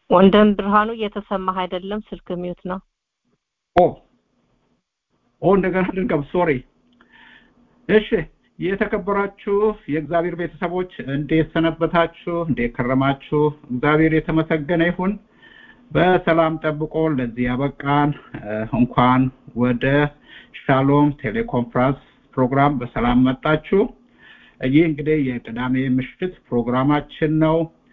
ወንድም ብርሃኑ እየተሰማህ አይደለም ስልክ ሚዩት ነው ኦ ኦ እንደገና ድንገም ሶሪ እሺ የተከበራችሁ የእግዚአብሔር ቤተሰቦች እንዴት ሰነበታችሁ እንዴት ከረማችሁ እግዚአብሔር የተመሰገነ ይሁን በሰላም ጠብቆ ለዚህ ያበቃን እንኳን ወደ ሻሎም ቴሌኮንፈረንስ ፕሮግራም በሰላም መጣችሁ ይህ እንግዲህ የቅዳሜ ምሽት ፕሮግራማችን ነው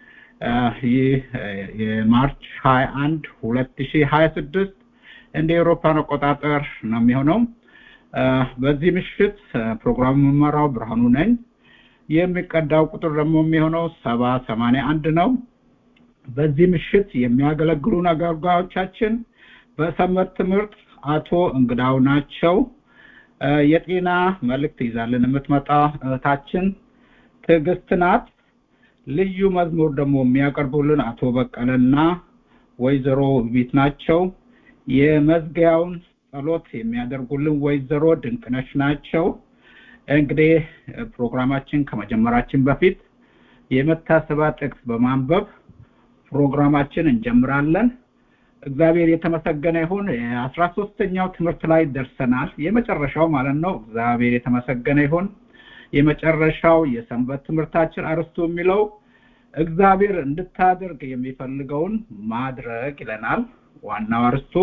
ይህ የማርች 21 2026 እንደ ኤሮፓን አቆጣጠር ነው የሚሆነው በዚህ ምሽት ፕሮግራም የምመራው ብርሃኑ ነኝ የሚቀዳው ቁጥር ደግሞ የሚሆነው ሰባ ሰማንያ አንድ ነው በዚህ ምሽት የሚያገለግሉን አገልጋዮቻችን በሰንበት ትምህርት አቶ እንግዳው ናቸው የጤና መልእክት ይዛልን የምትመጣ እህታችን ትዕግስት ናት ልዩ መዝሙር ደግሞ የሚያቀርቡልን አቶ በቀለና ወይዘሮ ቤት ናቸው የመዝጊያውን ጸሎት የሚያደርጉልን ወይዘሮ ድንቅነሽ ናቸው እንግዲህ ፕሮግራማችን ከመጀመራችን በፊት የመታሰቢያ ጥቅስ በማንበብ ፕሮግራማችን እንጀምራለን እግዚአብሔር የተመሰገነ ይሁን የአስራ ሶስተኛው ትምህርት ላይ ደርሰናል የመጨረሻው ማለት ነው እግዚአብሔር የተመሰገነ ይሁን የመጨረሻው የሰንበት ትምህርታችን አርስቱ የሚለው እግዚአብሔር እንድታደርግ የሚፈልገውን ማድረግ ይለናል ዋናው አርስቱ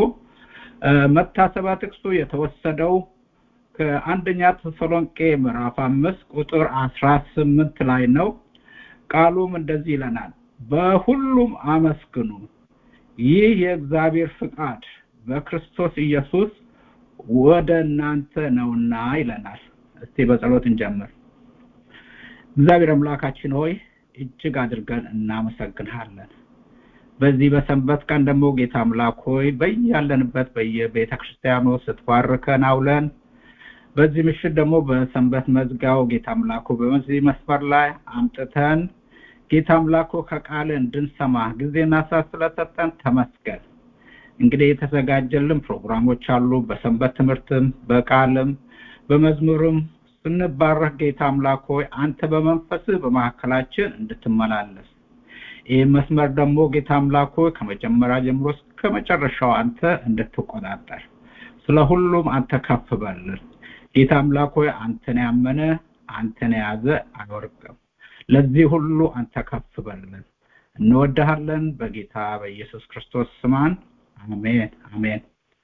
መታሰቢያ ጥቅሱ የተወሰደው ከአንደኛ ተሰሎንቄ ምዕራፍ አምስት ቁጥር አስራ ስምንት ላይ ነው ቃሉም እንደዚህ ይለናል በሁሉም አመስግኑ ይህ የእግዚአብሔር ፍቃድ በክርስቶስ ኢየሱስ ወደ እናንተ ነውና ይለናል እስቲ በጸሎት እንጀምር እግዚአብሔር አምላካችን ሆይ እጅግ አድርገን እናመሰግንሃለን በዚህ በሰንበት ቀን ደግሞ ጌታ አምላክ ሆይ በያለንበት በየቤተ ክርስቲያኑ ስትባርከን አውለን በዚህ ምሽት ደግሞ በሰንበት መዝጋው ጌታ አምላኩ በዚህ መስመር ላይ አምጥተን ጌታ አምላኩ ከቃል እንድንሰማ ጊዜና ሰዓት ስለሰጠን ተመስገን እንግዲህ የተዘጋጀልን ፕሮግራሞች አሉ በሰንበት ትምህርትም በቃልም በመዝሙርም ስንባረክ ጌታ አምላክ ሆይ አንተ በመንፈስህ በመካከላችን እንድትመላለስ ይህ መስመር ደግሞ ጌታ አምላክ ሆይ ከመጀመሪያ ጀምሮ እስከ መጨረሻው አንተ እንድትቆጣጠር ስለ ሁሉም አንተ ከፍ በልን ጌታ አምላክ ሆይ አንተን ያመነ አንተን የያዘ አይወርቅም ለዚህ ሁሉ አንተ ከፍ በልን እንወድሃለን በጌታ በኢየሱስ ክርስቶስ ስማን አሜን አሜን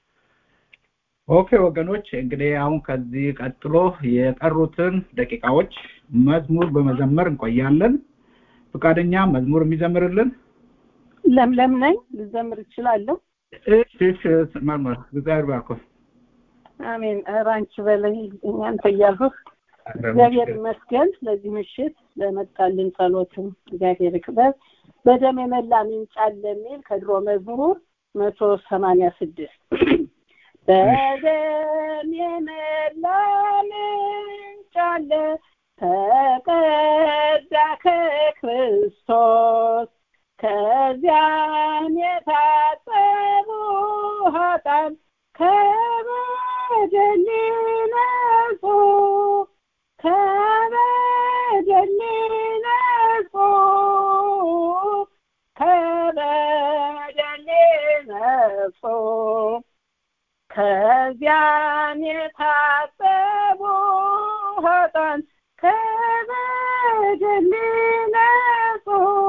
ኦኬ ወገኖች እንግዲህ አሁን ከዚህ ቀጥሎ የቀሩትን ደቂቃዎች መዝሙር በመዘመር እንቆያለን ፈቃደኛ መዝሙር የሚዘምርልን ለምለም ነኝ ልዘምር እችላለሁ እሺ እሺ መርምር እግዚአብሔር ባርኮ አሜን ራንች በላይ እኛንተ እያልሁህ እግዚአብሔር ይመስገን ለዚህ ምሽት ለመጣልን ጸሎትም እግዚአብሔር ይክበር በደም የመላ ምንጭ አለ የሚል ከድሮ መዝሙር መቶ ሰማንያ ስድስት በደም የመላ ምንጭ አለ ተቀዳ ከክርስቶስ ከዚያም የታጠቡ ኃጣን ከበደል ነጹ ከበደል ነጹ ከበደል ነጹ ከዚያም የታጠቡ ኃጣን ከበደል ነጹ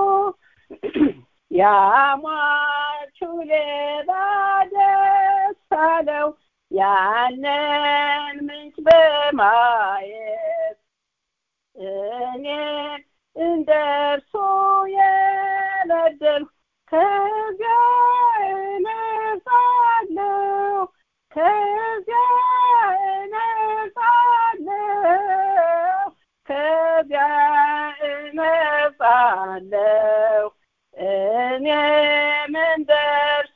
ያሟቹ ሌባ ደስ አለው ያንን ምንጭ በማየት እኔ እንደ እርሱ የበደልኩ ከዚያ እነጻለሁ ከዚያ እነጻለሁ ከዚያ እነጻለሁ እኔም እንደ እርሱ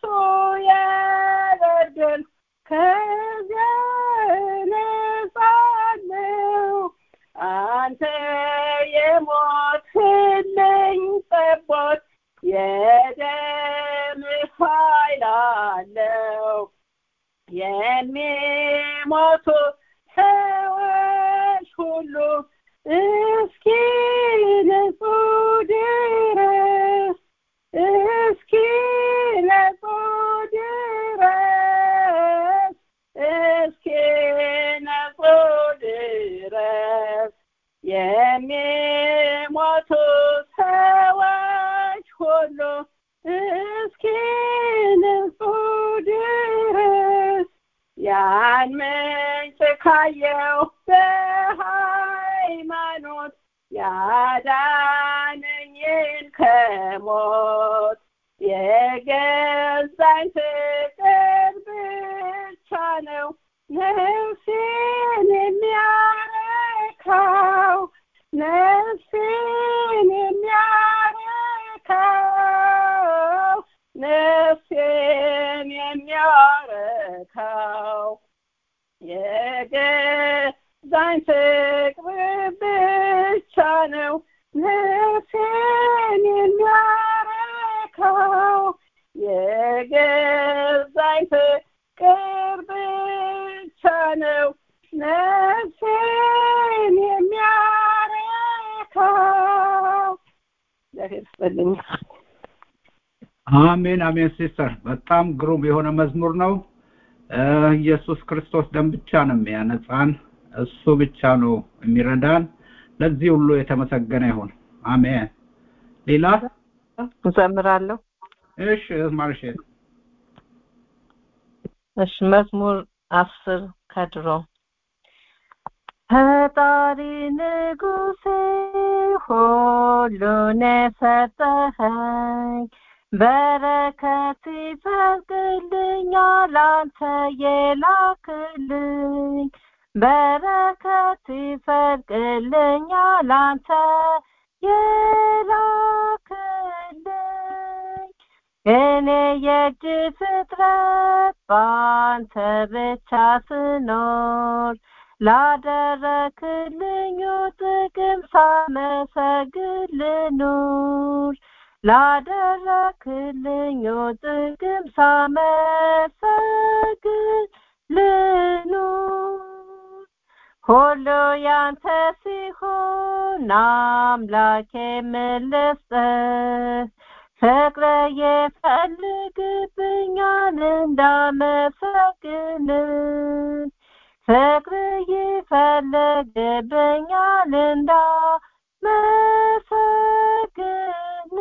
የበደልኩ ከዚያ እነጻለሁ አንተ የሞትልኝ ጠቦት የደም ኃይል አለው የሚሞቱ ሰዎች ሁሉ እስኪ ንጹ ድረስ እስኪ ያን ምንጭ ካየው በሃይማኖት ያዳነኝን ከሞት የገዛኝ ፍቅር ብቻ ነው ነፍሴን የሚያረካው ነፍሴን የሚያረካው ነፍሴን የሚያረካው የገዛኝ ፍቅር ብቻ ነው ነፍሴን የሚያረካው የገዛኝ ፍቅር ብቻ ነው ነፍሴን የሚያረካው እግዚአብሔር ይስጥልኝ አሜን አሜን ሲስተር በጣም ግሩም የሆነ መዝሙር ነው ኢየሱስ ክርስቶስ ደም ብቻ ነው የሚያነጻን እሱ ብቻ ነው የሚረዳን ለዚህ ሁሉ የተመሰገነ ይሁን አሜን ሌላ እዘምራለሁ እሺ ማርሼት እሺ መዝሙር አስር ከድሮ ፈጣሪ ንጉሴ ሁሉን የሰጠኸኝ በረከት ይፈልግልኛል አንተ የላክልኝ በረከት ይፈልግልኛል አንተ የላክልኝ እኔ የእጅ ፍጥረት በአንተ ብቻ ስኖር ላደረክልኝ ጥቅም ሳመሰግን ልኑር ላደረክልኝ ጥቅም ሳመሰግን ልኑር ሁሉ ያንተ ሲሆን አምላኬ ምልስጥህ ፍቅረ የፈልግብኛል እንዳመሰግን ፍቅር ይፈልግብኛል እንዳመሰግን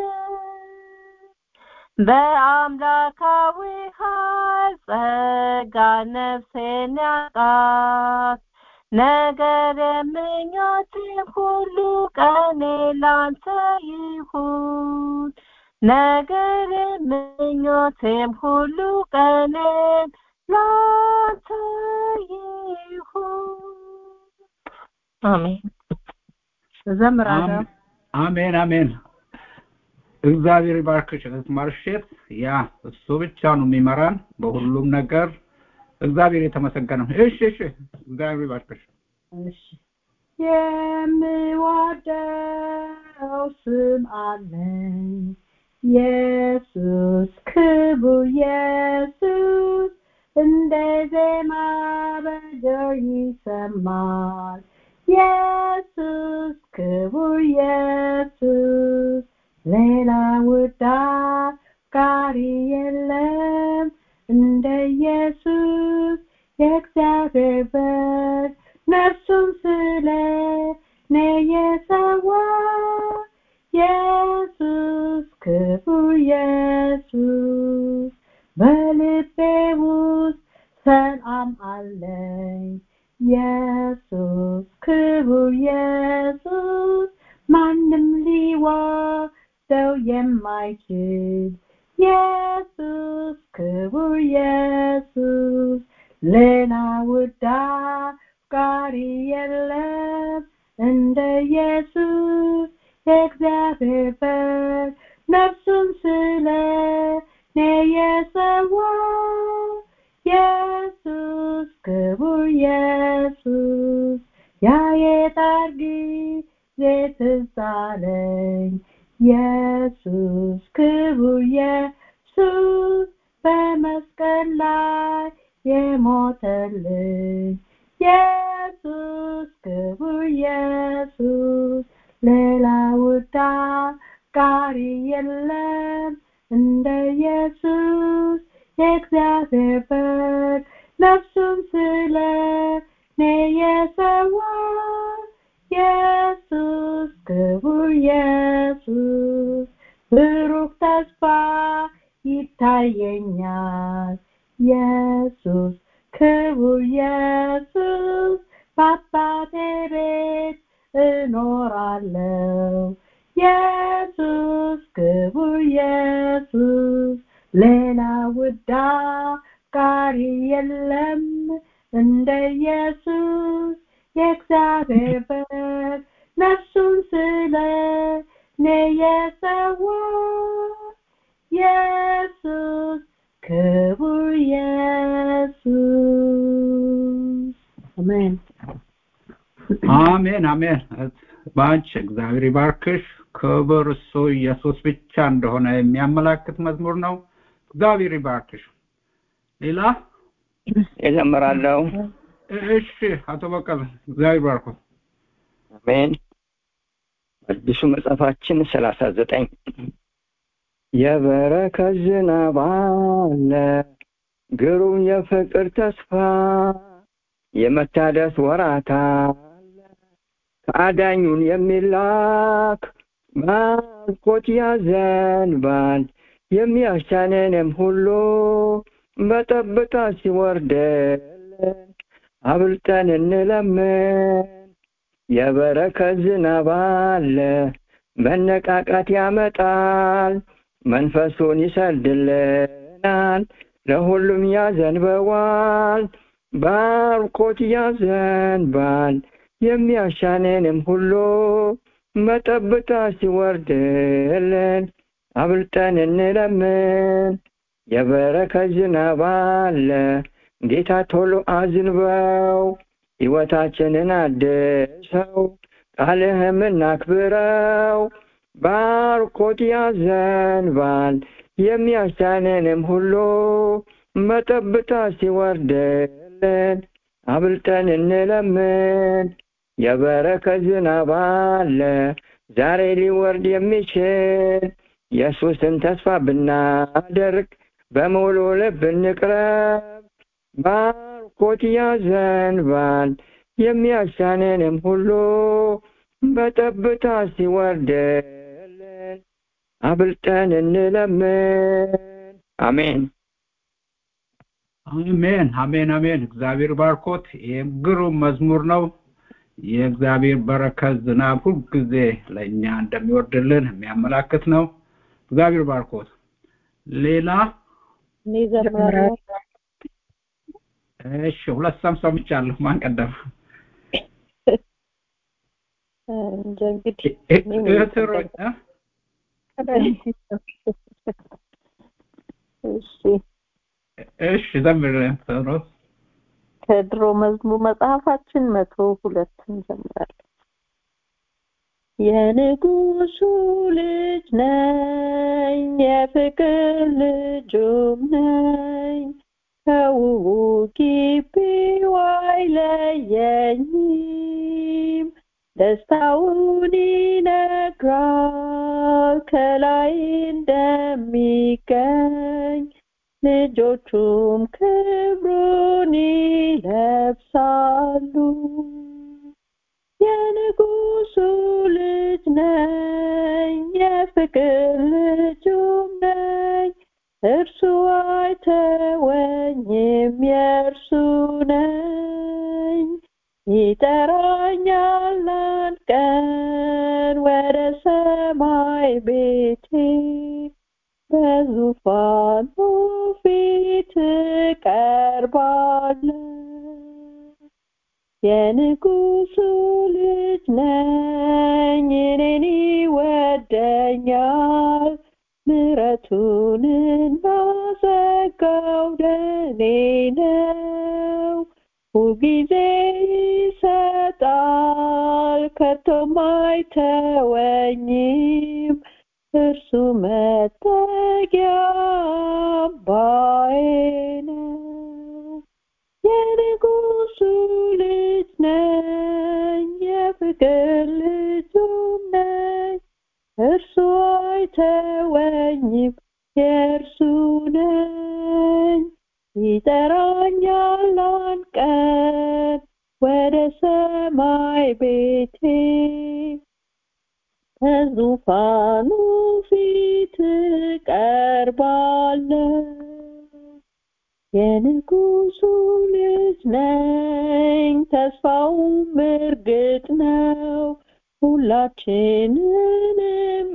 በአምላካዊ ኃይል ጸጋ ነፍሴን ያጣት ነገር የምኞቴ ሁሉ ቀኔ ላንተ ይሁን ነገር የምኞቴም ሁሉ ቀኔን ላንተ ይሁን አሜን እዘምራለሁ አሜን አሜን እግዚአብሔር ይባርክሽ እህት ማርሼት ያ እሱ ብቻ ነው የሚመራን በሁሉም ነገር እግዚአብሔር የተመሰገነ እሺ እሺ እግዚአብሔር ይባርክሽ የምወደው ስም አለኝ ኢየሱስ ክቡር ኢየሱስ እንደ ዜማ በጆሮ ይሰማል ኢየሱስ ክቡር ኢየሱስ ሌላ ውዳቃሪ የለም እንደ ኢየሱስ የእግዚአብሔር በግ ነፍሱን ስለ እኔ የሰዋ ኢየሱስ ክቡር ኢየሱስ በልቤ ውስጥ ሰላም አለኝ ኢየሱስ ክቡር ኢየሱስ ማንም ሊወስደው የማይችል ኢየሱስ ክቡር ኢየሱስ ሌላ ውዳቃሪ የለም እንደ ኢየሱስ የእግዚአብሔር በግ ነፍሱን ስለ እኔ የሰዋ ኢየሱስ ክቡር ኢየሱስ ያ የጣር ጊዜ ትዝ አለኝ ኢየሱስ ክቡር ኢየሱስ በመስቀል ላይ የሞተልኝ ኢየሱስ ክቡር ኢየሱስ ሌላ ውዳቃሪ የለም እንደ ኢየሱስ የእግዚአብሔር በግ ነፍሱን ስለ እኔ የሰዋ ኢየሱስ ክቡር ኢየሱስ ብሩክ ተስፋ ይታየኛል ኢየሱስ ክቡር ክቡር ኢየሱስ በአባቴ ቤት እኖራለሁ ኢየሱስ ክቡር ኢየሱስ ሌላ ውዳ ጋሪ የለም እንደ ኢየሱስ የእግዚአብሔር በግ ነፍሱን ስለ እኔ የሰዋ ኢየሱስ ክቡር ኢየሱስ አሜን አሜን አሜን ባንቺ እግዚአብሔር ይባርክሽ ክብር እሱ ኢየሱስ ብቻ እንደሆነ የሚያመላክት መዝሙር ነው እግዚአብሔር ይባርክሽ ሌላ እዘምራለሁ እሺ አቶ በቀለ እግዚአብሔር ይባርኩ አሜን አዲሱ መጽሐፋችን ሰላሳ ዘጠኝ የበረከት ዝናብ አለ ግሩም የፍቅር ተስፋ የመታደስ ወራት አለ ከአዳኙን የሚላክ ባርኮት ያዘንባል የሚያሻነንም ሁሉ በጠብታ ሲወርድልን አብልጠን እንለምን የበረከት ዝናብ አለ መነቃቃት ያመጣል መንፈሱን ይሰድልናል ለሁሉም ያዘንበዋል ባርኮት ያዘንባል የሚያሻነንም ሁሉ መጠብታ ሲወርድልን አብልጠን እንለምን የበረከት ዝናብ አለ ጌታ ቶሎ አዝንበው ሕይወታችንን አድሰው ቃልህም እናክብረው ባርኮት ያዘንባል የሚያሳነንም ሁሉ መጠብታ ሲወርድልን አብልጠን እንለምን የበረከት ዝናብ አለ ዛሬ ሊወርድ የሚችል ኢየሱስን ተስፋ ብናደርግ በሙሉ ልብ እንቅረብ ባርኮት ያዘንባል የሚያሻነንም ሁሉ በጠብታ ሲወርድልን አብልጠን እንለምን አሜን አሜን አሜን አሜን እግዚአብሔር ባርኮት ይህም ግሩም መዝሙር ነው የእግዚአብሔር በረከት ዝናብ ሁልጊዜ ለእኛ እንደሚወርድልን የሚያመላክት ነው እግዚአብሔር ባርኮት ሌላ እኔ ዘምራለሁ እሺ ሁለት ሰም ሰምቻለሁ ማን ቀደም እንጃ እንግዲህ እህት ሮኝ እሺ እሺ ዘምር ሮ ከድሮ መዝሙር መጽሐፋችን መቶ ሁለት እንጀምራለን የንጉሱ ልጅ ነኝ የፍቅር ልጁም ነኝ ከውቡ ግቢው አይለየኝም ደስታውን ይነግራል ከላይ እንደሚገኝ ልጆቹም ክብሩን ይለብሳሉ የንጉሱ ልጅ ነኝ የፍቅር ልጁም ነኝ እርሱ አይተወኝም የእርሱ ነኝ ይጠራኛል አንድ ቀን ወደ ሰማይ ቤቴ በዙፋኑ ፊት ቀርባለሁ የንጉሱ ልጅ ነኝ እኔን ይወደኛል ምረቱንና ጸጋው ለኔ ነው ሁልጊዜ ይሰጣል ከቶም አይተወኝም እርሱ መጠጊያ አምባዬ ነው የንጉሱ ልጅ ነኝ የፍቅር ልጁም ነኝ እርሱ አይተወኝም የእርሱ ነኝ ይጠራኛል አንድ ቀን ወደ ሰማይ ቤቴ በዙፋኑ ፊት ቀርባለሁ የንጉሱ ልጅ ነኝ ተስፋውም እርግጥ ነው ሁላችንንም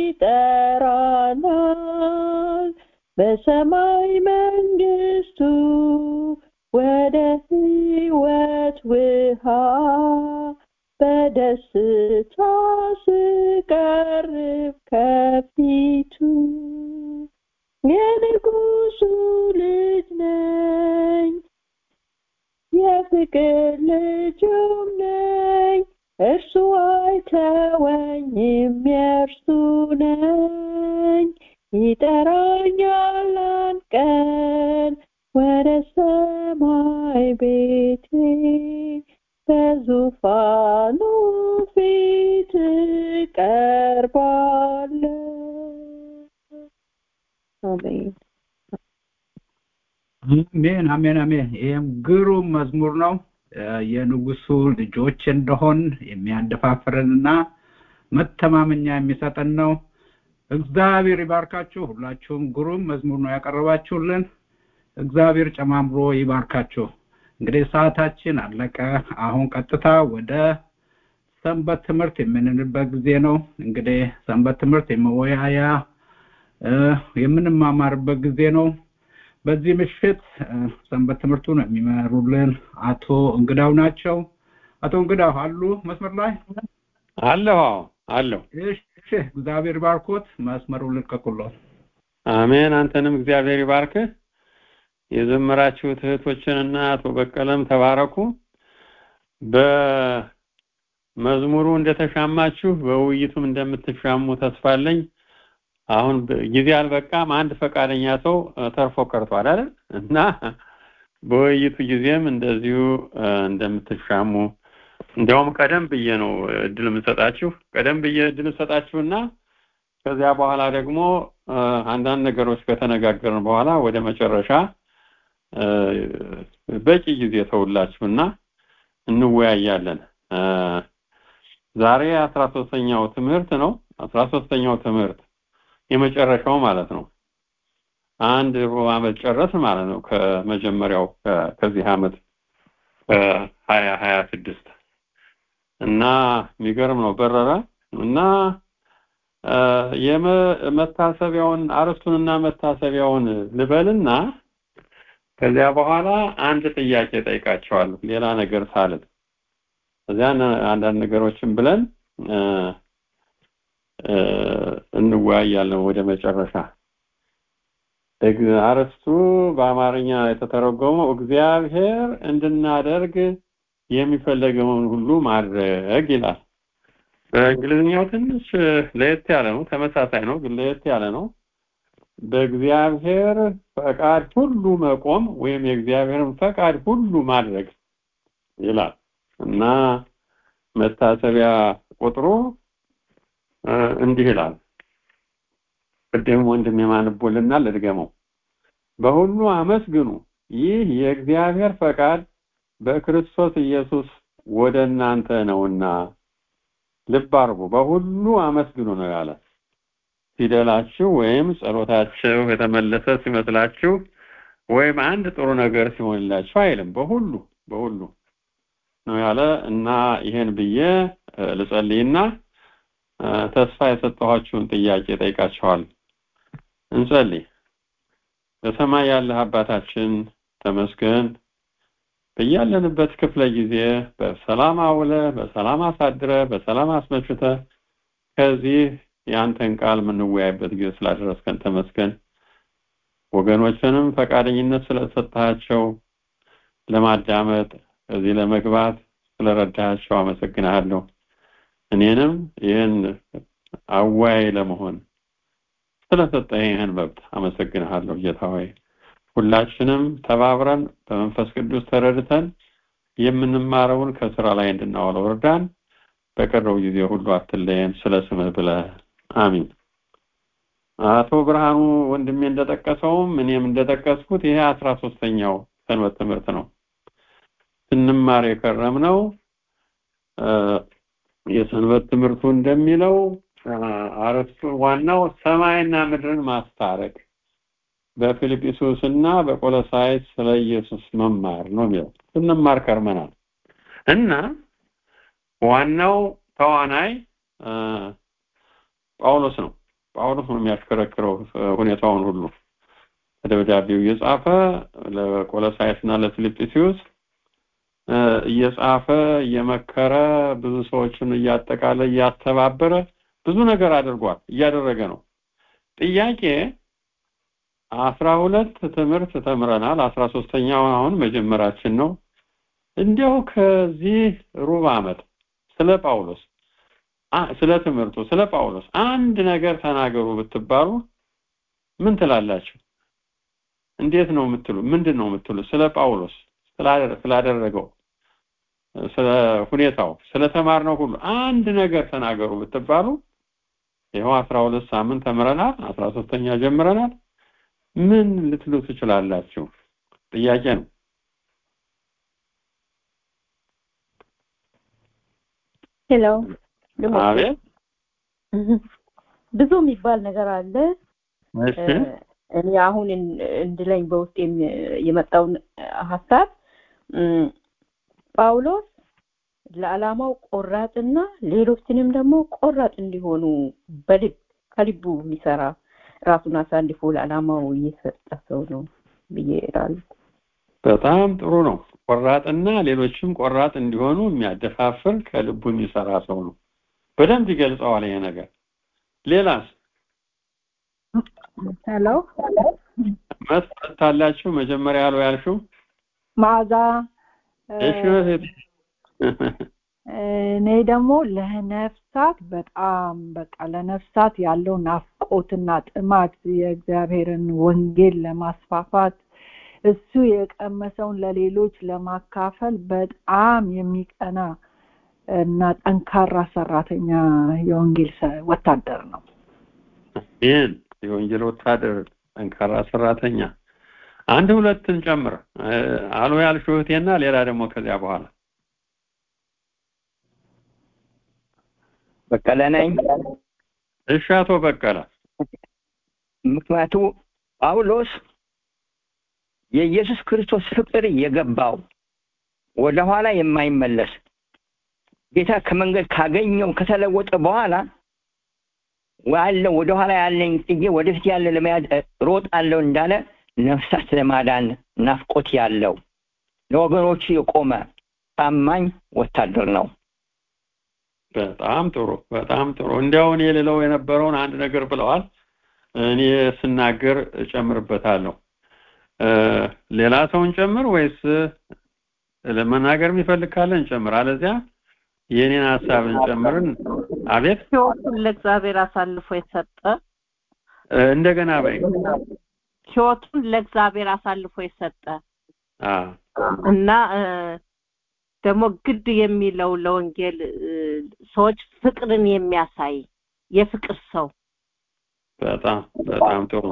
ይጠራናል በሰማይ መንግስቱ ወደ ህይወት ውሃ በደስታ ስቀርብ ከፊቱ የንጉሱ ልጅ ነኝ የፍቅር ልጁም ነኝ እርሱ አይተወኝም የእርሱ ነኝ ይጠራኛል አንድ ቀን ወደ ሰማይ ቤቴ በዙፋኑ ፊት ቀርባለሁ አሜን አሜን አሜን አሜን ይህም ግሩም መዝሙር ነው የንጉሱ ልጆች እንደሆን የሚያደፋፍረንና መተማመኛ የሚሰጠን ነው እግዚአብሔር ይባርካችሁ ሁላችሁም ግሩም መዝሙር ነው ያቀረባችሁልን እግዚአብሔር ጨማምሮ ይባርካችሁ እንግዲህ ሰዓታችን አለቀ አሁን ቀጥታ ወደ ሰንበት ትምህርት የምንልበት ጊዜ ነው እንግዲህ ሰንበት ትምህርት የመወያያ የምንማማርበት ጊዜ ነው በዚህ ምሽት ሰንበት ትምህርቱን የሚመሩልን አቶ እንግዳው ናቸው አቶ እንግዳው አሉ መስመር ላይ አለሁ አለሁ እሺ እግዚአብሔር ባርኮት መስመሩን ልቀቁልን አሜን አንተንም እግዚአብሔር ይባርክህ የዘመራችሁት እህቶችንና አቶ በቀለም ተባረኩ በመዝሙሩ እንደተሻማችሁ በውይይቱም እንደምትሻሙ ተስፋለኝ አሁን ጊዜ አልበቃም አንድ ፈቃደኛ ሰው ተርፎ ቀርቷል አይደል እና በውይይቱ ጊዜም እንደዚሁ እንደምትሻሙ እንዲያውም ቀደም ብዬ ነው እድል የምሰጣችሁ ቀደም ብዬ እድል ሰጣችሁና ከዚያ በኋላ ደግሞ አንዳንድ ነገሮች ከተነጋገርን በኋላ ወደ መጨረሻ በቂ ጊዜ ተውላችሁና እንወያያለን ዛሬ አስራ ሶስተኛው ትምህርት ነው አስራ ሶስተኛው ትምህርት የመጨረሻው ማለት ነው አንድ ሩብ ዓመት ጨረስ ማለት ነው ከመጀመሪያው ከዚህ ዓመት ሀያ ሀያ ስድስት እና የሚገርም ነው በረረ እና የመታሰቢያውን አርስቱንና መታሰቢያውን ልበልና ከዚያ በኋላ አንድ ጥያቄ ጠይቃቸዋለሁ ሌላ ነገር ሳልል እዚያ አንዳንድ ነገሮችን ብለን እንወያያለን ወደ መጨረሻ አርስቱ በአማርኛ የተተረጎመው እግዚአብሔር እንድናደርግ የሚፈለገውን ሁሉ ማድረግ ይላል በእንግሊዝኛው ትንሽ ለየት ያለ ነው ተመሳሳይ ነው ግን ለየት ያለ ነው በእግዚአብሔር ፈቃድ ሁሉ መቆም ወይም የእግዚአብሔርን ፈቃድ ሁሉ ማድረግ ይላል እና መታሰቢያ ቁጥሩ እንዲህ ይላል ቅድም ወንድም የማንቦልና ልድገመው በሁሉ አመስግኑ ይህ የእግዚአብሔር ፈቃድ በክርስቶስ ኢየሱስ ወደ እናንተ ነውና ልብ አርጉ በሁሉ አመስግኑ ነው ያለ ፊደላችሁ ወይም ጸሎታችሁ የተመለሰ ሲመስላችሁ ወይም አንድ ጥሩ ነገር ሲሆንላችሁ አይልም በሁሉ በሁሉ ነው ያለ እና ይሄን ብዬ ልጸልይና ተስፋ የሰጠኋችሁን ጥያቄ ጠይቃችኋል እንጸልይ በሰማይ ያለህ አባታችን ተመስገን በያለንበት ክፍለ ጊዜ በሰላም አውለ በሰላም አሳድረ በሰላም አስመችተ ከዚህ የአንተን ቃል የምንወያይበት ጊዜ ስላደረስከን ተመስገን ወገኖችንም ፈቃደኝነት ስለሰጣቸው ለማዳመጥ እዚህ ለመግባት ስለረዳቸው አመሰግናለሁ እኔንም ይህን አዋይ ለመሆን ስለሰጠኝ ይህን መብት አመሰግንሃለሁ ጌታ ሆይ ሁላችንም ተባብረን በመንፈስ ቅዱስ ተረድተን የምንማረውን ከስራ ላይ እንድናውለው እርዳን በቀረው ጊዜ ሁሉ አትለየን ስለ ስምህ ብለ አሚን አቶ ብርሃኑ ወንድሜ እንደጠቀሰውም እኔም እንደጠቀስኩት ይሄ አስራ ሶስተኛው ሰንበት ትምህርት ነው ስንማር የከረም ነው የሰንበት ትምህርቱ እንደሚለው አረፍቱ ዋናው ሰማይና ምድርን ማስታረቅ በፊልጵስዩስ እና በቆሎሳይስ ስለ ኢየሱስ መማር ነው የሚለው ስንማር ከርመናል እና ዋናው ተዋናይ ጳውሎስ ነው ጳውሎስ ነው የሚያሽከረክረው ሁኔታውን ሁሉ ደብዳቤው እየጻፈ ለቆሎሳይስ እና ለፊልጵስዩስ እየጻፈ እየመከረ ብዙ ሰዎችን እያጠቃለ እያስተባበረ ብዙ ነገር አድርጓል እያደረገ ነው ጥያቄ አስራ ሁለት ትምህርት ተምረናል አስራ ሶስተኛው አሁን መጀመራችን ነው እንዲያው ከዚህ ሩብ ዓመት ስለ ጳውሎስ ስለ ትምህርቱ ስለ ጳውሎስ አንድ ነገር ተናገሩ ብትባሉ ምን ትላላችሁ እንዴት ነው የምትሉ ምንድን ነው የምትሉ ስለ ጳውሎስ ስላደረገው ስለ ሁኔታው ስለ ተማርነው ሁሉ አንድ ነገር ተናገሩ ብትባሉ ይኸው አስራ ሁለት ሳምንት ተምረናል አስራ ሶስተኛ ጀምረናል ምን ልትሉ ትችላላችሁ ጥያቄ ነው ሄሎ አቤት ብዙ የሚባል ነገር አለ እሺ እኔ አሁን እንድለኝ በውስጥ የመጣውን ሀሳብ ጳውሎስ ለዓላማው ቆራጥና ሌሎችንም ደግሞ ቆራጥ እንዲሆኑ በልብ ከልቡ የሚሰራ ራሱን አሳልፎ ለዓላማው እየሰጠ ሰው ነው ብዬ እላለሁ። በጣም ጥሩ ነው። ቆራጥና ሌሎችም ቆራጥ እንዲሆኑ የሚያደፋፍር ከልቡ የሚሰራ ሰው ነው። በደንብ ይገልጸዋል ይሄ ነገር። ሌላስ ሄሎ መስጠት ታላችሁ መጀመሪያ ያለው ያልሽው መዓዛ እሺ እህቴ። እኔ ደግሞ ለነፍሳት በጣም በቃ ለነፍሳት ያለው ናፍቆትና ጥማት የእግዚአብሔርን ወንጌል ለማስፋፋት እሱ የቀመሰውን ለሌሎች ለማካፈል በጣም የሚቀና እና ጠንካራ ሰራተኛ የወንጌል ሰ- ወታደር ነው። ይህን የወንጌል ወታደር ጠንካራ ሰራተኛ አንድ ሁለትን ጨምር አሎ ያልሽው እህቴና ሌላ ደግሞ ከዚያ በኋላ በቀለ ነኝ። እሺ አቶ በቀለ ምክንያቱ ጳውሎስ የኢየሱስ ክርስቶስ ፍቅር የገባው ወደኋላ የማይመለስ ጌታ ከመንገድ ካገኘው ከተለወጠ በኋላ ያለው ወደኋላ ያለኝ ጥዬ ወደፊት ያለ ለመያዝ ሮጣለሁ እንዳለ ነፍሳት ለማዳን ናፍቆት ያለው ለወገኖቹ የቆመ ታማኝ ወታደር ነው። በጣም ጥሩ በጣም ጥሩ እንዲያው እኔ ልለው የነበረውን አንድ ነገር ብለዋል እኔ ስናገር እጨምርበታለሁ እ ሌላ ሰውን ጨምር ወይስ ለመናገር የሚፈልግ ካለ እንጨምር አለዚያ የኔን ሀሳብ እንጨምርን አቤት ህይወቱን ለእግዚአብሔር አሳልፎ የሰጠ እ እንደገና በይ ህይወቱን ለእግዚአብሔር አሳልፎ የሰጠ አ እና እ ደግሞ ግድ የሚለው ለወንጌል እ ሰዎች ፍቅርን የሚያሳይ የፍቅር ሰው በጣም በጣም ጥሩ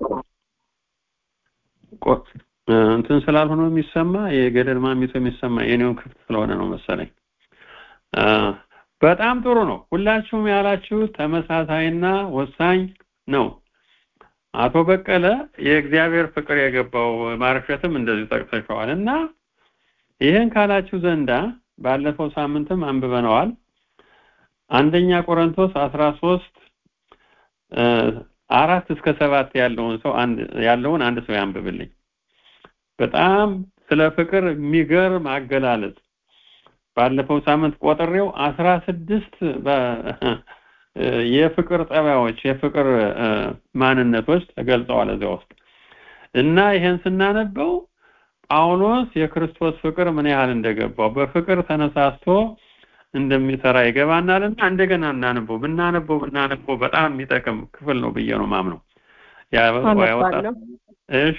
ቆ- እ እንትን ስላልሆነ የሚሰማ የገደል ማሚቶ የሚሰማ የኔውን ክፍት ስለሆነ ነው መሰለኝ አ በጣም ጥሩ ነው ሁላችሁም ያላችሁ ተመሳሳይና ወሳኝ ነው አቶ በቀለ የእግዚአብሔር ፍቅር የገባው ማርሸትም እንደዚህ ጠቅሰሸዋል እና ይህን ካላችሁ ዘንዳ ባለፈው ሳምንትም አንብበነዋል አንደኛ ቆሮንቶስ አስራ ሶስት አራት እስከ ሰባት ያለውን ሰው አንድ ያለውን አንድ ሰው ያንብብልኝ በጣም ስለ ፍቅር የሚገርም አገላለጽ ባለፈው ሳምንት ቆጥሬው አስራ ስድስት የፍቅር ጠባዮች የፍቅር እ፣ ማንነቶች ተገልጸዋል እዚያ ውስጥ እና ይሄን ስናነበው ጳውሎስ የክርስቶስ ፍቅር ምን ያህል እንደገባው በፍቅር ተነሳስቶ እንደሚሰራ ይገባናልና እንደገና እናነበው ብናነበው ብናነበው በጣም የሚጠቅም ክፍል ነው ብዬ ነው ማምነው ያ- ያወጣ አነባለሁ እሺ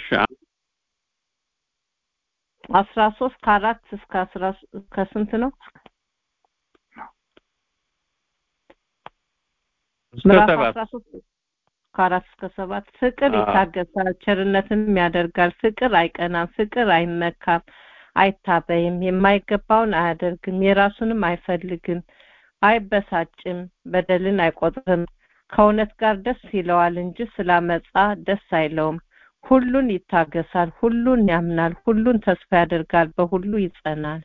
አስራ ሶስት ከአራት እስከ አስራ እስከ ስንት ነው እስከ ምዕራፍ ሰባት አስራ ሶስት ከአራት እስከ ሰባት ፍቅር አዎ። ይታገሳል ቸርነትንም ያደርጋል ፍቅር አይቀናም ፍቅር አይመካም አይታበይም የማይገባውን አያደርግም የራሱንም አይፈልግም አይበሳጭም በደልን አይቆጥርም ከእውነት ጋር ደስ ይለዋል እንጂ ስላመጻ ደስ አይለውም ሁሉን ይታገሳል፣ ሁሉን ያምናል፣ ሁሉን ተስፋ ያደርጋል፣ በሁሉ ይጸናል።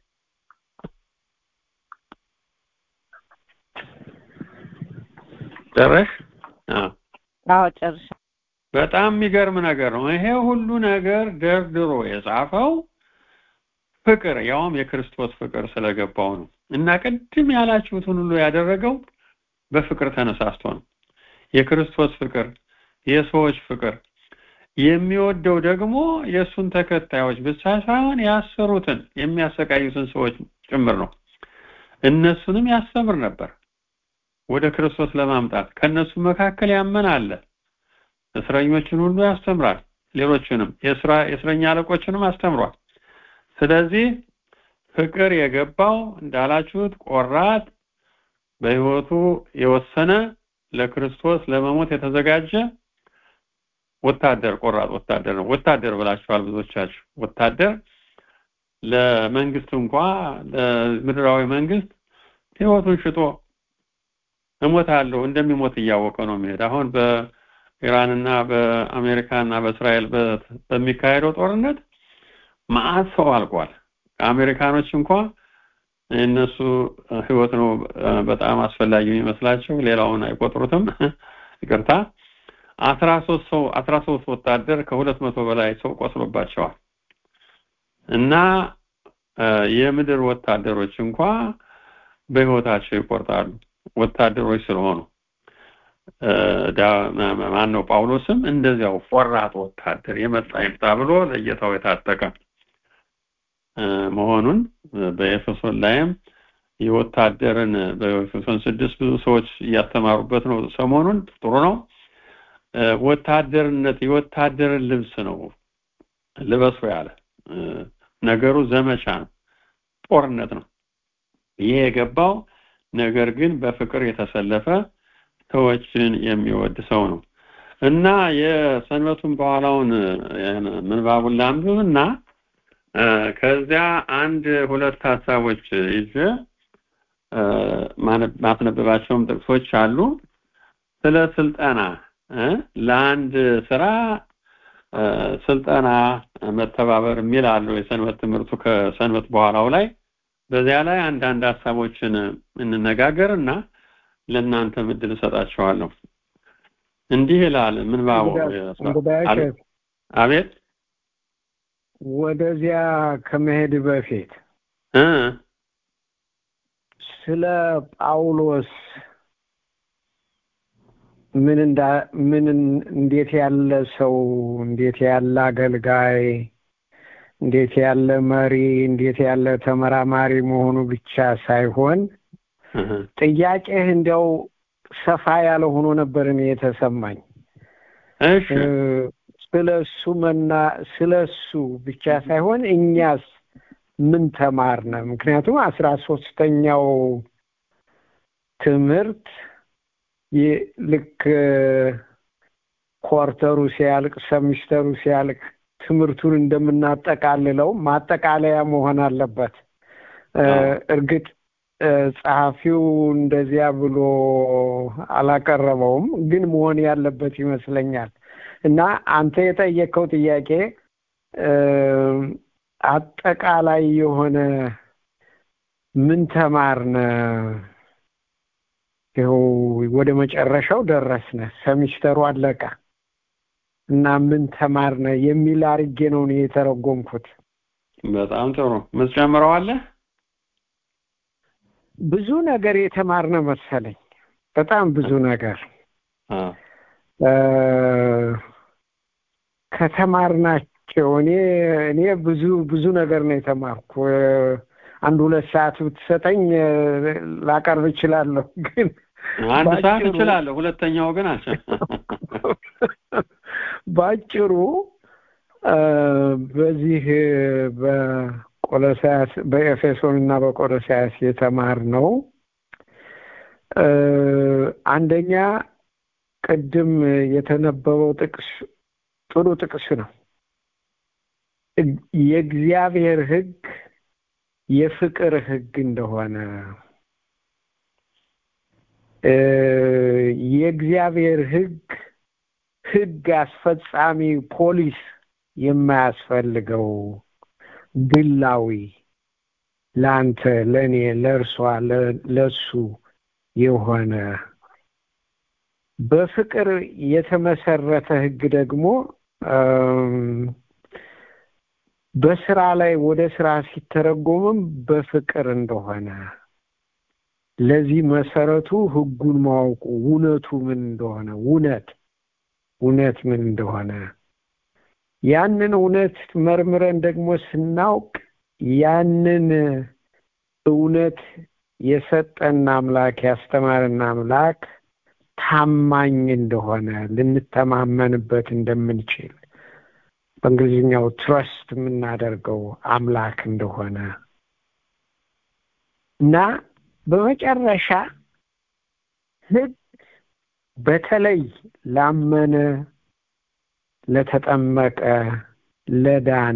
ጨረሽ? አዎ አዎ ጨርሻ በጣም የሚገርም ነገር ነው። ይሄ ሁሉ ነገር ደርድሮ የጻፈው ፍቅር ያውም የክርስቶስ ፍቅር ስለገባው ነው እና ቅድም ያላችሁትን ሁሉ ያደረገው በፍቅር ተነሳስቶ ነው። የክርስቶስ ፍቅር፣ የሰዎች ፍቅር የሚወደው ደግሞ የእሱን ተከታዮች ብቻ ሳይሆን ያሰሩትን የሚያሰቃዩትን ሰዎች ጭምር ነው። እነሱንም ያስተምር ነበር ወደ ክርስቶስ ለማምጣት ከነሱ መካከል ያመን አለ። እስረኞችን ሁሉ ያስተምራል። ሌሎችንም የስራ የእስረኛ አለቆችንም አስተምሯል። ስለዚህ ፍቅር የገባው እንዳላችሁት ቆራጥ በህይወቱ የወሰነ ለክርስቶስ ለመሞት የተዘጋጀ ወታደር ቆራጥ ወታደር ነው። ወታደር ብላችኋል ብዙዎቻችሁ። ወታደር ለመንግስት እንኳ ለምድራዊ መንግስት ህይወቱን ሽጦ እሞታለሁ እንደሚሞት እያወቀ ነው የሚሄድ። አሁን በኢራንና በአሜሪካና በእስራኤል በሚካሄደው ጦርነት መዓት ሰው አልቋል። ከአሜሪካኖች እንኳ የእነሱ ህይወት ነው በጣም አስፈላጊ የሚመስላቸው፣ ሌላውን አይቆጥሩትም። ይቅርታ አስራ ሶስት ሰው አስራ ሶስት ወታደር ከሁለት መቶ በላይ ሰው ቆስሎባቸዋል እና የምድር ወታደሮች እንኳ በህይወታቸው ይቆርጣሉ ወታደሮች ስለሆኑ ማን ነው ጳውሎስም እንደዚያው ቆራጥ ወታደር የመጣ ይምጣ ብሎ ለጌታው የታጠቀ መሆኑን በኤፌሶን ላይም የወታደርን በኤፌሶን ስድስት ብዙ ሰዎች እያስተማሩበት ነው ሰሞኑን ጥሩ ነው ወታደርነት የወታደርን ልብስ ነው ልበሱ ያለ ነገሩ ዘመቻ ነው ጦርነት ነው ይሄ የገባው ነገር ግን በፍቅር የተሰለፈ ሰዎችን የሚወድ ሰው ነው እና የሰንበቱን በኋላውን ምንባቡን ላንብብና ከዚያ አንድ ሁለት ሀሳቦች ይዤ ማስነበባቸውም ጥቅሶች አሉ ስለ ስልጠና ለአንድ ስራ ስልጠና መተባበር የሚል አለው የሰንበት ትምህርቱ ከሰንበት በኋላው ላይ በዚያ ላይ አንዳንድ ሀሳቦችን እንነጋገር እና ለእናንተ ምድል እሰጣቸዋለሁ እንዲህ ይላል ምንባቡ አቤት ወደዚያ ከመሄድ በፊት ስለ ጳውሎስ ምን እንዳ ምን እንዴት ያለ ሰው እንዴት ያለ አገልጋይ እንዴት ያለ መሪ እንዴት ያለ ተመራማሪ መሆኑ ብቻ ሳይሆን ጥያቄህ እንዲያው ሰፋ ያለ ሆኖ ነበር እኔ የተሰማኝ ስለ እሱ መና ስለ እሱ ብቻ ሳይሆን እኛስ ምን ተማርነ ምክንያቱም አስራ ሶስተኛው ትምህርት ልክ ኳርተሩ ሲያልቅ ሰሚስተሩ ሲያልቅ ትምህርቱን እንደምናጠቃልለው ማጠቃለያ መሆን አለበት እርግጥ ጸሐፊው እንደዚያ ብሎ አላቀረበውም ግን መሆን ያለበት ይመስለኛል እና አንተ የጠየቀው ጥያቄ አጠቃላይ የሆነ ምን ተማርነ ይኸው ወደ መጨረሻው ደረስነ ሰሚስተሩ አለቀ እና ምን ተማርነ የሚል አርጌ ነው እኔ የተረጎምኩት በጣም ጥሩ ምትጨምረዋለህ ብዙ ነገር የተማርነ መሰለኝ በጣም ብዙ ነገር ከተማርናቸው እኔ እኔ ብዙ ብዙ ነገር ነው የተማርኩ አንድ ሁለት ሰዓት ብትሰጠኝ ላቀርብ እችላለሁ ግን አንድ ሰዓት እችላለሁ ሁለተኛው ግን አልቻ ባጭሩ በዚህ በቆሎሳያስ በኤፌሶን እና በቆሎሳያስ የተማር ነው አንደኛ ቅድም የተነበበው ጥቅስ ጥሩ ጥቅስ ነው የእግዚአብሔር ህግ የፍቅር ህግ እንደሆነ የእግዚአብሔር ህግ ህግ አስፈጻሚ ፖሊስ የማያስፈልገው ግላዊ ለአንተ ለእኔ ለእርሷ ለሱ የሆነ በፍቅር የተመሰረተ ህግ ደግሞ በስራ ላይ ወደ ስራ ሲተረጎምም በፍቅር እንደሆነ ለዚህ መሰረቱ ህጉን ማወቁ እውነቱ ምን እንደሆነ እውነት እውነት ምን እንደሆነ ያንን እውነት መርምረን ደግሞ ስናውቅ ያንን እውነት የሰጠን አምላክ ያስተማረን አምላክ ታማኝ እንደሆነ ልንተማመንበት እንደምንችል በእንግሊዝኛው ትረስት የምናደርገው አምላክ እንደሆነ እና በመጨረሻ ህግ በተለይ ላመነ ለተጠመቀ ለዳነ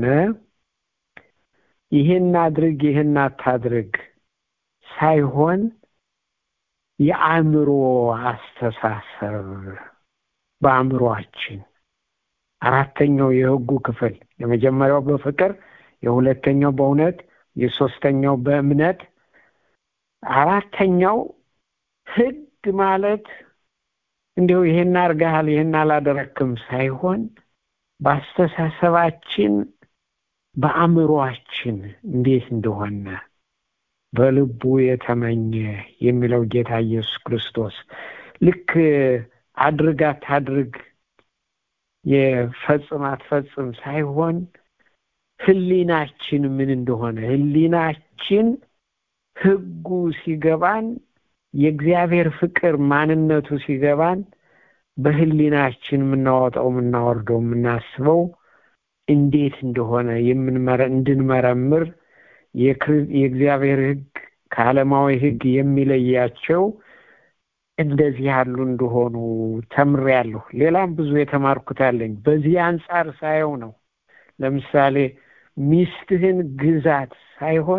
ይህን አድርግ ይህን አታድርግ ሳይሆን የአእምሮ አስተሳሰብ በአእምሮአችን አራተኛው የህጉ ክፍል የመጀመሪያው በፍቅር የሁለተኛው በእውነት የሶስተኛው በእምነት አራተኛው ህግ ማለት እንዲሁ ይሄን አርገሃል ይሄን አላደረክም ሳይሆን በአስተሳሰባችን በአእምሮአችን እንዴት እንደሆነ በልቡ የተመኘ የሚለው ጌታ ኢየሱስ ክርስቶስ ልክ አድርግ አታድርግ የፈጽም አትፈጽም ሳይሆን ህሊናችን ምን እንደሆነ ህሊናችን ህጉ ሲገባን የእግዚአብሔር ፍቅር ማንነቱ ሲገባን በህሊናችን የምናወጣው የምናወርደው የምናስበው እንዴት እንደሆነ እንድንመረምር የእግዚአብሔር ህግ ከዓለማዊ ህግ የሚለያቸው እንደዚህ ያሉ እንደሆኑ ተምሬያለሁ። ሌላም ብዙ የተማርኩት አለኝ። በዚህ አንጻር ሳየው ነው። ለምሳሌ ሚስትህን ግዛት ሳይሆን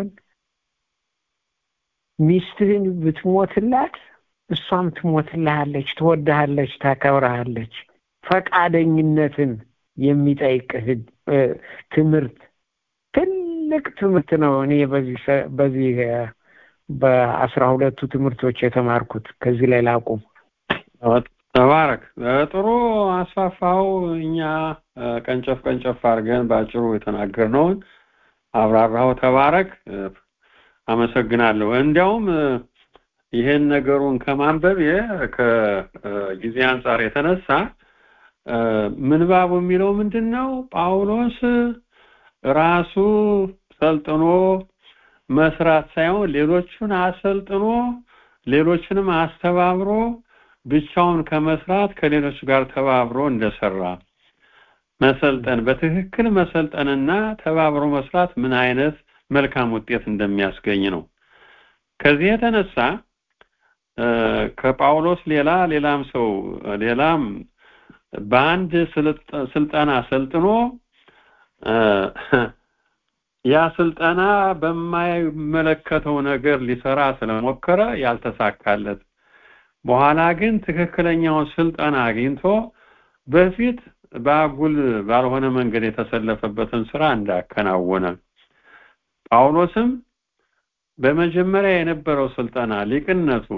ሚስትህን ብትሞትላት እሷም ትሞትልሃለች፣ ትወድሃለች፣ ታከብረሃለች። ፈቃደኝነትን የሚጠይቅ ትምህርት ትልቅ ትምህርት ነው። እኔ በዚህ በአስራ ሁለቱ ትምህርቶች የተማርኩት ከዚህ ላይ ላቁም። ተባረክ። ጥሩ አስፋፋው። እኛ ቀንጨፍ ቀንጨፍ አድርገን በአጭሩ የተናገርነውን አብራራው። ተባረክ። አመሰግናለሁ። እንዲያውም ይሄን ነገሩን ከማንበብ ከጊዜ አንጻር የተነሳ ምንባቡ የሚለው ምንድን ነው? ጳውሎስ ራሱ ሰልጥኖ መስራት ሳይሆን ሌሎቹን አሰልጥኖ ሌሎችንም አስተባብሮ ብቻውን ከመስራት ከሌሎች ጋር ተባብሮ እንደሰራ መሰልጠን በትክክል መሰልጠንና ተባብሮ መስራት ምን አይነት መልካም ውጤት እንደሚያስገኝ ነው። ከዚህ የተነሳ ከጳውሎስ ሌላ ሌላም ሰው ሌላም በአንድ ስልጠና ሰልጥኖ ያ ስልጠና በማይመለከተው ነገር ሊሰራ ስለሞከረ ያልተሳካለት በኋላ ግን ትክክለኛውን ስልጠና አግኝቶ በፊት በአጉል ባልሆነ መንገድ የተሰለፈበትን ስራ እንዳከናወነ ጳውሎስም በመጀመሪያ የነበረው ስልጠና ሊቅነቱ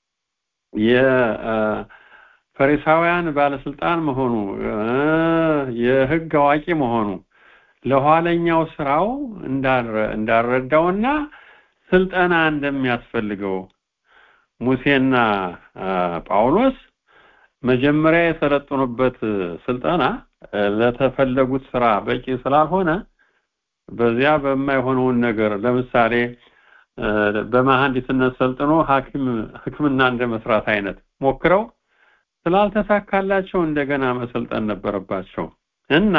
የፈሪሳውያን ባለስልጣን መሆኑ የህግ አዋቂ መሆኑ ለኋለኛው ስራው እንዳረዳውና ስልጠና እንደሚያስፈልገው ሙሴና ጳውሎስ መጀመሪያ የሰለጠኑበት ስልጠና ለተፈለጉት ስራ በቂ ስላልሆነ በዚያ በማይሆነውን ነገር ለምሳሌ በመሐንዲስነት ሰልጥኖ ሐኪም ህክምና እንደ መስራት አይነት ሞክረው ስላልተሳካላቸው እንደገና መሰልጠን ነበረባቸው እና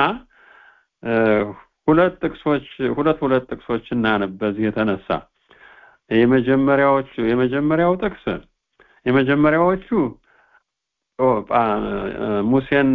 ሁለት ጥቅሶች ሁለት ሁለት ጥቅሶች እናነብ በዚህ የተነሳ የመጀመሪያዎቹ የመጀመሪያው ጥቅስ የመጀመሪያዎቹ ሙሴና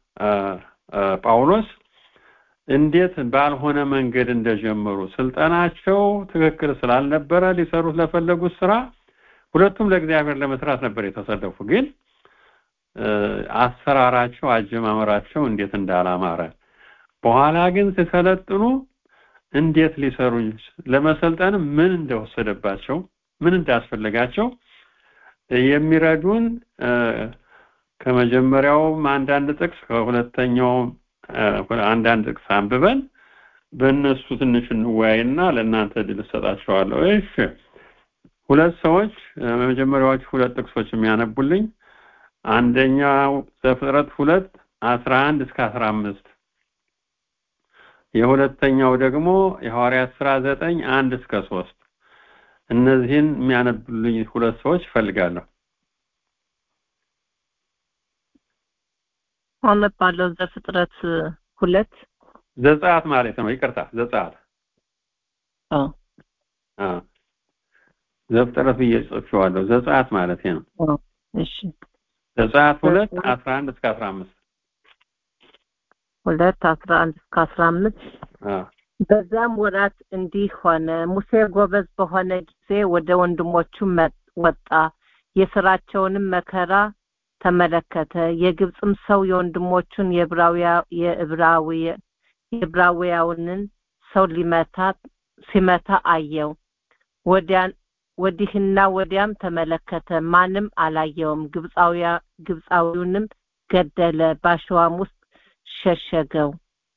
ጳውሎስ እንዴት ባልሆነ መንገድ እንደጀመሩ ስልጠናቸው ትክክል ስላልነበረ ሊሰሩት ለፈለጉት ስራ ሁለቱም ለእግዚአብሔር ለመስራት ነበር የተሰለፉ ግን አሰራራቸው አጀማመራቸው እንዴት እንዳላማረ በኋላ ግን ሲሰለጥኑ እንዴት ሊሰሩ ለመሰልጠን ምን እንደወሰደባቸው ምን እንዳስፈለጋቸው የሚረዱን ከመጀመሪያውም አንዳንድ ጥቅስ ከሁለተኛውም አንዳንድ ጥቅስ አንብበን በእነሱ ትንሽ እንወያይና ለእናንተ ድል እሰጣቸዋለሁ። እሺ ሁለት ሰዎች መጀመሪያዎቹ ሁለት ጥቅሶች የሚያነቡልኝ አንደኛው ዘፍጥረት ሁለት አስራ አንድ እስከ አስራ አምስት የሁለተኛው ደግሞ የሐዋርያት ስራ ዘጠኝ አንድ እስከ ሶስት እነዚህን የሚያነብልኝ ሁለት ሰዎች እፈልጋለሁ። አነባለሁ። ዘፍጥረት ሁለት ዘጸአት ማለት ነው። ይቅርታ ዘጸአት አዎ አ ዘፍጥረት ብዬ ጽፌዋለሁ። ዘጸአት ማለት ነው። እሺ ዘጸአት ሁለት አስራ አንድ እስከ አስራ አምስት ሁለት አስራ አንድ እስከ አስራ አምስት አ በዛም ወራት እንዲህ ሆነ ሙሴ ጎበዝ በሆነ ጊዜ ወደ ወንድሞቹ ወጣ የስራቸውንም መከራ ተመለከተ የግብፅም ሰው የወንድሞቹን የዕብራውያውንን ሰው ሊመታ ሲመታ አየው ወዲያን ወዲህና ወዲያም ተመለከተ ማንም አላየውም ግብፃዊውንም ገደለ ባሸዋም ውስጥ ሸሸገው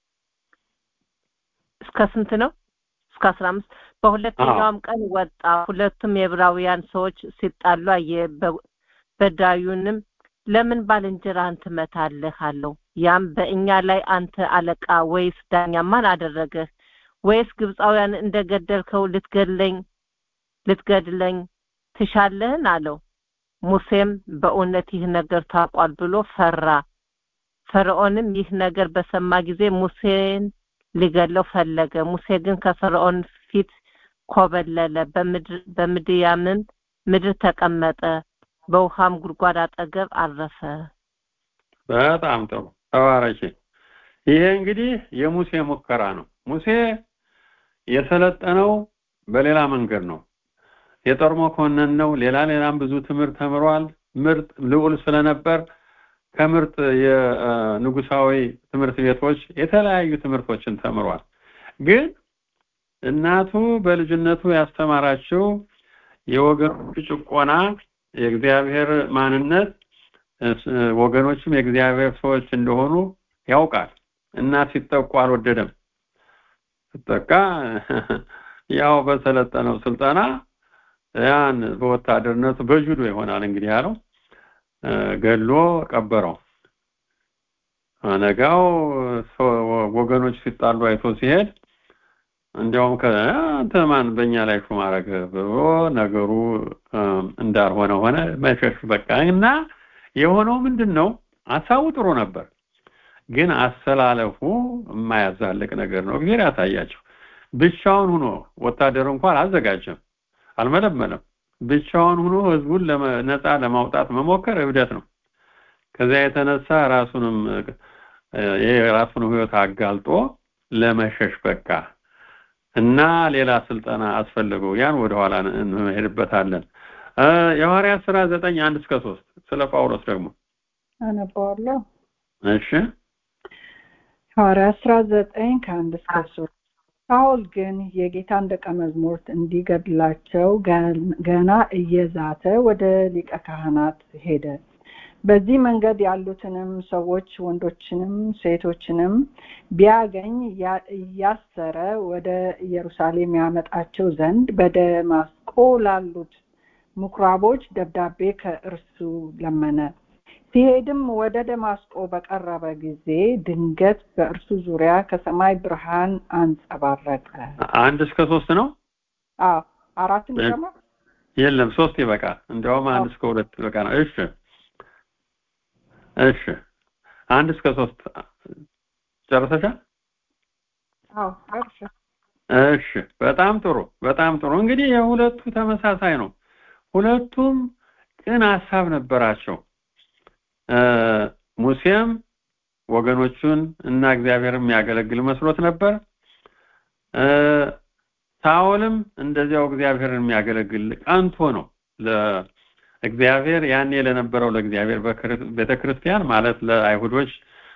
እስከ ስንት ነው እስከ አስራ አምስት በሁለተኛውም ቀን ወጣ ሁለቱም የዕብራውያን ሰዎች ሲጣሉ አየ በዳዩንም ለምን ባልንጀራህን ትመታለህ አለው ያም በእኛ ላይ አንተ አለቃ ወይስ ዳኛ ማን አደረገህ ወይስ ግብፃውያን እንደገደልከው ልትገድለኝ ልትገድለኝ ትሻለህን አለው ሙሴም በእውነት ይህ ነገር ታውቋል ብሎ ፈራ ፈርዖንም ይህ ነገር በሰማ ጊዜ ሙሴን ሊገለው ፈለገ ሙሴ ግን ከፈርዖን ፊት ኮበለለ በምድያምም ምድር ተቀመጠ በውሃም ጉድጓድ አጠገብ አረፈ በጣም ጥሩ ተባረኪ ይሄ እንግዲህ የሙሴ ሙከራ ነው ሙሴ የሰለጠነው በሌላ መንገድ ነው የጦር መኮንን ነው ሌላ ሌላም ብዙ ትምህርት ተምሯል ምርጥ ልዑል ስለነበር ከምርጥ የንጉሳዊ ትምህርት ቤቶች የተለያዩ ትምህርቶችን ተምሯል ግን እናቱ በልጅነቱ ያስተማራችው የወገኖቹ ጭቆና የእግዚአብሔር ማንነት ወገኖችም የእግዚአብሔር ሰዎች እንደሆኑ ያውቃል እና ሲጠቁ አልወደደም ሲጠቃ ያው በሰለጠነው ስልጠና ያን በወታደርነቱ በጁዶ ይሆናል እንግዲህ ያለው ገሎ ቀበረው ነጋው ወገኖች ሲጣሉ አይቶ ሲሄድ እንዲያውም ከአንተ ማን በእኛ ላይ ሹም አረገ ብሎ ነገሩ እንዳልሆነ ሆነ መሸሽ በቃ እና የሆነው ምንድን ነው ሀሳቡ ጥሩ ነበር ግን አሰላለፉ የማያዛልቅ ነገር ነው እግዚአብሔር ያሳያቸው ብቻውን ሆኖ ወታደር እንኳን አልዘጋጀም አልመለመለም ብቻውን ሆኖ ህዝቡን ነፃ ለማውጣት መሞከር እብደት ነው ከዚያ የተነሳ ራሱንም የራሱን ህይወት አጋልጦ ለመሸሽ በቃ እና ሌላ ስልጠና አስፈልገው ያን ወደኋላ እንሄድበታለን የሐዋርያት ስራ ዘጠኝ አንድ እስከ ሶስት ስለ ጳውሎስ ደግሞ አነባዋለሁ እሺ ሐዋርያት ስራ ዘጠኝ ከአንድ እስከ ሶስት ሳውል ግን የጌታን ደቀ መዝሙርት እንዲገድላቸው ገና እየዛተ ወደ ሊቀ ካህናት ሄደ በዚህ መንገድ ያሉትንም ሰዎች ወንዶችንም ሴቶችንም ቢያገኝ እያሰረ ወደ ኢየሩሳሌም ያመጣቸው ዘንድ በደማስቆ ላሉት ምኩራቦች ደብዳቤ ከእርሱ ለመነ ሲሄድም ወደ ደማስቆ በቀረበ ጊዜ ድንገት በእርሱ ዙሪያ ከሰማይ ብርሃን አንጸባረቀ አንድ እስከ ሶስት ነው አዎ አራትን ጨምር የለም ሶስት ይበቃል እንዲያውም አንድ እስከ ሁለት ይበቃ ነው እሺ እሺ አንድ እስከ ሶስት ጨርሰሻል አዎ ጨርሻ እሺ በጣም ጥሩ በጣም ጥሩ እንግዲህ የሁለቱ ተመሳሳይ ነው ሁለቱም ቅን ሀሳብ ነበራቸው ሙሴም ወገኖቹን እና እግዚአብሔር የሚያገለግል መስሎት ነበር ሳኦልም እንደዚያው እግዚአብሔርን የሚያገለግል ቀንቶ ነው እግዚአብሔር ያኔ ለነበረው ለእግዚአብሔር ቤተክርስቲያን ማለት ለአይሁዶች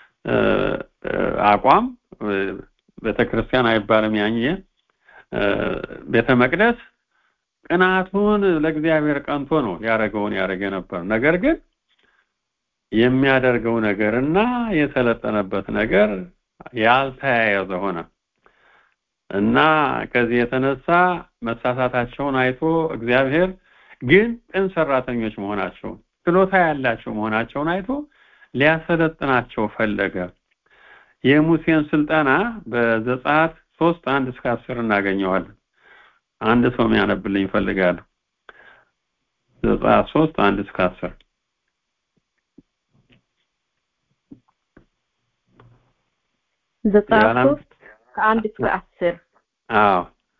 አቋም ቤተክርስቲያን አይባልም ያኘ ቤተ መቅደስ ቅናቱን ለእግዚአብሔር ቀንቶ ነው ያደረገውን ያደረገ ነበር ነገር ግን የሚያደርገው ነገርና የሰለጠነበት ነገር ያልተያያዘ ሆነ እና ከዚህ የተነሳ መሳሳታቸውን አይቶ እግዚአብሔር ግን ቅን ሰራተኞች መሆናቸውን ችሎታ ያላቸው መሆናቸውን አይቶ ሊያሰለጥናቸው ፈለገ የሙሴን ስልጠና በዘጸአት ሶስት አንድ እስከ አስር እናገኘዋለን አንድ ሰው የሚያነብልኝ ይፈልጋሉ ዘጸአት ሶስት አንድ እስከ አስር ዘጸአት ሶስት ከአንድ እስከ አስር አዎ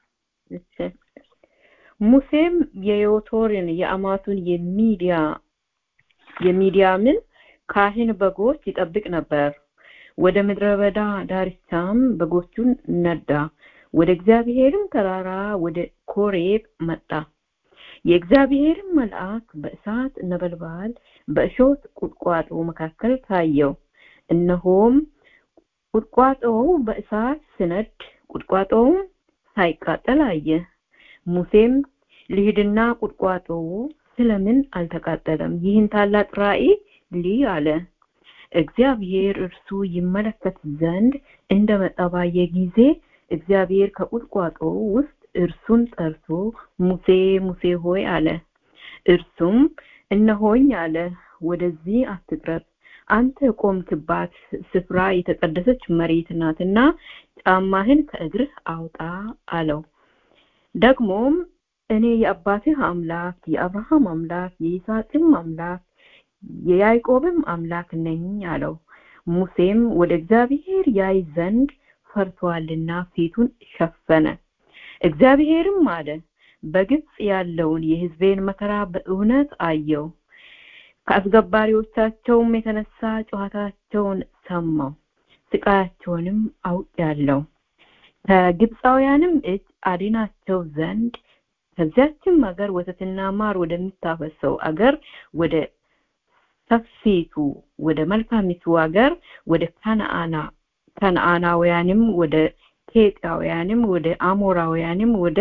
ሙሴም የዮቶርን የአማቱን የሚዲያ የሚዲያምን ካህን በጎች ይጠብቅ ነበር ወደ ምድረ በዳ ዳርቻም በጎቹን ነዳ ወደ እግዚአብሔርም ተራራ ወደ ኮሬብ መጣ የእግዚአብሔርም መልአክ በእሳት ነበልባል በእሾት ቁጥቋጦ መካከል ታየው እነሆም ቁጥቋጦው በእሳት ስነድ ቁጥቋጦውም ሳይቃጠል አየ ሙሴም ልሂድና ቁጥቋጦው ስለምን አልተቃጠለም ይህን ታላቅ ራእይ ልይ አለ እግዚአብሔር እርሱ ይመለከት ዘንድ እንደመጣ ባየ ጊዜ እግዚአብሔር ከቁጥቋጦው ውስጥ እርሱን ጠርቶ ሙሴ ሙሴ ሆይ አለ እርሱም እነሆኝ አለ ወደዚህ አትቅረብ አንተ ቆምክባት ስፍራ የተቀደሰች መሬት ናትና ጫማህን ከእግርህ አውጣ አለው ደግሞም እኔ የአባትህ አምላክ የአብርሃም አምላክ የይስሐቅም አምላክ የያዕቆብም አምላክ ነኝ አለው ሙሴም ወደ እግዚአብሔር ያይ ዘንድ ፈርቷልና ፊቱን ሸፈነ እግዚአብሔርም አለ በግብፅ ያለውን የህዝቤን መከራ በእውነት አየው ከአስገባሪዎቻቸውም የተነሳ ጨዋታቸውን ሰማው ስቃያቸውንም አውቄያለሁ ከግብፃውያንም እጅ አድናቸው ዘንድ ከዚያችም አገር ወተትና ማር ወደሚታፈሰው አገር ወደ ሰፊቱ ወደ መልካሚቱ አገር ወደ ከነአና ከነአናውያንም ወደ ኬጣውያንም ወደ አሞራውያንም ወደ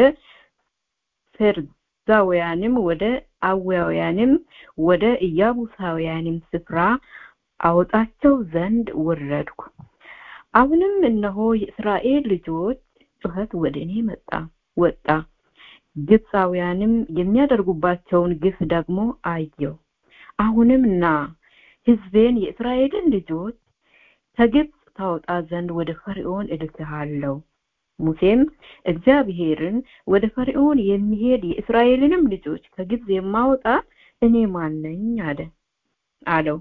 ፌርዛውያንም ወደ አዊያውያንም ወደ ኢያቡሳውያንም ስፍራ አወጣቸው ዘንድ ወረድኩ አሁንም እነሆ የእስራኤል ልጆች ጩኸት ወደ እኔ መጣ ወጣ ግብፃውያንም የሚያደርጉባቸውን ግፍ ደግሞ አየው አሁንም ና ህዝቤን የእስራኤልን ልጆች ከግብፅ ታወጣ ዘንድ ወደ ፈርዖን እልክሃለሁ ሙሴም እግዚአብሔርን ወደ ፈርዖን የሚሄድ የእስራኤልንም ልጆች ከግብፅ የማወጣ እኔ ማነኝ አለ አለው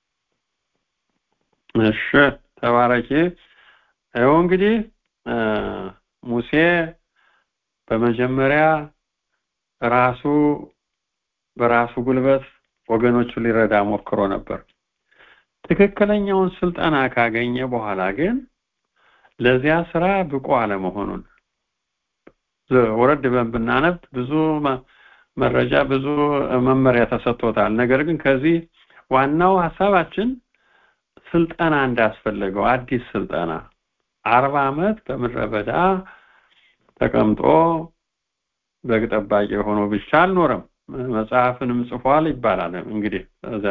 እሺ ተባረኪ ይኸው እንግዲህ ሙሴ በመጀመሪያ ራሱ በራሱ ጉልበት ወገኖቹን ሊረዳ ሞክሮ ነበር ትክክለኛውን ስልጠና ካገኘ በኋላ ግን ለዚያ ስራ ብቁ አለመሆኑን ወረድ ብለን ብናነብ ብዙ መረጃ ብዙ መመሪያ ተሰጥቶታል ነገር ግን ከዚህ ዋናው ሀሳባችን ስልጠና እንዳስፈለገው አዲስ ስልጠና አርባ አመት በምድረ በዳ ተቀምጦ በግ ጠባቂ ሆኖ ብቻ አልኖረም መጽሐፍንም ጽፏል ይባላል እንግዲህ እዛ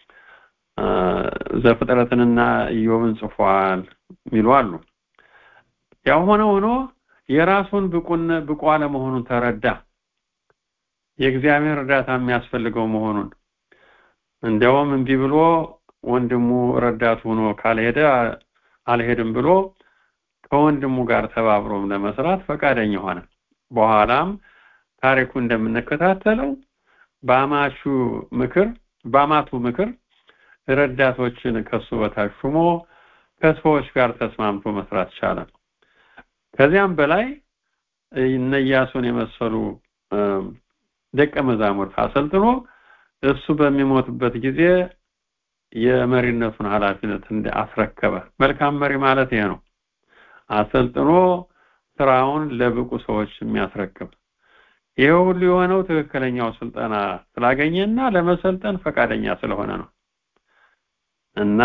ዘፍጥረትንና ኢዮብን ጽፏል ሚሉ አሉ ያው ሆነ ሆኖ የራሱን ብቁን ብቁ አለመሆኑን ተረዳ የእግዚአብሔር እርዳታ የሚያስፈልገው መሆኑን እንዲያውም እምቢ ብሎ ወንድሙ ረዳት ሆኖ ካልሄደ አልሄድም ብሎ ከወንድሙ ጋር ተባብሮም ለመስራት ፈቃደኛ ሆነ በኋላም ታሪኩ እንደምንከታተለው በአማቹ ምክር በአማቱ ምክር ረዳቶችን ከሱ በታች ሹሞ ከሰዎች ጋር ተስማምቶ መስራት ቻለ ከዚያም በላይ እነ ኢያሱን የመሰሉ ደቀ መዛሙርት አሰልጥኖ እሱ በሚሞትበት ጊዜ የመሪነቱን ኃላፊነት አስረከበ መልካም መሪ ማለት ይሄ ነው አሰልጥኖ ስራውን ለብቁ ሰዎች የሚያስረክብ ይሄ ሁሉ የሆነው ትክክለኛው ስልጠና ስላገኘና ለመሰልጠን ፈቃደኛ ስለሆነ ነው እና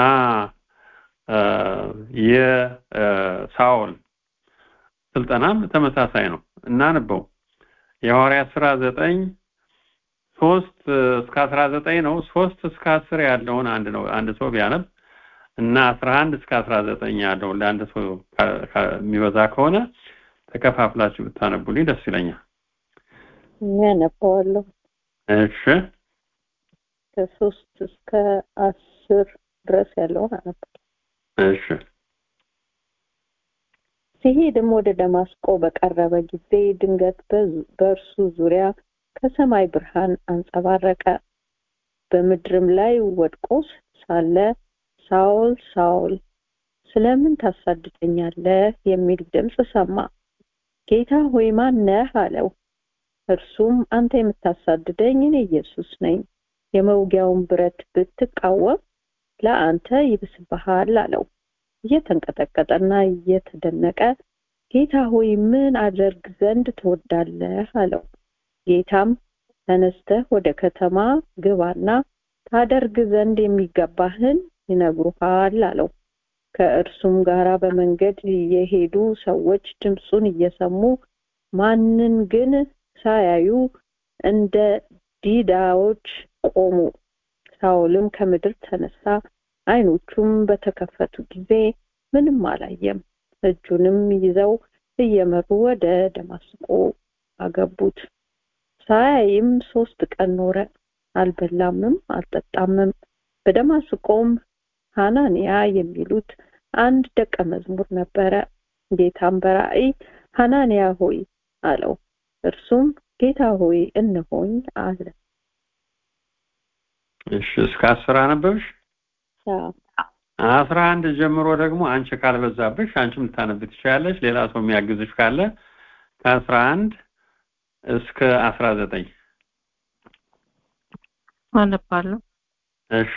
የሳኦል ስልጠናም ተመሳሳይ ነው እናንበው የሐዋርያት ስራ ዘጠኝ ሶስት እስከ አስራ ዘጠኝ ነው ሶስት እስከ አስር ያለውን አንድ ነው አንድ ሰው ቢያነብ እና አስራ አንድ እስከ አስራ ዘጠኝ ያለው ለአንድ ሰው የሚበዛ ከሆነ ተከፋፍላችሁ ብታነቡልኝ ደስ ይለኛል ያነባዋለሁ እሺ ከሶስት እስከ አስር ድረስ ያለውን አነባለሁ እሺ ሲሄድም ወደ ደማስቆ በቀረበ ጊዜ ድንገት በእርሱ ዙሪያ ከሰማይ ብርሃን አንጸባረቀ በምድርም ላይ ወድቆ ሳለ ሳውል ሳውል ስለምን ታሳድደኛለህ የሚል ድምፅ ሰማ ጌታ ሆይ ማን ነህ አለው እርሱም አንተ የምታሳድደኝ እኔ ኢየሱስ ነኝ የመውጊያውን ብረት ብትቃወም ለአንተ ይብስብሃል አለው እየተንቀጠቀጠና እየተደነቀ ጌታ ሆይ ምን አደርግ ዘንድ ትወዳለህ አለው ጌታም ተነስተህ ወደ ከተማ ግባና ታደርግ ዘንድ የሚገባህን ይነግሩሃል አለው ከእርሱም ጋር በመንገድ የሄዱ ሰዎች ድምፁን እየሰሙ ማንን ግን ሳያዩ እንደ ዲዳዎች ቆሙ ሳውልም ከምድር ተነሳ አይኖቹም በተከፈቱ ጊዜ ምንም አላየም እጁንም ይዘው እየመሩ ወደ ደማስቆ አገቡት ሳያይም ሶስት ቀን ኖረ አልበላምም አልጠጣምም በደማስቆም ሐናንያ የሚሉት አንድ ደቀ መዝሙር ነበረ ጌታም በራእይ ሐናንያ ሆይ አለው እርሱም ጌታ ሆይ እነሆኝ አለ እሺ እስከ አስር አነበብሽ አስራ አንድ ጀምሮ ደግሞ አንቺ ካልበዛብሽ አንቺም ልታነብ ትችላለች ሌላ ሰው የሚያግዝሽ ካለ ከአስራ አንድ እስከ አስራ ዘጠኝ አነባለሁ እሺ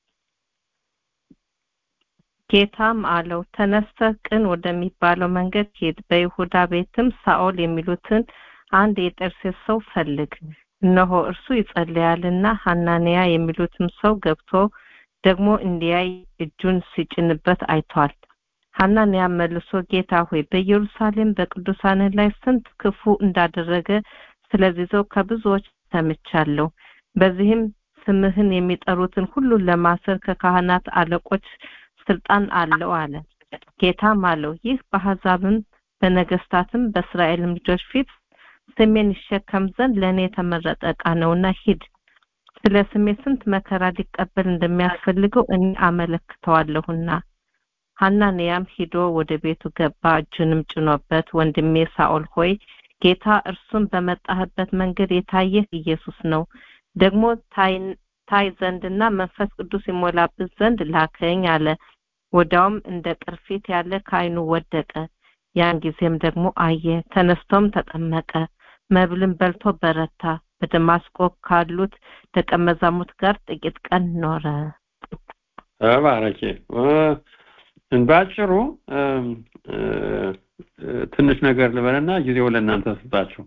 ጌታም አለው ተነስተህ ቅን ወደሚባለው መንገድ ሂድ በይሁዳ ቤትም ሳኦል የሚሉትን አንድ የጠርሴስ ሰው ፈልግ እነሆ እርሱ ይጸልያልና ሐናንያ የሚሉትም ሰው ገብቶ ደግሞ እንዲያይ እጁን ሲጭንበት አይቷል ሐናንያ መልሶ ጌታ ሆይ በኢየሩሳሌም በቅዱሳን ላይ ስንት ክፉ እንዳደረገ ስለዚህ ሰው ከብዙዎች ሰምቻለሁ በዚህም ስምህን የሚጠሩትን ሁሉ ለማሰር ከካህናት አለቆች ስልጣን አለው አለ ጌታም አለው ይህ በአሕዛብም በነገስታትም በእስራኤልም ልጆች ፊት ስሜን ይሸከም ዘንድ ለእኔ የተመረጠ ዕቃ ነውና ሂድ ስለ ስሜ ስንት መከራ ሊቀበል እንደሚያስፈልገው እኔ አመለክተዋለሁና ሐናንያም ሂዶ ወደ ቤቱ ገባ እጁንም ጭኖበት ወንድሜ ሳኦል ሆይ ጌታ እርሱም በመጣህበት መንገድ የታየህ ኢየሱስ ነው ደግሞ ታይ ዘንድና መንፈስ ቅዱስ ይሞላብት ዘንድ ላከኝ አለ ወዲያውም እንደ ቅርፊት ያለ ከአይኑ ወደቀ ያን ጊዜም ደግሞ አየ ተነስቶም ተጠመቀ መብልን በልቶ በረታ በደማስቆ ካሉት ደቀ መዛሙርት ጋር ጥቂት ቀን ኖረ ተባረኪ ባጭሩ ትንሽ ነገር ልበልና ጊዜው ለእናንተ ስጣችሁ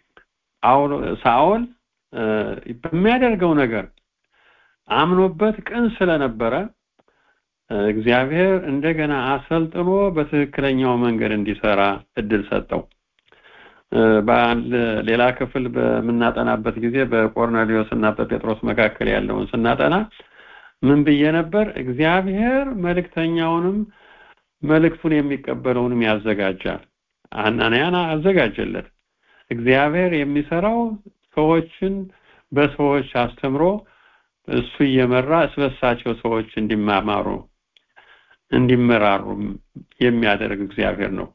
ሳኦል በሚያደርገው ነገር አምኖበት ቅን ስለነበረ እግዚአብሔር እንደገና አሰልጥኖ በትክክለኛው መንገድ እንዲሰራ እድል ሰጠው በአንድ ሌላ ክፍል በምናጠናበት ጊዜ በቆርኔሊዮስ እና በጴጥሮስ መካከል ያለውን ስናጠና ምን ብዬ ነበር እግዚአብሔር መልእክተኛውንም መልእክቱን የሚቀበለውንም ያዘጋጃል አናንያን አዘጋጀለት እግዚአብሔር የሚሰራው ሰዎችን በሰዎች አስተምሮ እሱ እየመራ እስበሳቸው ሰዎች እንዲማማሩ እንዲመራሩ የሚያደርግ እግዚአብሔር ነው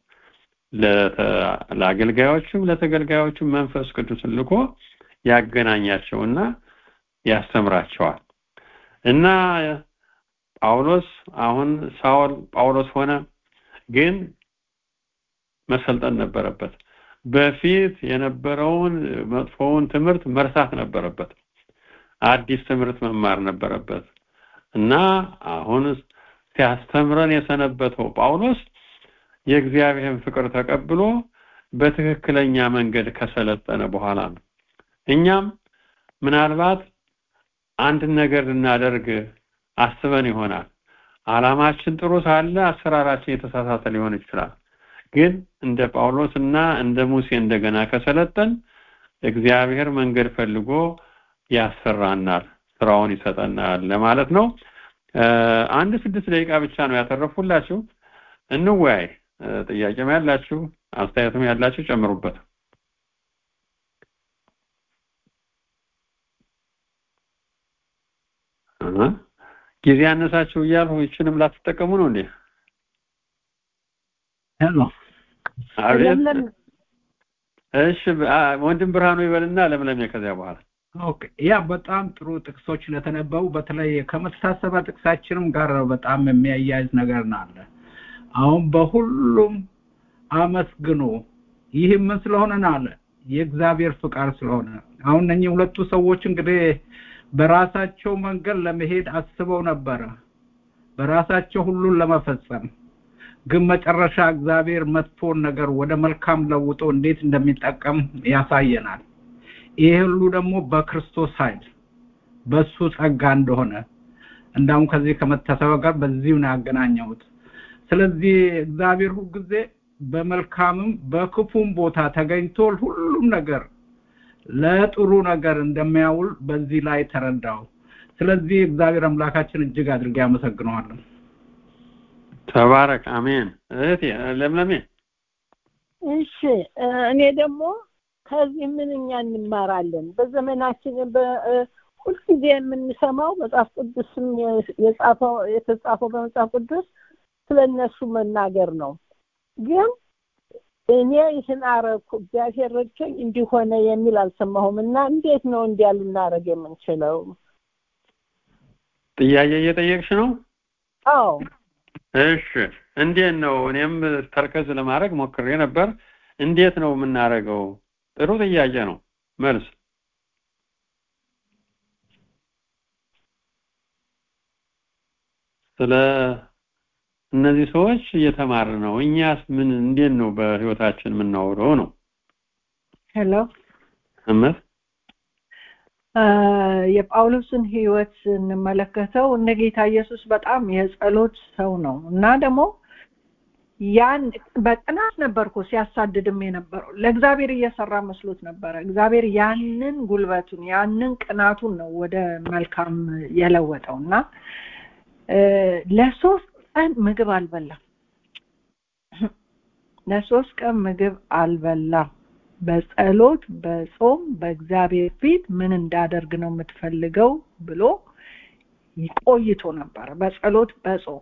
ለአገልጋዮችም ለተገልጋዮችም መንፈስ ቅዱስን ልኮ ያገናኛቸውና ያስተምራቸዋል እና ጳውሎስ አሁን ሳውል ጳውሎስ ሆነ ግን መሰልጠን ነበረበት በፊት የነበረውን መጥፎውን ትምህርት መርሳት ነበረበት አዲስ ትምህርት መማር ነበረበት እና አሁን ሲያስተምረን የሰነበተው ጳውሎስ የእግዚአብሔርን ፍቅር ተቀብሎ በትክክለኛ መንገድ ከሰለጠነ በኋላ ነው። እኛም ምናልባት አንድ ነገር ልናደርግ አስበን ይሆናል። አላማችን ጥሩ ሳለ አሰራራችን የተሳሳተ ሊሆን ይችላል። ግን እንደ ጳውሎስ እና እንደ ሙሴ እንደገና ከሰለጠን እግዚአብሔር መንገድ ፈልጎ ያሰራናል፣ ስራውን ይሰጠናል ለማለት ነው። አንድ ስድስት ደቂቃ ብቻ ነው ያተረፉላችሁ። እንወያይ። ጥያቄም ያላችሁ አስተያየትም ያላችሁ ጨምሩበት። ጊዜ ያነሳችሁ እያልሁ ይችንም ላትጠቀሙ ነው እንዴ? ሄሎ አቤት። እሺ ወንድም ብርሃኑ ይበልና ለምለሜ ከዚያ በኋላ ኦኬ ያ በጣም ጥሩ ጥቅሶች ለተነበቡ በተለይ ከመተሳሰቢያ ጥቅሳችንም ጋር በጣም የሚያያይዝ ነገር አለ። አሁን በሁሉም አመስግኑ። ይህ ምን ስለሆነ ነው አለ የእግዚአብሔር ፍቃድ ስለሆነ። አሁን እነኚህ ሁለቱ ሰዎች እንግዲህ በራሳቸው መንገድ ለመሄድ አስበው ነበረ፣ በራሳቸው ሁሉን ለመፈጸም ግን መጨረሻ እግዚአብሔር መጥፎን ነገር ወደ መልካም ለውጦ እንዴት እንደሚጠቀም ያሳየናል። ይሄ ሁሉ ደግሞ በክርስቶስ ኃይል በሱ ጸጋ እንደሆነ እንዳውም ከዚህ ከመታሰቢያ ጋር በዚሁ ነው ያገናኘሁት። ስለዚህ እግዚአብሔር ሁልጊዜ በመልካምም በክፉም ቦታ ተገኝቶ ሁሉም ነገር ለጥሩ ነገር እንደሚያውል በዚህ ላይ ተረዳው። ስለዚህ እግዚአብሔር አምላካችን እጅግ አድርጌ አመሰግነዋለሁ። ተባረክ። አሜን። እህቴ ለምለሜ እሺ እኔ ደግሞ ከዚህ ምን እኛ እንማራለን? በዘመናችን ሁልጊዜ የምንሰማው መጽሐፍ ቅዱስም የጻፈው የተጻፈው በመጽሐፍ ቅዱስ ስለ እነሱ መናገር ነው። ግን እኔ ይህን አረኩ እግዚአብሔር ረድቶኝ እንዲሆነ የሚል አልሰማሁም እና እንዴት ነው እንዲያ ልናደርግ የምንችለው? ጥያቄ እየጠየቅሽ ነው? አዎ። እሺ እንዴት ነው? እኔም ተርከዝ ለማድረግ ሞክሬ ነበር። እንዴት ነው የምናደርገው? ጥሩ ጥያቄ ነው። መልስ ስለ እነዚህ ሰዎች እየተማር ነው። እኛስ ምን እንዴት ነው በህይወታችን የምናውረው ነው? ሄሎ እመት የጳውሎስን ህይወት ስንመለከተው እነ ጌታ ኢየሱስ በጣም የጸሎት ሰው ነው እና ደግሞ ያን በቅናት ነበር እኮ ሲያሳድድም የነበረው ለእግዚአብሔር እየሰራ መስሎት ነበረ። እግዚአብሔር ያንን ጉልበቱን ያንን ቅናቱን ነው ወደ መልካም የለወጠው እና ለሶስት ቀን ምግብ አልበላም። ለሶስት ቀን ምግብ አልበላም። በጸሎት በጾም በእግዚአብሔር ፊት ምን እንዳደርግ ነው የምትፈልገው ብሎ ቆይቶ ነበረ። በጸሎት በጾም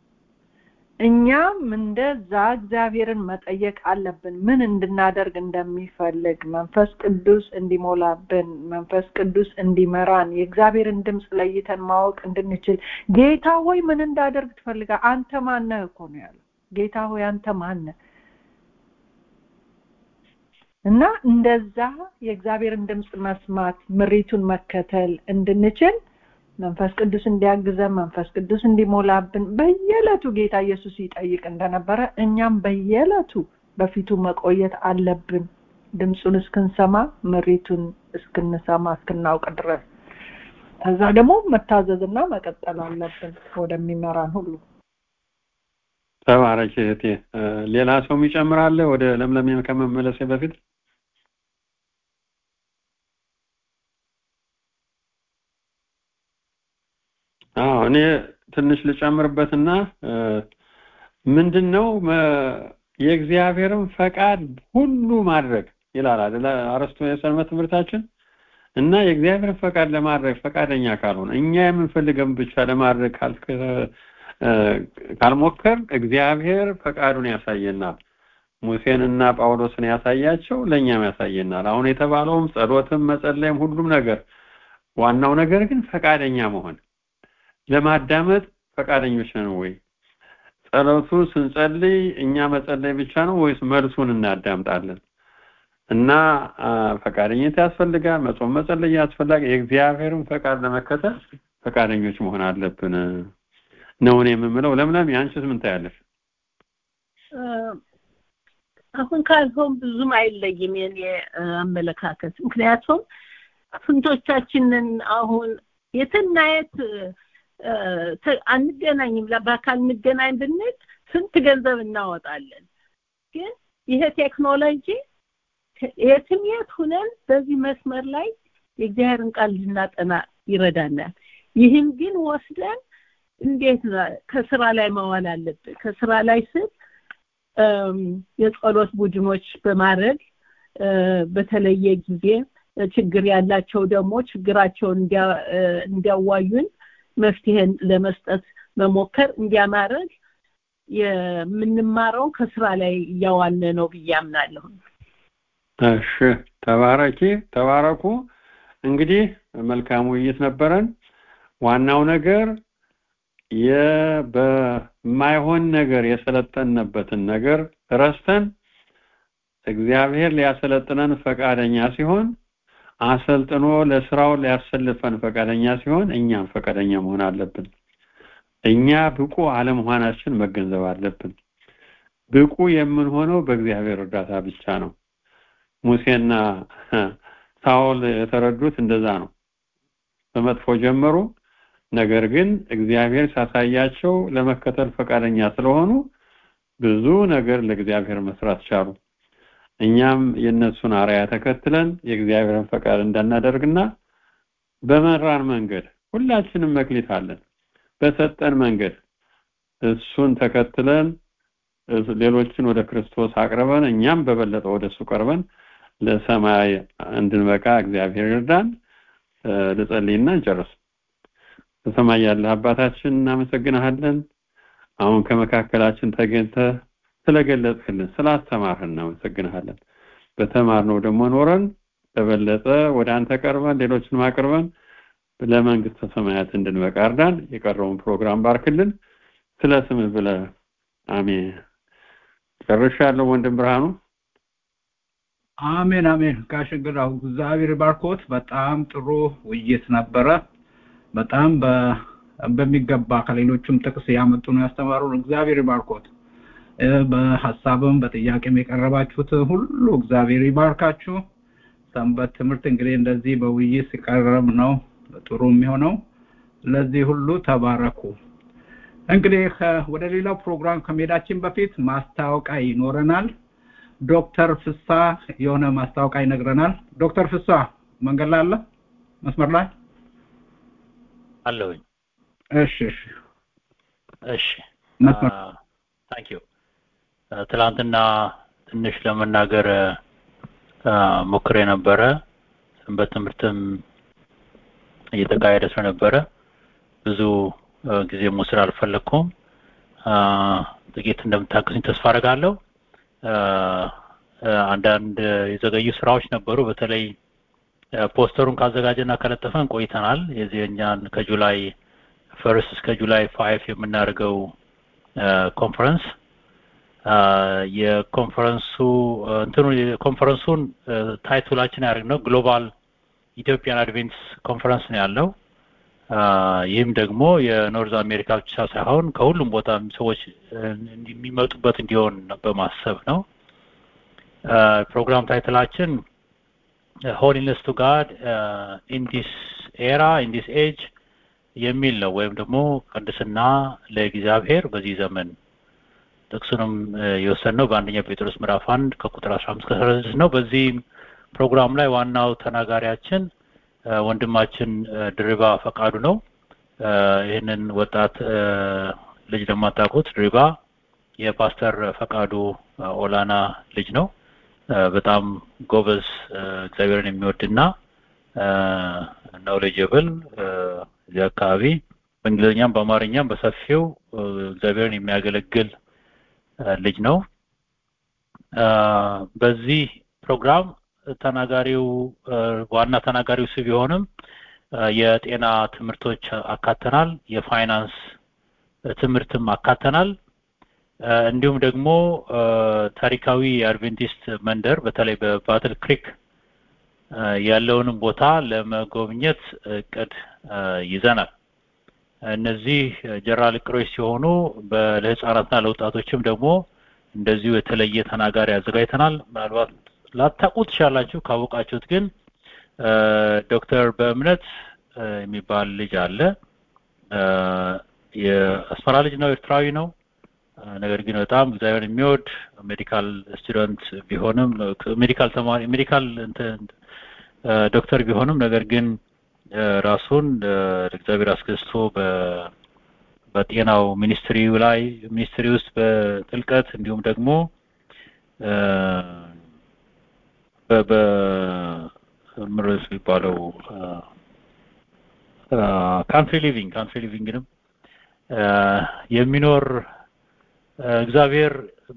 እኛም እንደዛ እግዚአብሔርን መጠየቅ አለብን። ምን እንድናደርግ እንደሚፈልግ መንፈስ ቅዱስ እንዲሞላብን፣ መንፈስ ቅዱስ እንዲመራን፣ የእግዚአብሔርን ድምፅ ለይተን ማወቅ እንድንችል ጌታ ሆይ ምን እንዳደርግ ትፈልጋ? አንተ ማነህ እኮ ነው ያለው። ጌታ ሆይ አንተ ማነህ? እና እንደዛ የእግዚአብሔርን ድምፅ መስማት ምሪቱን መከተል እንድንችል መንፈስ ቅዱስ እንዲያግዘን መንፈስ ቅዱስ እንዲሞላብን በየዕለቱ ጌታ ኢየሱስ ይጠይቅ እንደነበረ እኛም በየዕለቱ በፊቱ መቆየት አለብን ድምፁን እስክንሰማ ምሪቱን እስክንሰማ እስክናውቅ ድረስ ከዛ ደግሞ መታዘዝና መቀጠል አለብን ወደሚመራን ሁሉ ተባረክ እህቴ ሌላ ሰው ይጨምራለ ወደ ለምለም ከመመለሴ በፊት አዎ እኔ ትንሽ ልጨምርበትና ምንድነው የእግዚአብሔርን ፈቃድ ሁሉ ማድረግ ይላል አይደል አረስቶ የሰንበት ትምህርታችን እና የእግዚአብሔርን ፈቃድ ለማድረግ ፈቃደኛ ካልሆነ እኛ የምንፈልገውን ብቻ ለማድረግ ካልሞከር እግዚአብሔር ፈቃዱን ያሳየናል ሙሴንና ጳውሎስን ያሳያቸው ለእኛም ያሳየናል አሁን የተባለውም ጸሎትም መጸለይም ሁሉም ነገር ዋናው ነገር ግን ፈቃደኛ መሆን ለማዳመጥ ፈቃደኞች ነን ወይ ጸሎቱ ስንጸልይ እኛ መጸለይ ብቻ ነው ወይስ መልሱን እናዳምጣለን እና ፈቃደኝነት ያስፈልጋል መጾም መጸለይ ያስፈልጋል የእግዚአብሔርን ፈቃድ ለመከተል ፈቃደኞች መሆን አለብን ነው እኔ የምምለው ለምለም ያንቺስ ምን ታያለሽ አሁን ካልሆን ብዙም አይለይም የኔ አመለካከት። ምክንያቱም ስንቶቻችንን አሁን የትና የት አንገናኝም፣ በአካል እንገናኝ ብንል ስንት ገንዘብ እናወጣለን። ግን ይሄ ቴክኖሎጂ የትም የት ሁነን በዚህ መስመር ላይ የእግዚአብሔርን ቃል እንድናጠና ይረዳናል። ይህም ግን ወስደን እንዴት ከስራ ላይ መዋል አለብን። ከስራ ላይ ስል የጸሎት ቡድኖች በማድረግ በተለየ ጊዜ ችግር ያላቸው ደግሞ ችግራቸውን እንዲያዋዩን መፍትሄን ለመስጠት መሞከር እንዲያማረግ የምንማረው ከስራ ላይ እያዋለ ነው ብዬ አምናለሁ። እሺ፣ ተባረኪ፣ ተባረኩ። እንግዲህ መልካም ውይይት ነበረን። ዋናው ነገር በማይሆን ነገር የሰለጠንበትን ነገር ረስተን እግዚአብሔር ሊያሰለጥነን ፈቃደኛ ሲሆን አሰልጥኖ ለስራው ሊያሰልፈን ፈቃደኛ ሲሆን እኛም ፈቃደኛ መሆን አለብን። እኛ ብቁ አለመሆናችን መገንዘብ አለብን። ብቁ የምንሆነው በእግዚአብሔር እርዳታ ብቻ ነው። ሙሴና ሳኦል የተረዱት እንደዛ ነው። በመጥፎ ጀመሩ። ነገር ግን እግዚአብሔር ሲያሳያቸው ለመከተል ፈቃደኛ ስለሆኑ ብዙ ነገር ለእግዚአብሔር መስራት ቻሉ። እኛም የእነሱን አርያ ተከትለን የእግዚአብሔርን ፈቃድ እንዳናደርግና በመራን መንገድ ሁላችንም መክሊት አለን። በሰጠን መንገድ እሱን ተከትለን ሌሎችን ወደ ክርስቶስ አቅርበን እኛም በበለጠ ወደ እሱ ቀርበን ለሰማይ እንድንበቃ እግዚአብሔር ይርዳን። ልጸልይና እንጨርስ። በሰማይ ያለ አባታችን እናመሰግናለን። አሁን ከመካከላችን ተገኝተ ስለገለጽክልን ስላስተማርህን እናመሰግንሃለን። በተማርነው ደግሞ ኖረን በበለጠ ወደ አንተ ቀርበን ሌሎችንም አቅርበን ለመንግስተ ሰማያት እንድንበቃ እርዳን። የቀረውን ፕሮግራም ባርክልን። ስለ ስምህ ብለህ አሜን። ጨርሻለሁ። ወንድም ብርሃኑ አሜን አሜን። ጋሽ እንግዳው እግዚአብሔር ባርኮት። በጣም ጥሩ ውይይት ነበረ። በጣም በሚገባ ከሌሎችም ጥቅስ ያመጡ ነው ያስተማሩን። እግዚአብሔር ባርኮት። በሀሳብም በጥያቄም የቀረባችሁት ሁሉ እግዚአብሔር ይባርካችሁ። ሰንበት ትምህርት እንግዲህ እንደዚህ በውይይት ሲቀረብ ነው ጥሩ የሚሆነው። ለዚህ ሁሉ ተባረኩ። እንግዲህ ወደ ሌላው ፕሮግራም ከመሄዳችን በፊት ማስታወቂያ ይኖረናል። ዶክተር ፍሳ የሆነ ማስታወቂያ ይነግረናል። ዶክተር ፍሳ መንገድ ላይ አለ? መስመር ላይ አለሁኝ። እሺ እሺ እሺ መስመር ታንክ ዩ ትላንትና ትንሽ ለመናገር ሞክሬ ነበረ። ሰንበት ትምህርትም እየተካሄደ ስለነበረ ብዙ ጊዜ መውሰድ አልፈለግኩም። ጥቂት እንደምታግዙኝ ተስፋ አደርጋለሁ። አንዳንድ የዘገዩ ስራዎች ነበሩ። በተለይ ፖስተሩን ካዘጋጀና ከለጠፈን ቆይተናል። የዚህኛን ከጁላይ ፈርስት እስከ ጁላይ ፋይቭ የምናደርገው ኮንፈረንስ የኮንፈረንሱ እንትኑ የኮንፈረንሱን ታይትላችን ያደርግነው ግሎባል ኢትዮጵያን አድቬንትስ ኮንፈረንስ ነው ያለው። ይህም ደግሞ የኖርዝ አሜሪካ ብቻ ሳይሆን ከሁሉም ቦታ ሰዎች የሚመጡበት እንዲሆን በማሰብ ነው። ፕሮግራም ታይትላችን ሆሊነስ ቱ ጋድ ኢን ዲስ ኤራ ኢን ዲስ ኤጅ የሚል ነው። ወይም ደግሞ ቅድስና ለእግዚአብሔር በዚህ ዘመን ጥቅሱንም የወሰንነው በአንደኛ ጴጥሮስ ምዕራፍ አንድ ከቁጥር አስራ አምስት ከአስራ ስድስት ነው። በዚህ ፕሮግራም ላይ ዋናው ተናጋሪያችን ወንድማችን ድሪባ ፈቃዱ ነው። ይህንን ወጣት ልጅ ለማታውቁት ድሪባ የፓስተር ፈቃዱ ኦላና ልጅ ነው። በጣም ጎበዝ እግዚአብሔርን የሚወድና ኖሌጀብል እዚህ አካባቢ በእንግሊዝኛም በአማርኛም በሰፊው እግዚአብሔርን የሚያገለግል ልጅ ነው። በዚህ ፕሮግራም ተናጋሪው ዋና ተናጋሪው እሱ ቢሆንም የጤና ትምህርቶች አካተናል፣ የፋይናንስ ትምህርትም አካተናል። እንዲሁም ደግሞ ታሪካዊ የአድቬንቲስት መንደር በተለይ በባትል ክሪክ ያለውንም ቦታ ለመጎብኘት እቅድ ይዘናል። እነዚህ ጀነራል እቅዶች ሲሆኑ ለህፃናትና ለወጣቶችም ደግሞ እንደዚሁ የተለየ ተናጋሪ አዘጋጅተናል። ምናልባት ላታውቁት ትችላላችሁ። ካወቃችሁት ግን ዶክተር በእምነት የሚባል ልጅ አለ። የአስመራ ልጅ ነው፣ ኤርትራዊ ነው። ነገር ግን በጣም እግዚአብሔር የሚወድ ሜዲካል ስቱደንት ቢሆንም ሜዲካል ተማሪ ሜዲካል ዶክተር ቢሆንም ነገር ግን ራሱን ለእግዚአብሔር አስገዝቶ በጤናው ሚኒስትሪው ላይ ሚኒስትሪ ውስጥ በጥልቀት እንዲሁም ደግሞ በምርስ የሚባለው ካንትሪ ሊቪንግ ካንትሪ ሊቪንግንም የሚኖር እግዚአብሔር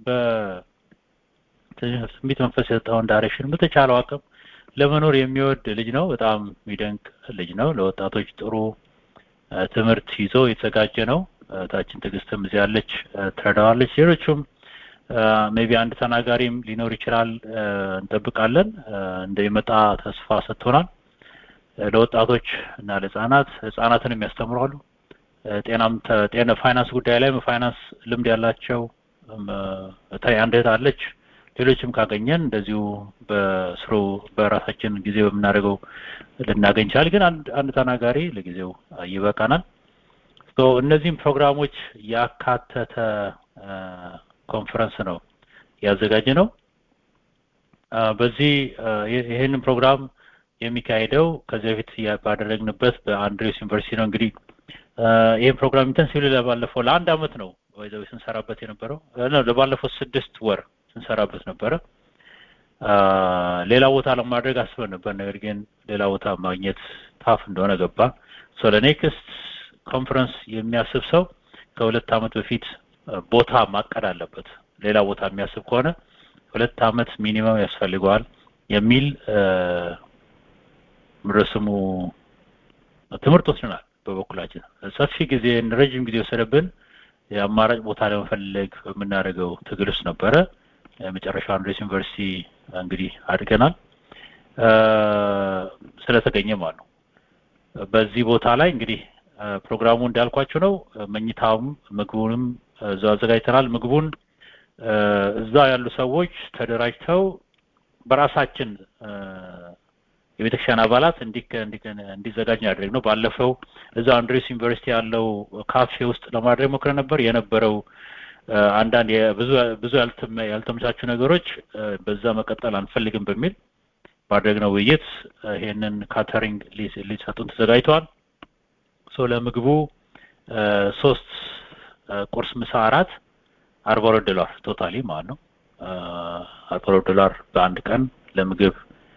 በትንቢት መንፈስ የሰጠውን ዳይሬክሽን በተቻለው አቅም ለመኖር የሚወድ ልጅ ነው። በጣም የሚደንቅ ልጅ ነው። ለወጣቶች ጥሩ ትምህርት ይዞ የተዘጋጀ ነው። ታችን ትዕግስትም እዚህ ያለች ትረዳዋለች። ሌሎቹም ሜቢ አንድ ተናጋሪም ሊኖር ይችላል እንጠብቃለን። እንደሚመጣ ተስፋ ሰጥቶናል። ለወጣቶች እና ለህጻናት ህጻናትንም ያስተምራሉ። ጤናም ጤና ፋይናንስ ጉዳይ ላይ ፋይናንስ ልምድ ያላቸው አንድ እህት አለች። ሌሎችም ካገኘን እንደዚሁ በስሩ በራሳችን ጊዜ በምናደርገው ልናገኝ ይችላል። ግን አንድ አንድ ተናጋሪ ለጊዜው ይበቃናል። እነዚህም ፕሮግራሞች ያካተተ ኮንፈረንስ ነው ያዘጋጀ ነው። በዚህ ይህንን ፕሮግራም የሚካሄደው ከዚህ በፊት ባደረግንበት በአንድሬስ ዩኒቨርሲቲ ነው። እንግዲህ ይህን ፕሮግራም ኢንተንሲቭሊ ለባለፈው ለአንድ አመት ነው ወይዘው ስንሰራበት የነበረው ለባለፈው ስድስት ወር ስንሰራበት ነበረ። ሌላ ቦታ ለማድረግ አስበን ነበር። ነገር ግን ሌላ ቦታ ማግኘት ታፍ እንደሆነ ገባ። ሶ ለኔክስት ኮንፈረንስ የሚያስብ ሰው ከሁለት አመት በፊት ቦታ ማቀድ አለበት። ሌላ ቦታ የሚያስብ ከሆነ ሁለት አመት ሚኒመም ያስፈልገዋል የሚል ምረስሙ ትምህርት ወስደናል። በበኩላችን ሰፊ ጊዜ ረጅም ጊዜ ወሰደብን። የአማራጭ ቦታ ለመፈለግ በምናደርገው ትግል ውስጥ ነበረ። መጨረሻ አንድሬስ ዩኒቨርሲቲ እንግዲህ አድርገናል ስለተገኘ ማለት ነው። በዚህ ቦታ ላይ እንግዲህ ፕሮግራሙ እንዳልኳቸው ነው። መኝታውም ምግቡንም እዛ አዘጋጅተናል። ምግቡን እዛ ያሉ ሰዎች ተደራጅተው በራሳችን የቤተክርስቲያን አባላት እንዲዘጋጅ ያደረግ ነው። ባለፈው እዛ አንድሬስ ዩኒቨርሲቲ ያለው ካፌ ውስጥ ለማድረግ ሞክረን ነበር። የነበረው አንዳንድ ብዙ ብዙ ያልተመቻቹ ነገሮች በዛ መቀጠል አንፈልግም በሚል ባደረግነው ውይይት ይሄንን ካተሪንግ ሊሰጡን ተዘጋጅተዋል። ሶ ለምግቡ ሶስት ቁርስ፣ ምሳ፣ አራት አርባ ሁለት ዶላር ቶታሊ ማለት ነው። አርባ ሁለት ዶላር በአንድ ቀን ለምግብ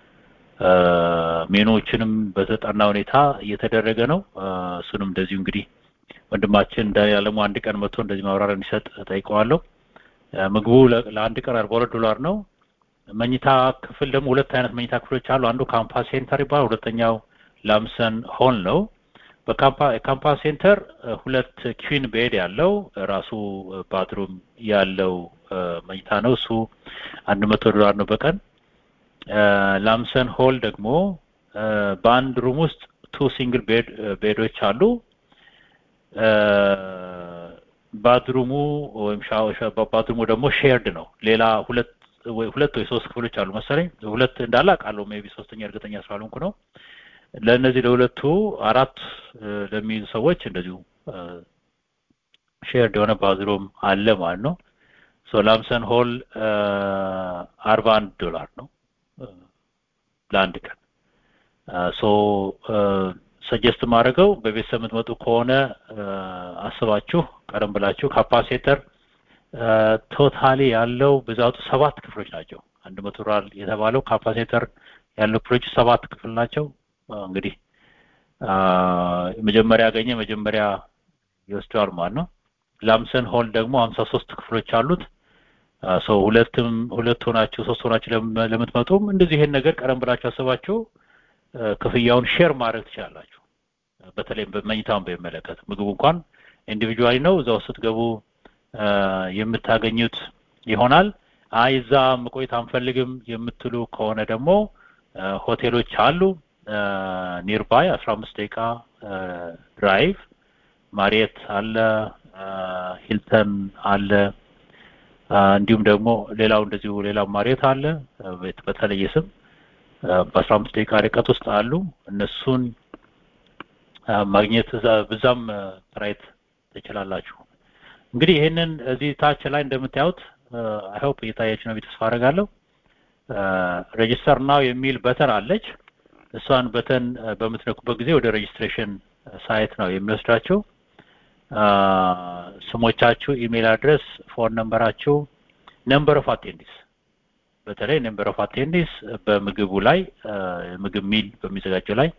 ሜኖዎችንም በተጠና ሁኔታ እየተደረገ ነው። እሱንም እንደዚሁ እንግዲህ ወንድማችን ዳንኤል አለሙ አንድ ቀን መጥቶ እንደዚህ ማብራሪያ እንዲሰጥ ጠይቀዋለሁ። ምግቡ ለአንድ ቀን አርባ ሁለት ዶላር ነው። መኝታ ክፍል ደግሞ ሁለት አይነት መኝታ ክፍሎች አሉ። አንዱ ካምፓስ ሴንተር ይባላል። ሁለተኛው ላምሰን ሆል ነው። በካምፓስ ሴንተር ሁለት ኪዊን ቤድ ያለው ራሱ ባትሩም ያለው መኝታ ነው። እሱ አንድ መቶ ዶላር ነው በቀን ላምሰን ሆል ደግሞ በአንድ ሩም ውስጥ ቱ ሲንግል ቤድ ቤዶች አሉ። ባድሩሙ ወይም ባድሩሙ ደግሞ ሼርድ ነው። ሌላ ሁለት ወይ ሁለት ወይ ሶስት ክፍሎች አሉ መሰለኝ። ሁለት እንዳለ አውቃለሁ። ሜቢ ሶስተኛ እርግጠኛ ስላልሆንኩ ነው። ለእነዚህ ለሁለቱ አራት ለሚይዙ ሰዎች እንደዚሁ ሼርድ የሆነ ባዝሩም አለ ማለት ነው። ሶ ላምሰን ሆል አርባ አንድ ዶላር ነው ለአንድ ቀን ሶ ሰጀስት ማድረገው በቤተሰብ የምትመጡ ከሆነ አስባችሁ ቀደም ብላችሁ ካፓሲተር ቶታሊ ያለው ብዛቱ ሰባት ክፍሎች ናቸው። አንድ መቶ ዶላር የተባለው ካፓሲተር ያለው ክፍሎች ሰባት ክፍል ናቸው። እንግዲህ መጀመሪያ ያገኘ መጀመሪያ ይወስደዋል ማለት ነው። ላምሰን ሆል ደግሞ ሀምሳ ሶስት ክፍሎች አሉት። ሰው ሁለትም ሁለት ሆናችሁ ሶስት ሆናችሁ ለምትመጡም እንደዚህ ይሄን ነገር ቀደም ብላችሁ አስባችሁ ክፍያውን ሼር ማድረግ ትችላላችሁ። በተለይ በመኝታውን በሚመለከት ምግቡ እንኳን ኢንዲቪጁዋሊ ነው እዛው ስትገቡ የምታገኙት ይሆናል። አይ እዛ መቆየት አንፈልግም የምትሉ ከሆነ ደግሞ ሆቴሎች አሉ ኒርባይ አስራ አምስት ደቂቃ ድራይቭ ማሪየት አለ ሂልተን አለ እንዲሁም ደግሞ ሌላው እንደዚሁ ሌላው ማሬት አለ በተለየ ስም በአስራ አምስት ደቂቃ ርቀት ውስጥ አሉ እነሱን ማግኘት ብዛም ትራይት ትችላላችሁ እንግዲህ ይህንን እዚህ ታች ላይ እንደምታዩት አይ ሆፕ እየታያችሁ ነው ተስፋ አደርጋለሁ ሬጅስተር ናው የሚል በተን አለች እሷን በተን በምትነኩበት ጊዜ ወደ ሬጅስትሬሽን ሳይት ነው የሚወስዳችሁ ስሞቻችሁ ኢሜል አድረስ ፎን ነምበራችሁ ነምበር ኦፍ አቴንዲስ በተለይ ነምበር ኦፍ አቴንዲስ በምግቡ ላይ ምግብ ሚል በሚዘጋጀው ላይ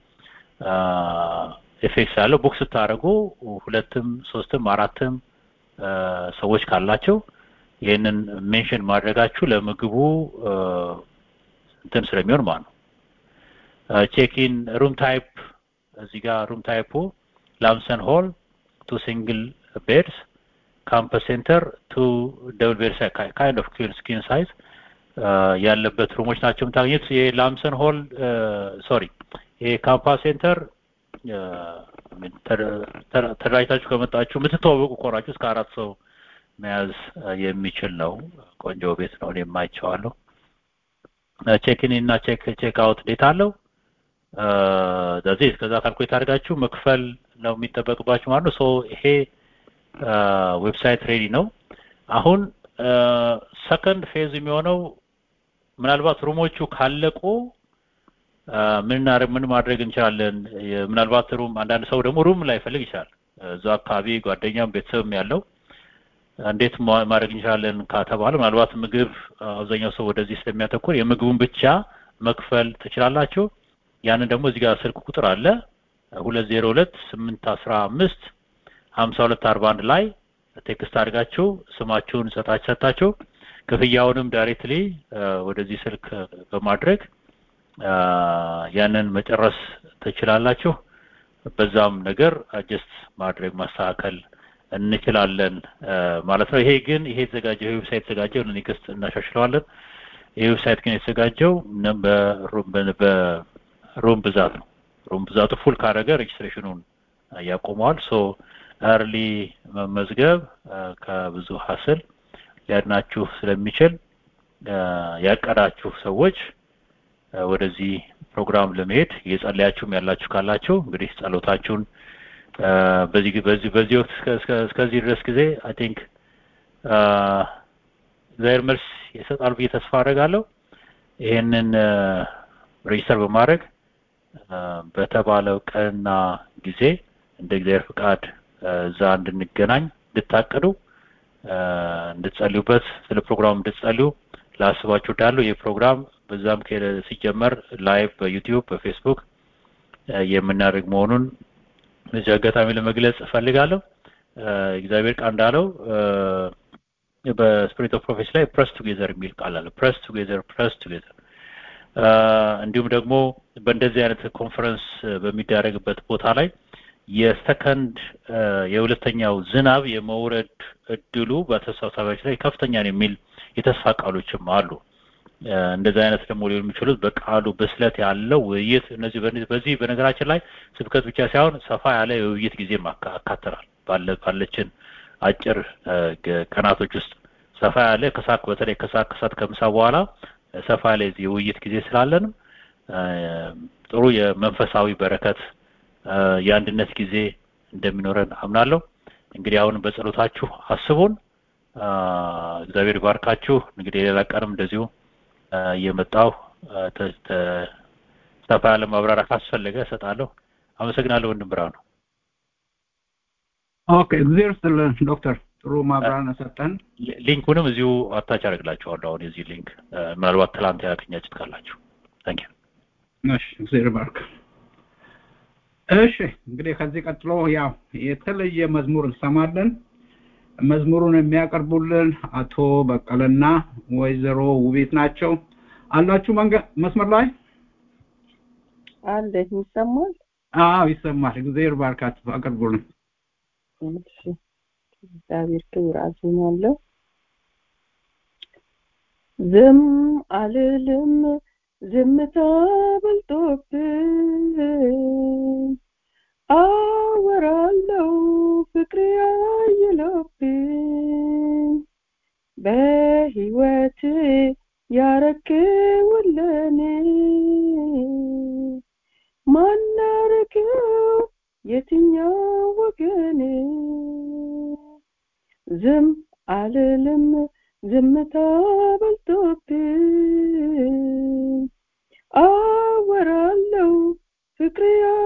ኤፌክስ ያለው ቡክ ስታደርጉ ሁለትም ሶስትም አራትም ሰዎች ካላቸው ይህንን ሜንሽን ማድረጋችሁ ለምግቡ እንትን ስለሚሆን ማለት ነው ቼኪን ሩም ታይፕ እዚህ ጋር ሩም ታይፑ ላምሰን ሆል ቱ ሲንግል ቤድስ ካምፐስ ሴንተር ቱ ደብል ቤድስ ካይንድ ኦፍ ስኪን ሳይዝ ያለበት ሩሞች ናቸው የምታገኙት የላምሰን ሆል ሶሪ የካምፓስ ሴንተር ተደራጅታችሁ ከመጣችሁ የምትተዋወቁ ከሆናችሁ እስከ አራት ሰው መያዝ የሚችል ነው ቆንጆ ቤት ነው እኔም አይቼዋለሁ ቼክን እና ቼክ ቼክ አውት ዴት አለው ስለዚህ እስከዛ ካልኩሌት አድርጋችሁ መክፈል ነው የሚጠበቅባችሁ ማለት ነው ሶ ይሄ ዌብሳይት ሬዲ ነው አሁን ሰከንድ ፌዝ የሚሆነው ምናልባት ሩሞቹ ካለቁ ምን ምን ማድረግ እንችላለን ምናልባት ሩም አንዳንድ ሰው ደግሞ ሩም ላይ ፈልግ ይችላል እዛ አካባቢ ጓደኛም ቤተሰብም ያለው እንዴት ማድረግ እንችላለን ከተባለ ምናልባት ምግብ አብዛኛው ሰው ወደዚህ ስለሚያተኩር የምግቡን ብቻ መክፈል ትችላላችሁ ያንን ደግሞ እዚህ ጋር ስልክ ቁጥር አለ ሁለት ዜሮ ሁለት ስምንት አስራ አምስት ሀምሳ ሁለት አርባ አንድ ላይ ቴክስት አድርጋችሁ ስማችሁን ሰጣችሁ ሰጣችሁ ክፍያውንም ዳይሬክትሊ ወደዚህ ስልክ በማድረግ ያንን መጨረስ ትችላላችሁ በዛም ነገር አጀስት ማድረግ ማስተካከል እንችላለን ማለት ነው ይሄ ግን ይሄ የተዘጋጀው ይሄ ዌብሳይት የተዘጋጀው ኔክስት እናሻሽለዋለን ይሄ ዌብሳይት ግን የተዘጋጀው በሩም ብዛት ነው ሩም ብዛቱ ፉል ካረገ ሬጅስትሬሽኑን ያቆመዋል ሶ እርሊ መመዝገብ ከብዙ ሀስል ሊያድናችሁ ስለሚችል ያቀዳችሁ ሰዎች ወደዚህ ፕሮግራም ለመሄድ እየጸለያችሁም ያላችሁ ካላችሁ እንግዲህ ጸሎታችሁን በዚህ በዚህ በዚህ ወቅት እስከዚህ ድረስ ጊዜ አይ ቲንክ እግዚአብሔር መልስ ይሰጣል ብዬ ተስፋ አደርጋለሁ ይሄንን ሬጅስተር በማድረግ በተባለው ቀንና ጊዜ እንደ እግዚአብሔር ፍቃድ እዛ እንድንገናኝ እንድታቀዱ እንድትጸልዩበት ስለ ፕሮግራሙ እንድትጸልዩ ላስባችሁ ዳሉ ይህ ፕሮግራም በዛም ሲጀመር ላይቭ በዩቲዩብ በፌስቡክ የምናደርግ መሆኑን በዚህ አጋጣሚ ለመግለጽ እፈልጋለሁ እግዚአብሔር ቃል እንዳለው በስፒሪት ኦፍ ፕሮፌሲ ላይ ፕረስ ቱጌዘር የሚል ቃል አለ ፕረስ ቱጌዘር ፕረስ ቱጌዘር እንዲሁም ደግሞ በእንደዚህ አይነት ኮንፈረንስ በሚደረግበት ቦታ ላይ የሰከንድ የሁለተኛው ዝናብ የመውረድ እድሉ በተሰብሳቢዎች ላይ ከፍተኛ ነው የሚል የተስፋ ቃሎችም አሉ እንደዚህ አይነት ደግሞ ሊሆን የሚችሉት በቃሉ ብስለት ያለው ውይይት እነዚህ በዚህ በነገራችን ላይ ስብከት ብቻ ሳይሆን ሰፋ ያለ የውይይት ጊዜ አካተናል ባለችን አጭር ቀናቶች ውስጥ ሰፋ ያለ ከሳክ በተለይ ከሳክ ከሳት ከምሳ በኋላ ሰፋ ያለ የውይይት ጊዜ ስላለንም ጥሩ የመንፈሳዊ በረከት የአንድነት ጊዜ እንደሚኖረን አምናለሁ እንግዲህ አሁን በጸሎታችሁ አስቡን እግዚአብሔር ባርካችሁ እንግዲህ ሌላ ቀንም እንደዚሁ እየመጣው ሰፋ ያለ ማብራሪያ ካስፈለገ እሰጣለሁ አመሰግናለሁ ወንድም ብርሃኑ ኦኬ እግዚአብሔር ይስጥልን ዶክተር ጥሩ ማብራሪያ ሰጠን ሊንኩንም እዚሁ አታች አደርግላችኋለሁ አሁን የዚህ ሊንክ ምናልባት ትላንት ያገኛችሁት ካላችሁ ታንክ እሺ እግዚአብሔር ባርክ እሺ እንግዲህ ከዚህ ቀጥሎ ያው የተለየ መዝሙር እንሰማለን መዝሙሩን የሚያቀርቡልን አቶ በቀለና ወይዘሮ ውቤት ናቸው አላችሁ መስመር ላይ አለ ይሰማል አዎ ይሰማል እግዚአብሔር ባርካት አቅርቡልን እሺ እግዚአብሔር ክብር አዝኛለሁ ዝም አልልም ዝምታ በልጦብኝ አወራለው ፍቅር ያየለብኝ በ የትኛው ወገን ዝም አልልም ዝምታ በልጦብኝ አወራለው ፍቅር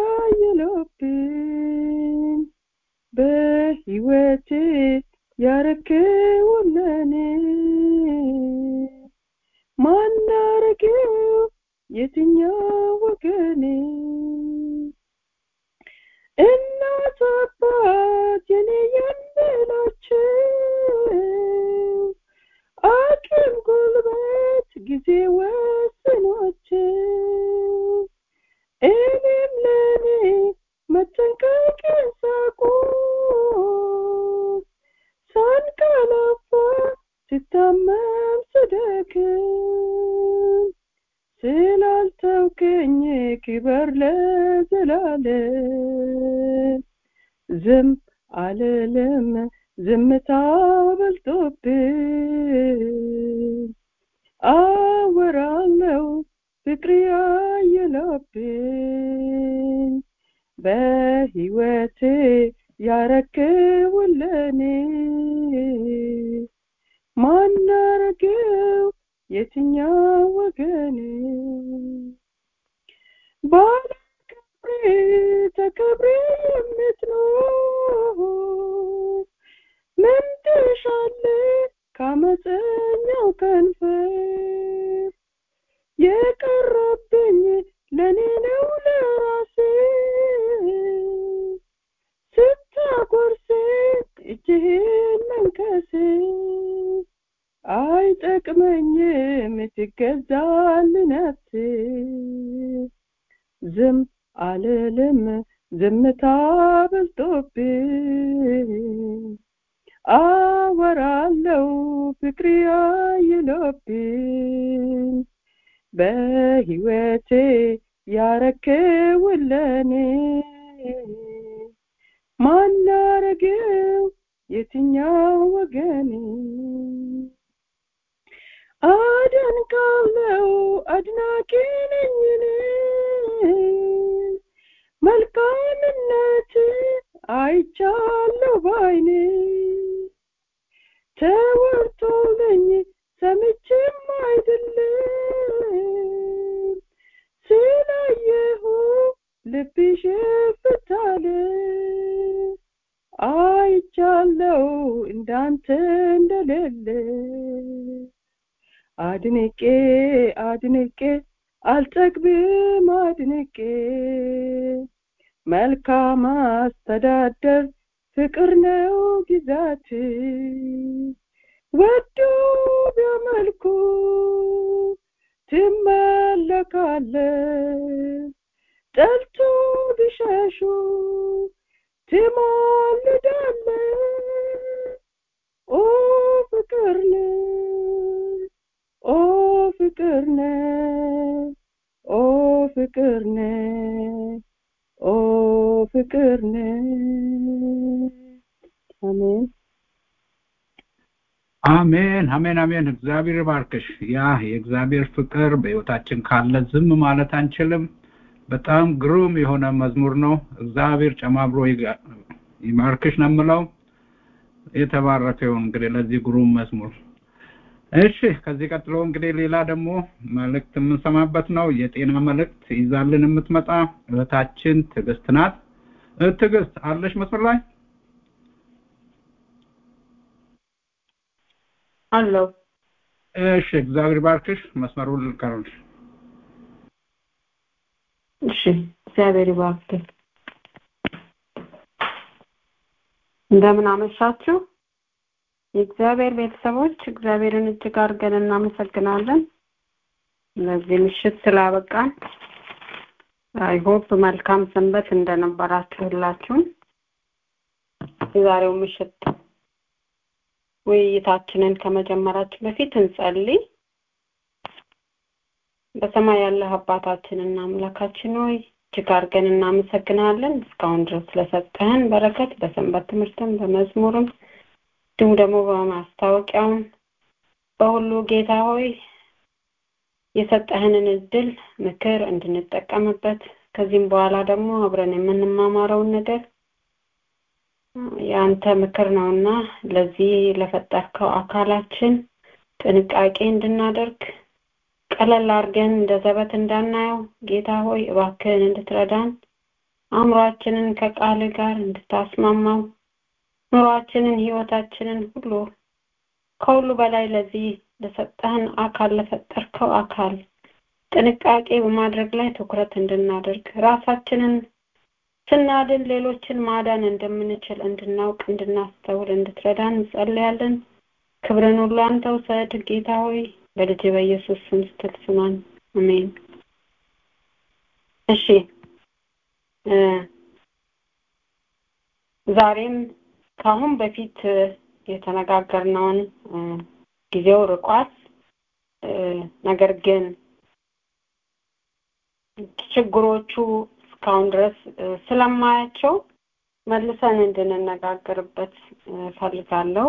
ያየለብኝ በህይወቴ ያረከውን ለኔ ማናረገው የትኛው ወገኔ እናት አባት የኔ የምላቸው አቅም ጉልበት ጊዜ ወስኗቸው እኔም ለኔ መጠንቀቅን ሳቆም ሳንቀላፋ ስታመም ስደክም ስላልተውከኝ ክበር ለዘላለም ዝም አልልም ዝምታ በልጦብኝ አወራለው ፍቅር ያየለብኝ በህይወቴ ያረክውን ለኔ ማናረገው የትኛው ወገኔ ባለ ክብሬ ተከብሬ የምትኖር ምን ትሻለህ ከአመፀኛው ከንፈር የቀረብኝ ለኔ ነው ለራሴ ስታጎርሴ እጅህን መንከሴ አይጠቅመኝም ትገዛል ነፍሴ ዝም አልልም ዝምታ በልጦብኝ አወራለው ፍቅር ያየለብኝ በህይወቴ ያረከውን ለኔ ማናረገው የትኛው ወገኔ አደንቃለው አድናቂ ነኝ እኔ መልካምነት አይቻለሁ ባይኔ ተወርቶልኝ ሰምቼም አይደለም ስላየሁ ልብሽ ፍታለ አይቻለው እንዳንተ እንደሌለ አድንቄ አድንቄ አልጠግብም አድንቄ መልካም አስተዳደር ፍቅር ነው ግዛት ወዶ ቢያመልኩ ትመለካለ ጠልቶ ቢሸሹ ትማልዳለ ኦ ፍቅር ነው ኦ ፍቅር ነው ኦ ፍቅር ነው ኦ ፍቅር ነው አሜን አሜን አሜን አሜን እግዚአብሔር ባርክሽ ያ የእግዚአብሔር ፍቅር በህይወታችን ካለ ዝም ማለት አንችልም በጣም ግሩም የሆነ መዝሙር ነው እግዚአብሔር ጨማብሮ ይማርክሽ ነው የምለው የተባረከ ይሁን እንግዲህ ለዚህ ግሩም መዝሙር እሺ ከዚህ ቀጥሎ እንግዲህ ሌላ ደግሞ መልእክት የምንሰማበት ነው የጤና መልእክት ይዛልን የምትመጣ እህታችን ትዕግስት ናት ትዕግስት አለሽ መስመር ላይ አለው እሺ እግዚአብሔር ባርክሽ መስመሩን ልቀርልሽ እሺ እግዚአብሔር ይባርክ እንደምን አመሻችሁ የእግዚአብሔር ቤተሰቦች እግዚአብሔርን እጅግ አድርገን እናመሰግናለን ለዚህ ምሽት ስላበቃን አይሆፕ መልካም ሰንበት እንደነበራችሁ ሁላችሁም የዛሬው ምሽት ውይይታችንን ከመጀመራችን በፊት እንጸልይ በሰማይ ያለህ አባታችንና አምላካችን ሆይ እጅግ አድርገን እናመሰግናለን እስካሁን ድረስ ስለሰጠህን በረከት በሰንበት ትምህርትም በመዝሙርም እንዲሁም ደግሞ በማስታወቂያውም በሁሉ ጌታ ሆይ የሰጠህንን እድል ምክር እንድንጠቀምበት ከዚህም በኋላ ደግሞ አብረን የምንማማረውን ነገር የአንተ ምክር ነውና ለዚህ ለፈጠርከው አካላችን ጥንቃቄ እንድናደርግ ቀለል አድርገን እንደ ዘበት እንዳናየው ጌታ ሆይ እባክህን እንድትረዳን አእምሯችንን ከቃል ጋር እንድታስማማው ኑሯችንን ህይወታችንን ሁሉ ከሁሉ በላይ ለዚህ ለሰጠህን አካል ለፈጠርከው አካል ጥንቃቄ በማድረግ ላይ ትኩረት እንድናደርግ ራሳችንን ስናድን ሌሎችን ማዳን እንደምንችል እንድናውቅ እንድናስተውል እንድትረዳን እንጸልያለን። ክብርን ሁሉ አንተ ውሰድ ጌታ ሆይ በልጅ በኢየሱስ ስም ስትል ስማን። አሜን። እሺ ዛሬም ከአሁን በፊት የተነጋገርነውን ጊዜው ርቋል። ነገር ግን ችግሮቹ እስካሁን ድረስ ስለማያቸው መልሰን እንድንነጋገርበት ፈልጋለሁ።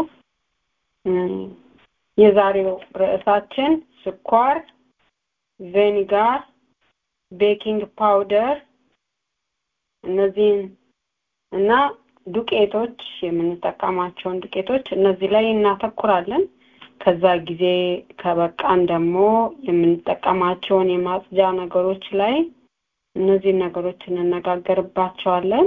የዛሬው ርዕሳችን ስኳር፣ ቬኒጋር፣ ቤኪንግ ፓውደር እነዚህን እና ዱቄቶች የምንጠቀማቸውን ዱቄቶች እነዚህ ላይ እናተኩራለን። ከዛ ጊዜ ከበቃን ደግሞ የምንጠቀማቸውን የማጽጃ ነገሮች ላይ እነዚህ ነገሮች እንነጋገርባቸዋለን።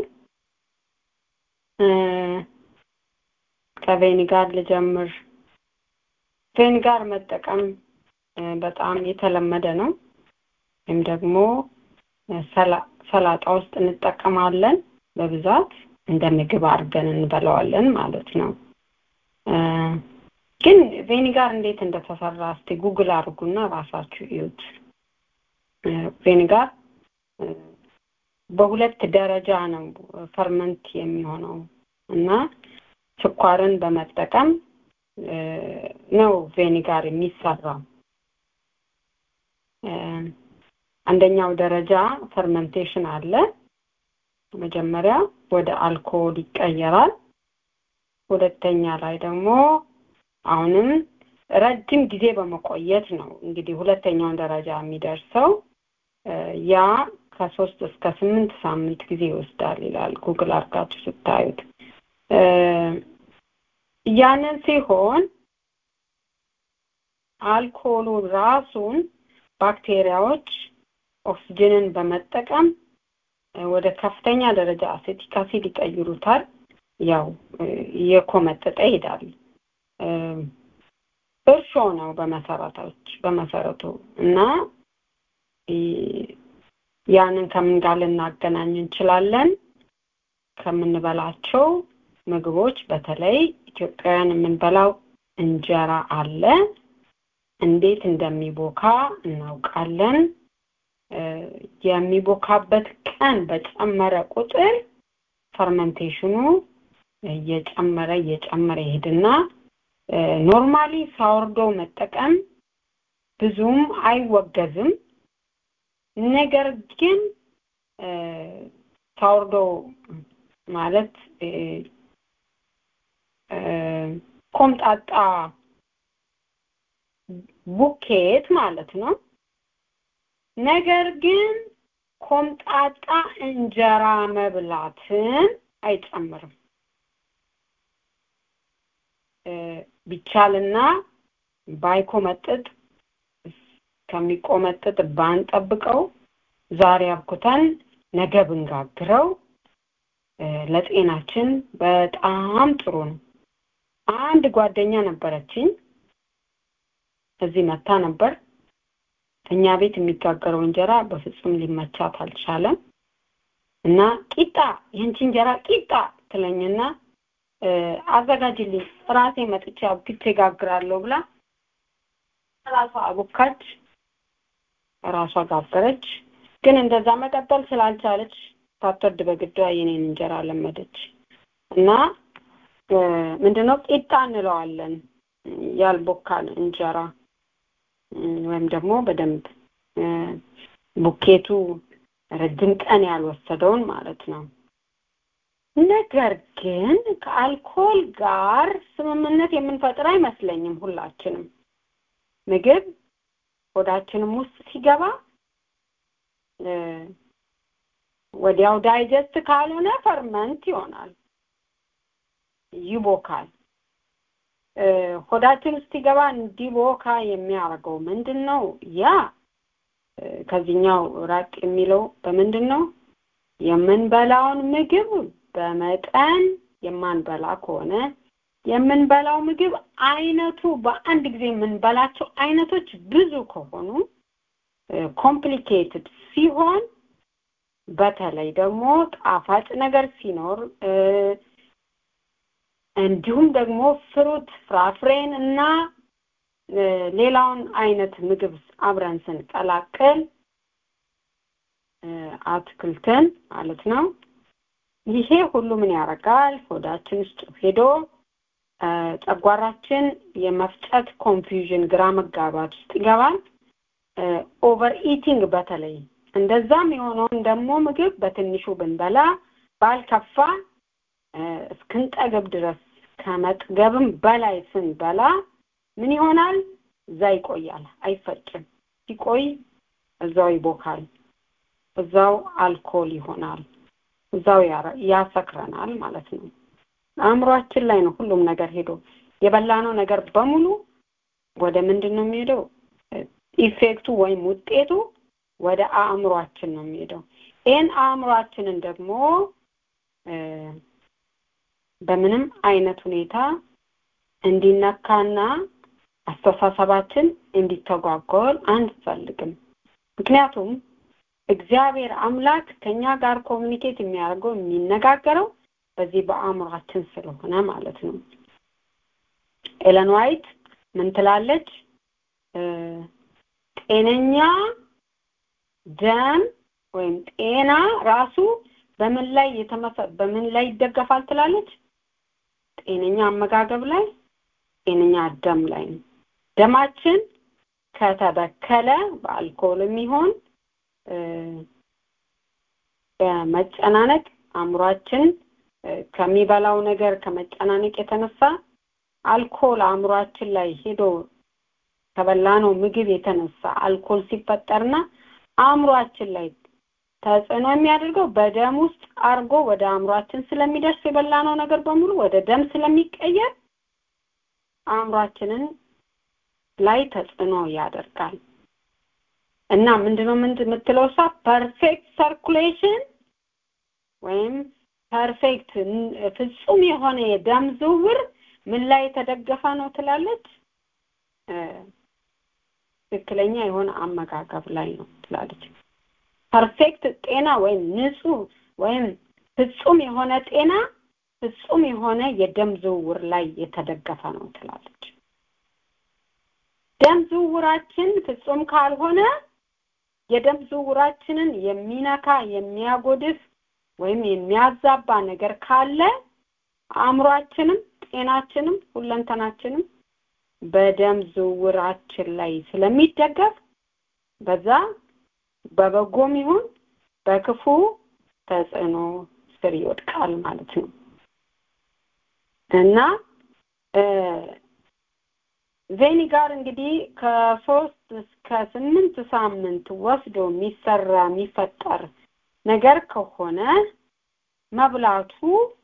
ከቬኒጋር ልጀምር። ቬኒጋር መጠቀም በጣም የተለመደ ነው። ወይም ደግሞ ሰላጣ ውስጥ እንጠቀማለን በብዛት እንደ ምግብ አድርገን እንበላዋለን ማለት ነው። ግን ቬኒጋር እንዴት እንደተሰራ እስቲ ጉግል አድርጉና ራሳችሁ እዩት። ቬኒጋር በሁለት ደረጃ ነው ፈርመንት የሚሆነው እና ስኳርን በመጠቀም ነው ቬኒጋር የሚሰራው። አንደኛው ደረጃ ፈርመንቴሽን አለ። መጀመሪያ ወደ አልኮል ይቀየራል። ሁለተኛ ላይ ደግሞ አሁንም ረጅም ጊዜ በመቆየት ነው እንግዲህ ሁለተኛውን ደረጃ የሚደርሰው ያ ከሶስት እስከ ስምንት ሳምንት ጊዜ ይወስዳል ይላል ጉግል አድርጋችሁ ስታዩት። ያንን ሲሆን አልኮሉ ራሱን ባክቴሪያዎች ኦክስጅንን በመጠቀም ወደ ከፍተኛ ደረጃ አሴቲክ አሲድ ይቀይሩታል። ያው እየኮመጠጠ ይሄዳል። እርሾ ነው በመሰረቶች በመሰረቱ እና ያንን ከምን ጋር ልናገናኝ እንችላለን? ከምንበላቸው ምግቦች በተለይ ኢትዮጵያውያን የምንበላው እንጀራ አለ። እንዴት እንደሚቦካ እናውቃለን። የሚቦካበት ቀን በጨመረ ቁጥር ፈርመንቴሽኑ እየጨመረ እየጨመረ ይሄድና ኖርማሊ ሳወርዶ መጠቀም ብዙም አይወገዝም። ነገር ግን ሳወርዶ ማለት ኮምጣጣ ቡኬት ማለት ነው። ነገር ግን ኮምጣጣ እንጀራ መብላትን አይጨምርም። ቢቻልና ባይኮመጥጥ ከሚቆመጥጥ ባንጠብቀው ዛሬ አብኩተን ነገ ብንጋግረው ለጤናችን በጣም ጥሩ ነው። አንድ ጓደኛ ነበረችኝ እዚህ መታ ነበር። እኛ ቤት የሚጋገረው እንጀራ በፍጹም ሊመቻት አልቻለም እና ቂጣ የንቺ እንጀራ ቂጣ ትለኝና አዘጋጅልኝ ራሴ መጥቼ አብክቼ ጋግራለሁ ብላ ራሷ አቦካች፣ ራሷ ጋገረች። ግን እንደዛ መቀጠል ስላልቻለች ሳትወድ በግዷ የኔን እንጀራ ለመደች እና ምንድነው ቂጣ እንለዋለን ያልቦካን እንጀራ ወይም ደግሞ በደንብ ቡኬቱ ረጅም ቀን ያልወሰደውን ማለት ነው። ነገር ግን ከአልኮል ጋር ስምምነት የምንፈጥር አይመስለኝም። ሁላችንም ምግብ ሆዳችንም ውስጥ ሲገባ ወዲያው ዳይጀስት ካልሆነ ፈርመንት ይሆናል፣ ይቦካል። ሆዳችን ውስጥ ሲገባ እንዲቦካ የሚያደርገው ምንድን ነው? ያ ከዚህኛው ራቅ የሚለው በምንድን ነው? የምንበላውን ምግብ በመጠን የማንበላ ከሆነ የምንበላው ምግብ አይነቱ በአንድ ጊዜ የምንበላቸው አይነቶች ብዙ ከሆኑ ኮምፕሊኬትድ ሲሆን በተለይ ደግሞ ጣፋጭ ነገር ሲኖር እንዲሁም ደግሞ ፍሩት ፍራፍሬን እና ሌላውን አይነት ምግብ አብረን ስንቀላቅል አትክልትን ማለት ነው። ይሄ ሁሉ ምን ያደርጋል? ሆዳችን ውስጥ ሄዶ ጨጓራችን የመፍጨት ኮንፊውዥን ግራ መጋባት ውስጥ ይገባል። ኦቨር ኢቲንግ በተለይ እንደዛም የሆነውን ደግሞ ምግብ በትንሹ ብንበላ ባልከፋ እስክንጠግብ ድረስ ከመጥገብም በላይ ስንበላ ምን ይሆናል? እዛ ይቆያል፣ አይፈጭም። ሲቆይ እዛው ይቦካል፣ እዛው አልኮል ይሆናል፣ እዛው ያሰክረናል ማለት ነው። አእምሯችን ላይ ነው ሁሉም ነገር ሄዶ የበላነው ነገር በሙሉ ወደ ምንድን ነው የሚሄደው? ኢፌክቱ ወይም ውጤቱ ወደ አእምሯችን ነው የሚሄደው። ይህን አእምሯችንን ደግሞ በምንም አይነት ሁኔታ እንዲነካና አስተሳሰባችን እንዲተጓጎል አንፈልግም። ምክንያቱም እግዚአብሔር አምላክ ከኛ ጋር ኮሚኒኬት የሚያደርገው የሚነጋገረው በዚህ በአእምሯችን ስለሆነ ማለት ነው። ኤለን ዋይት ምን ትላለች? ጤነኛ ደም ወይም ጤና ራሱ በምን ላይ የተመሰ በምን ላይ ይደገፋል ትላለች? ጤነኛ አመጋገብ ላይ፣ ጤነኛ ደም ላይ ነው። ደማችን ከተበከለ በአልኮልም ይሆን በመጨናነቅ አእምሯችን ከሚበላው ነገር ከመጨናነቅ የተነሳ አልኮል አእምሯችን ላይ ሄዶ ከበላነው ምግብ የተነሳ አልኮል ሲፈጠርና አእምሯችን ላይ ተጽዕኖ የሚያደርገው በደም ውስጥ አርጎ ወደ አእምሯችን ስለሚደርስ የበላነው ነገር በሙሉ ወደ ደም ስለሚቀየር አእምሯችንን ላይ ተጽዕኖ ያደርጋል እና ምንድነው ምንድን የምትለው እሷ ፐርፌክት ሰርኩሌሽን ወይም ፐርፌክት ፍጹም የሆነ የደም ዝውውር ምን ላይ የተደገፈ ነው ትላለች ትክክለኛ የሆነ አመጋገብ ላይ ነው ትላለች ፐርፌክት ጤና ወይም ንጹህ ወይም ፍጹም የሆነ ጤና ፍጹም የሆነ የደም ዝውውር ላይ የተደገፈ ነው ትላለች ደም ዝውውራችን ፍጹም ካልሆነ የደም ዝውውራችንን የሚነካ የሚያጎድፍ ወይም የሚያዛባ ነገር ካለ አእምሯችንም ጤናችንም ሁለንተናችንም በደም ዝውውራችን ላይ ስለሚደገፍ በዛ በበጎም ይሁን በክፉ ተጽዕኖ ስር ይወድቃል ማለት ነው እና ቬኒጋር እንግዲህ ከሶስት እስከ ስምንት ሳምንት ወስዶ የሚሰራ የሚፈጠር ነገር ከሆነ መብላቱ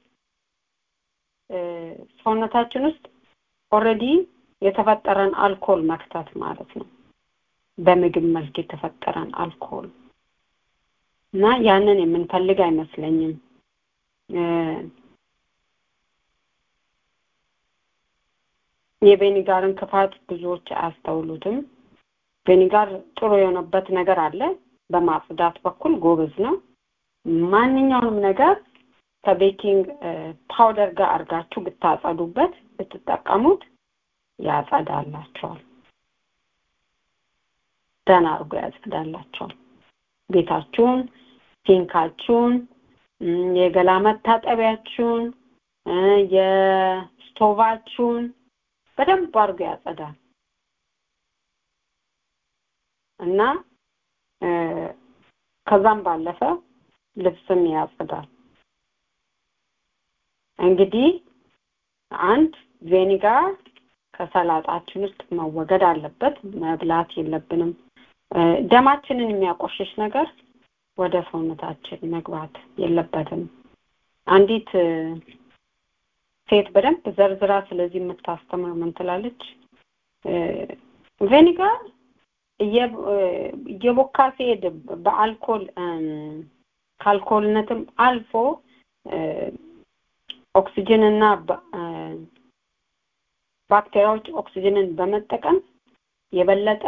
ሰውነታችን ውስጥ ኦልሬዲ የተፈጠረን አልኮል መክተት ማለት ነው በምግብ መልክ የተፈጠረን አልኮል እና ያንን የምንፈልግ አይመስለኝም የቬኒጋርን ክፋት ብዙዎች አያስተውሉትም ቬኒጋር ጥሩ የሆነበት ነገር አለ በማጽዳት በኩል ጎበዝ ነው ማንኛውንም ነገር ከቤኪንግ ፓውደር ጋር አድርጋችሁ ብታጸዱበት ብትጠቀሙት ያጸዳላቸዋል ደህና አድርጎ ያጸዳላቸዋል ቤታችሁን ሲንካችሁን የገላ መታጠቢያችሁን የስቶቫችሁን በደንብ አድርጎ ያጸዳል እና ከዛም ባለፈ ልብስም ያጸዳል እንግዲህ አንድ ቬኒጋር ከሰላጣችን ውስጥ መወገድ አለበት መብላት የለብንም ደማችንን የሚያቆሽሽ ነገር ወደ ሰውነታችን መግባት የለበትም። አንዲት ሴት በደንብ ዘርዝራ ስለዚህ የምታስተምር ምን ትላለች? ቬኒጋር እየቦካ ሲሄድ በአልኮል ከአልኮልነትም አልፎ ኦክሲጅን እና ባክቴሪያዎች ኦክሲጅንን በመጠቀም የበለጠ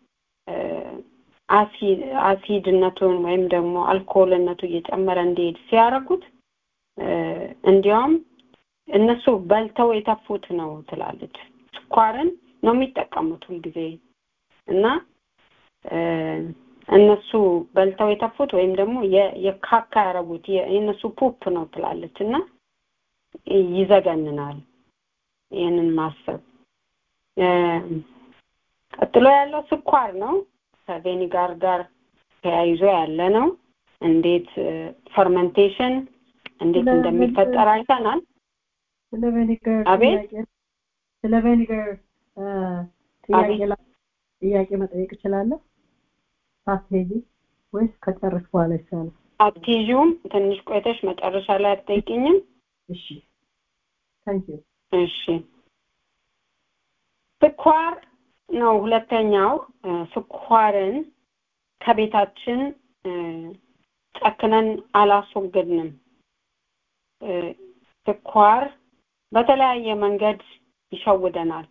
አሲድነቱን ወይም ደግሞ አልኮልነቱ እየጨመረ እንዲሄድ ሲያደርጉት እንዲያውም እነሱ በልተው የተፉት ነው ትላለች። ስኳርን ነው የሚጠቀሙት ሁልጊዜ እና እነሱ በልተው የተፉት ወይም ደግሞ የካካ ያደረጉት የእነሱ ፑፕ ነው ትላለች እና ይዘገንናል ይህንን ማሰብ። ቀጥሎ ያለው ስኳር ነው። ከቬኒጋር ጋር ተያይዞ ያለ ነው። እንዴት ፈርመንቴሽን እንዴት እንደሚፈጠር አይተናል። ስለ ቬኒገር አቤት ስለ ቬኒገር ጥያቄ ጥያቄ መጠየቅ እችላለሁ? ሳትሄጂ ወይስ ከጨረስሽ በኋላ ይሻላል? አትይዥውም? ትንሽ ቆይተሽ መጨረሻ ላይ አትጠይቅኝም? እሺ ታንክ ዩ እሺ ስኳር ነው ሁለተኛው። ስኳርን ከቤታችን ጨክነን አላስወገድንም። ስኳር በተለያየ መንገድ ይሸውደናል።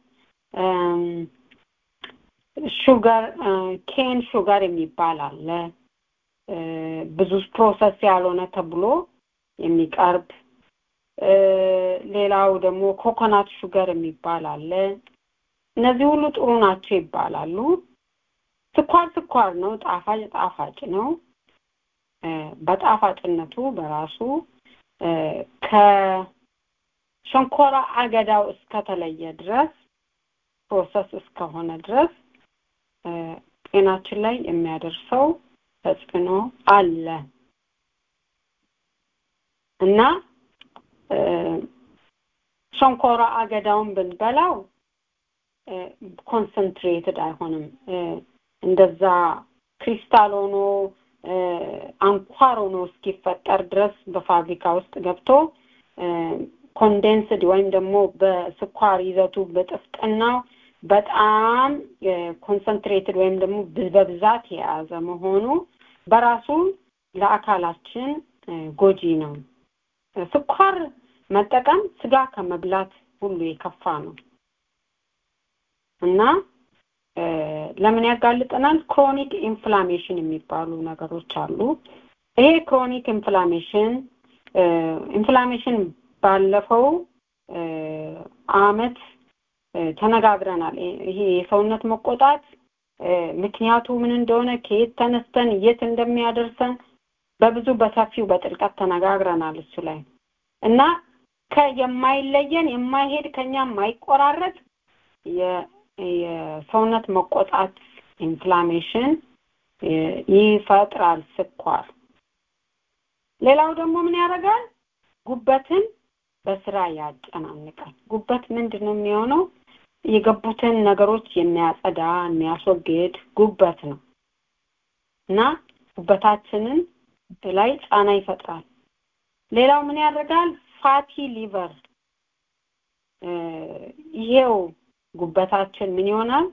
ሹጋር ኬን ሹጋር የሚባል አለ። ብዙ ፕሮሰስ ያልሆነ ተብሎ የሚቀርብ ሌላው ደግሞ ኮኮናት ሹገር የሚባል አለ። እነዚህ ሁሉ ጥሩ ናቸው ይባላሉ። ስኳር ስኳር ነው፣ ጣፋጭ ጣፋጭ ነው። በጣፋጭነቱ በራሱ ከሸንኮራ አገዳው እስከተለየ ድረስ ፕሮሰስ እስከሆነ ድረስ ጤናችን ላይ የሚያደርሰው ተጽዕኖ አለ እና ሸንኮራ አገዳውን ብንበላው ኮንሰንትሬትድ አይሆንም። እንደዛ ክሪስታል ሆኖ አንኳር ሆኖ እስኪፈጠር ድረስ በፋብሪካ ውስጥ ገብቶ ኮንዴንስድ ወይም ደግሞ በስኳር ይዘቱ በጥፍጥናው በጣም ኮንሰንትሬትድ ወይም ደግሞ በብዛት የያዘ መሆኑ በራሱ ለአካላችን ጎጂ ነው። ስኳር መጠቀም ስጋ ከመብላት ሁሉ የከፋ ነው እና ለምን ያጋልጠናል? ክሮኒክ ኢንፍላሜሽን የሚባሉ ነገሮች አሉ። ይሄ ክሮኒክ ኢንፍላሜሽን ኢንፍላሜሽን ባለፈው አመት ተነጋግረናል። ይሄ የሰውነት መቆጣት ምክንያቱ ምን እንደሆነ ከየት ተነስተን የት እንደሚያደርሰን በብዙ በሰፊው በጥልቀት ተነጋግረናል እሱ ላይ እና ከየማይለየን የማይሄድ ከኛ የማይቆራረጥ የሰውነት መቆጣት ኢንፍላሜሽን ይፈጥራል ስኳር። ሌላው ደግሞ ምን ያደርጋል? ጉበትን በስራ ያጨናንቃል። ጉበት ምንድን ነው የሚሆነው? የገቡትን ነገሮች የሚያጸዳ የሚያስወግድ ጉበት ነው እና ጉበታችንን ላይ ጫና ይፈጥራል። ሌላው ምን ያደርጋል? ፋቲ ሊቨር ይሄው ጉበታችን ምን ይሆናል?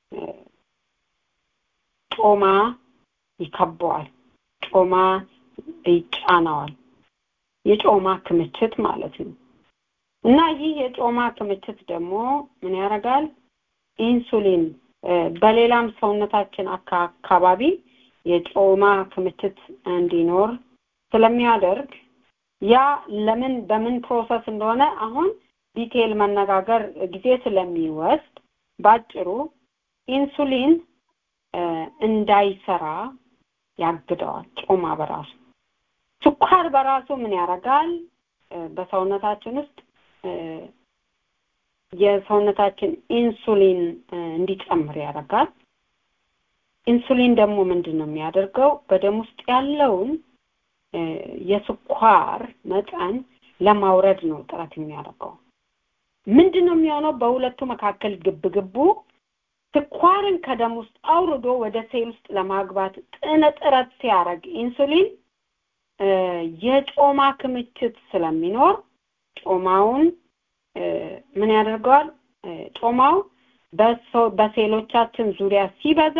ጮማ ይከበዋል። ጮማ ይጫነዋል። የጮማ ክምችት ማለት ነው እና ይህ የጮማ ክምችት ደግሞ ምን ያደርጋል? ኢንሱሊን በሌላም ሰውነታችን አካባቢ የጮማ ክምችት እንዲኖር ስለሚያደርግ ያ ለምን በምን ፕሮሰስ እንደሆነ አሁን ዲቴል መነጋገር ጊዜ ስለሚወስድ ባጭሩ ኢንሱሊን እንዳይሰራ ያግደዋል። ጮማ በራሱ ስኳር በራሱ ምን ያደርጋል? በሰውነታችን ውስጥ የሰውነታችን ኢንሱሊን እንዲጨምር ያደርጋል። ኢንሱሊን ደግሞ ምንድን ነው የሚያደርገው? በደም ውስጥ ያለውን የስኳር መጠን ለማውረድ ነው ጥረት የሚያደርገው። ምንድን ነው የሚሆነው? በሁለቱ መካከል ግብ ግቡ ስኳርን ከደም ውስጥ አውርዶ ወደ ሴል ውስጥ ለማግባት ጥነ ጥረት ሲያደርግ ኢንሱሊን የጮማ ክምችት ስለሚኖር ጮማውን ምን ያደርገዋል? ጮማው በሴሎቻችን ዙሪያ ሲበዛ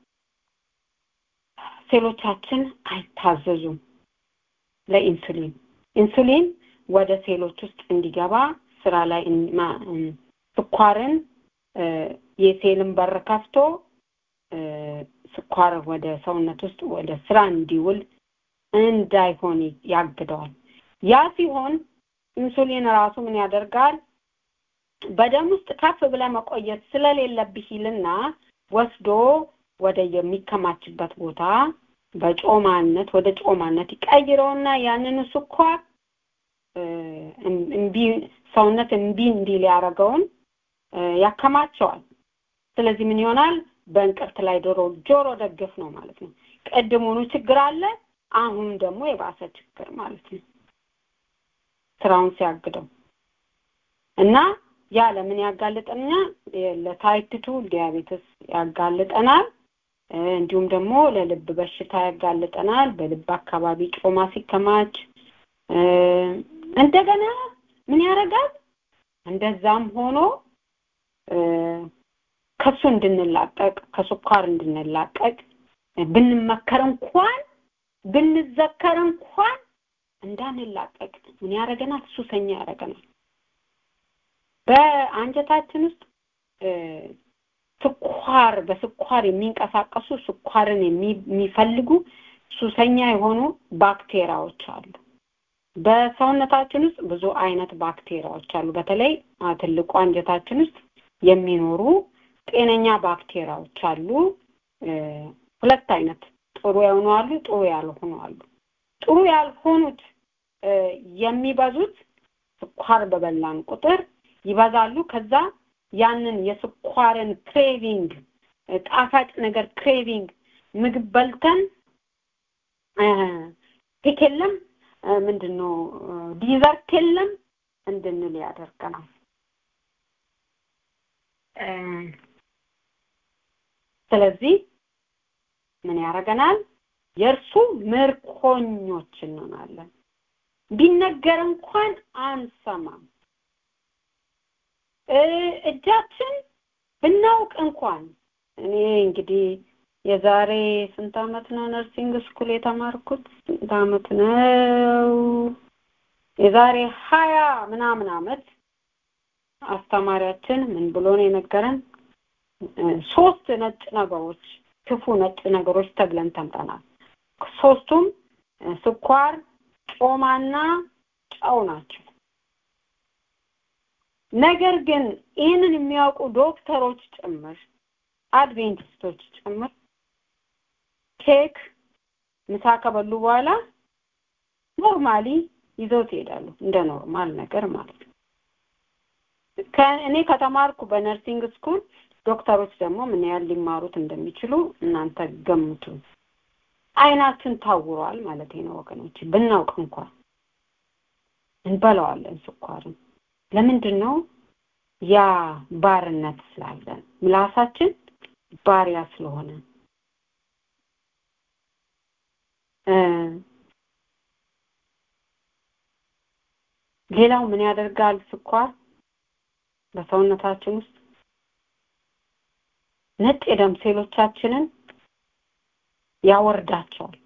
ሴሎቻችን አይታዘዙም ለኢንሱሊን። ኢንሱሊን ወደ ሴሎች ውስጥ እንዲገባ ስራ ላይ ስኳርን የሴልን በር ከፍቶ ስኳር ወደ ሰውነት ውስጥ ወደ ስራ እንዲውል እንዳይሆን ያግደዋል። ያ ሲሆን ኢንሱሊን ራሱ ምን ያደርጋል? በደም ውስጥ ከፍ ብለ መቆየት ስለሌለብህ ይልና ወስዶ ወደ የሚከማችበት ቦታ በጮማነት ወደ ጮማነት ይቀይረውና ያንን ስኳር እምቢ ሰውነት እምቢ እንዲል ያደረገውን ያከማቸዋል። ስለዚህ ምን ይሆናል? በእንቅርት ላይ ዶሮ ጆሮ ደግፍ ነው ማለት ነው። ቅድሙኑ ችግር አለ፣ አሁን ደግሞ የባሰ ችግር ማለት ነው። ስራውን ሲያግደው እና ያ ለምን ያጋልጠኛል? ለታይፕ ቱ ዲያቤትስ ያጋልጠናል። እንዲሁም ደግሞ ለልብ በሽታ ያጋልጠናል። በልብ አካባቢ ጮማ ሲከማች እንደገና ምን ያደርጋል? እንደዛም ሆኖ ከሱ እንድንላቀቅ ከስኳር እንድንላቀቅ ብንመከር እንኳን ብንዘከር እንኳን እንዳንላቀቅ ምን ያደርገናል? ሱሰኛ ያደርገናል። በአንጀታችን ውስጥ ስኳር በስኳር የሚንቀሳቀሱ ስኳርን የሚፈልጉ ሱሰኛ የሆኑ ባክቴሪያዎች አሉ። በሰውነታችን ውስጥ ብዙ አይነት ባክቴሪያዎች አሉ። በተለይ ትልቁ አንጀታችን ውስጥ የሚኖሩ ጤነኛ ባክቴሪያዎች አሉ። ሁለት አይነት ጥሩ የሆኑ አሉ፣ ጥሩ ያልሆኑ አሉ። ጥሩ ያልሆኑት የሚበዙት ስኳር በበላን ቁጥር ይበዛሉ። ከዛ ያንን የስኳርን ክሬቪንግ ጣፋጭ ነገር ክሬቪንግ ምግብ በልተን ኬክ የለም ምንድን ነው ዲዘርት የለም እንድንል ያደርገናል። ስለዚህ ምን ያደርገናል? የእርሱ ምርኮኞች እንሆናለን። ቢነገር እንኳን አንሰማም። እጃችን ብናውቅ እንኳን እኔ እንግዲህ የዛሬ ስንት አመት ነው ነርሲንግ ስኩል የተማርኩት? ስንት አመት ነው? የዛሬ ሀያ ምናምን አመት አስተማሪያችን ምን ብሎ ነው የነገረን? ሶስት ነጭ ነገሮች ክፉ ነጭ ነገሮች ተብለን ተምረናል። ሶስቱም ስኳር፣ ጮማና ጨው ናቸው። ነገር ግን ይህንን የሚያውቁ ዶክተሮች ጭምር አድቬንቲስቶች ጭምር ኬክ ምሳ ከበሉ በኋላ ኖርማሊ ይዘውት ይሄዳሉ እንደ ኖርማል ነገር ማለት ነው። እኔ ከተማርኩ በነርሲንግ ስኩል ዶክተሮች ደግሞ ምን ያህል ሊማሩት እንደሚችሉ እናንተ ገምቱ። አይናችን ታውሯል ማለት ነው ወገኖች። ብናውቅ እንኳን እንበላዋለን ስኳርን። ለምንድን ነው? ያ ባርነት ስላለን ምላሳችን ባሪያ ስለሆነ ሌላው ምን ያደርጋል ስኳር በሰውነታችን ውስጥ ነጭ የደም ሴሎቻችንን ያወርዳቸዋል።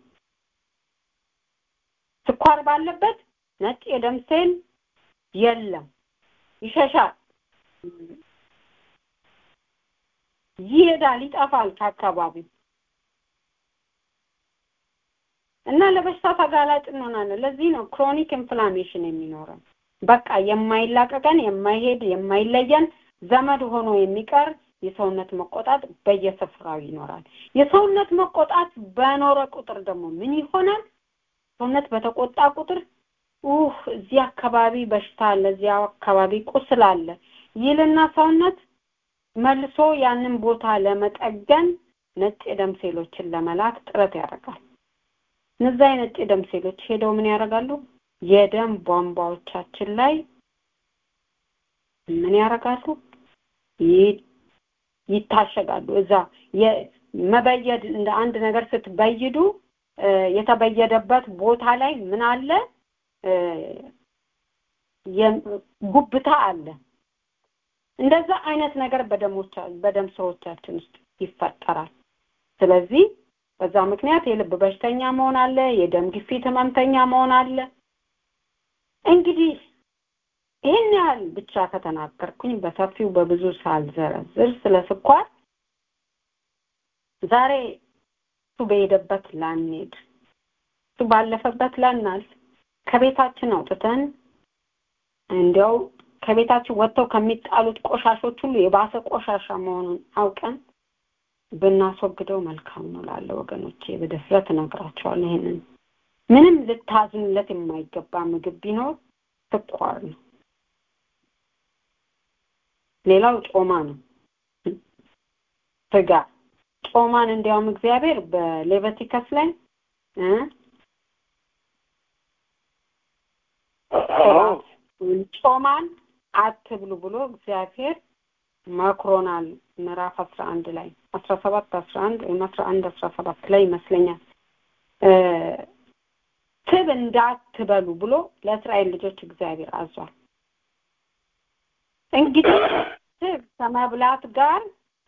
ስኳር ባለበት ነጭ የደም ሴል የለም፣ ይሸሻል፣ ይሄዳል፣ ይጠፋል ከአካባቢው እና ለበሽታ ተጋላጭ እንሆናለን። ለዚህ ነው ክሮኒክ ኢንፍላሜሽን የሚኖረን። በቃ የማይላቀቀን የማይሄድ የማይለየን ዘመድ ሆኖ የሚቀር የሰውነት መቆጣት በየስፍራው ይኖራል። የሰውነት መቆጣት በኖረ ቁጥር ደግሞ ምን ይሆናል? ሰውነት በተቆጣ ቁጥር ኡህ እዚህ አካባቢ በሽታ አለ፣ እዚያ አካባቢ ቁስል አለ ይልና ሰውነት መልሶ ያንን ቦታ ለመጠገን ነጭ የደም ሴሎችን ለመላክ ጥረት ያደርጋል። እነዛ የነጭ የደም ሴሎች ሄደው ምን ያደርጋሉ? የደም ቧንቧዎቻችን ላይ ምን ያደርጋሉ? ይታሸጋሉ። እዛ መበየድ እንደ አንድ ነገር ስትበይዱ የተበየደበት ቦታ ላይ ምን አለ? ጉብታ አለ። እንደዛ አይነት ነገር በደሞቻ በደም ስሮቻችን ውስጥ ይፈጠራል። ስለዚህ በዛ ምክንያት የልብ በሽተኛ መሆን አለ፣ የደም ግፊት ህመምተኛ መሆን አለ። እንግዲህ ይህን ያህል ብቻ ከተናገርኩኝ በሰፊው በብዙ ሳልዘረዝር ስለ ስኳር ዛሬ እሱ በሄደበት ላንሄድ፣ እሱ ባለፈበት ላናልፍ፣ ከቤታችን አውጥተን እንዲያው ከቤታችን ወጥተው ከሚጣሉት ቆሻሾች ሁሉ የባሰ ቆሻሻ መሆኑን አውቀን ብናስወግደው መልካም ነው ላለ ወገኖቼ በድፍረት እነግራቸዋለሁ። ይሄንን ምንም ልታዝኑለት የማይገባ ምግብ ቢኖር ስኳር ነው። ሌላው ጮማ ነው። ስጋ ጮማን እንዲያውም እግዚአብሔር በሌቨቲከስ ላይ ጮማን አትብሉ ብሎ እግዚአብሔር መክሮናል። ምዕራፍ አስራ አንድ ላይ አስራ ሰባት አስራ አንድ ወይም አስራ አንድ አስራ ሰባት ላይ ይመስለኛል ትብ እንዳትበሉ ብሎ ለእስራኤል ልጆች እግዚአብሔር አዟል። እንግዲህ ስብ ከመብላት ጋር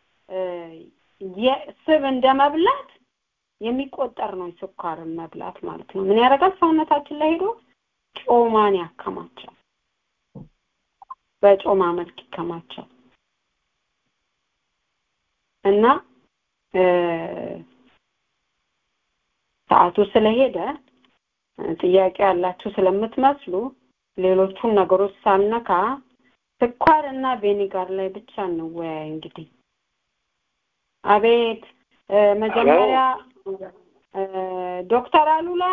ስብ እንደ መብላት የሚቆጠር ነው የስኳርን መብላት ማለት ነው። ምን ያደርጋል? ሰውነታችን ላይ ሄዶ ጮማን ያከማቻል። በጮማ መልክ ይከማቻል እና ሰዓቱ ስለሄደ ጥያቄ ያላችሁ ስለምትመስሉ ሌሎቹን ነገሮች ሳልነካ ስኳር እና ቬኒጋር ላይ ብቻ እንወያይ። እንግዲህ አቤት መጀመሪያ ዶክተር አሉላ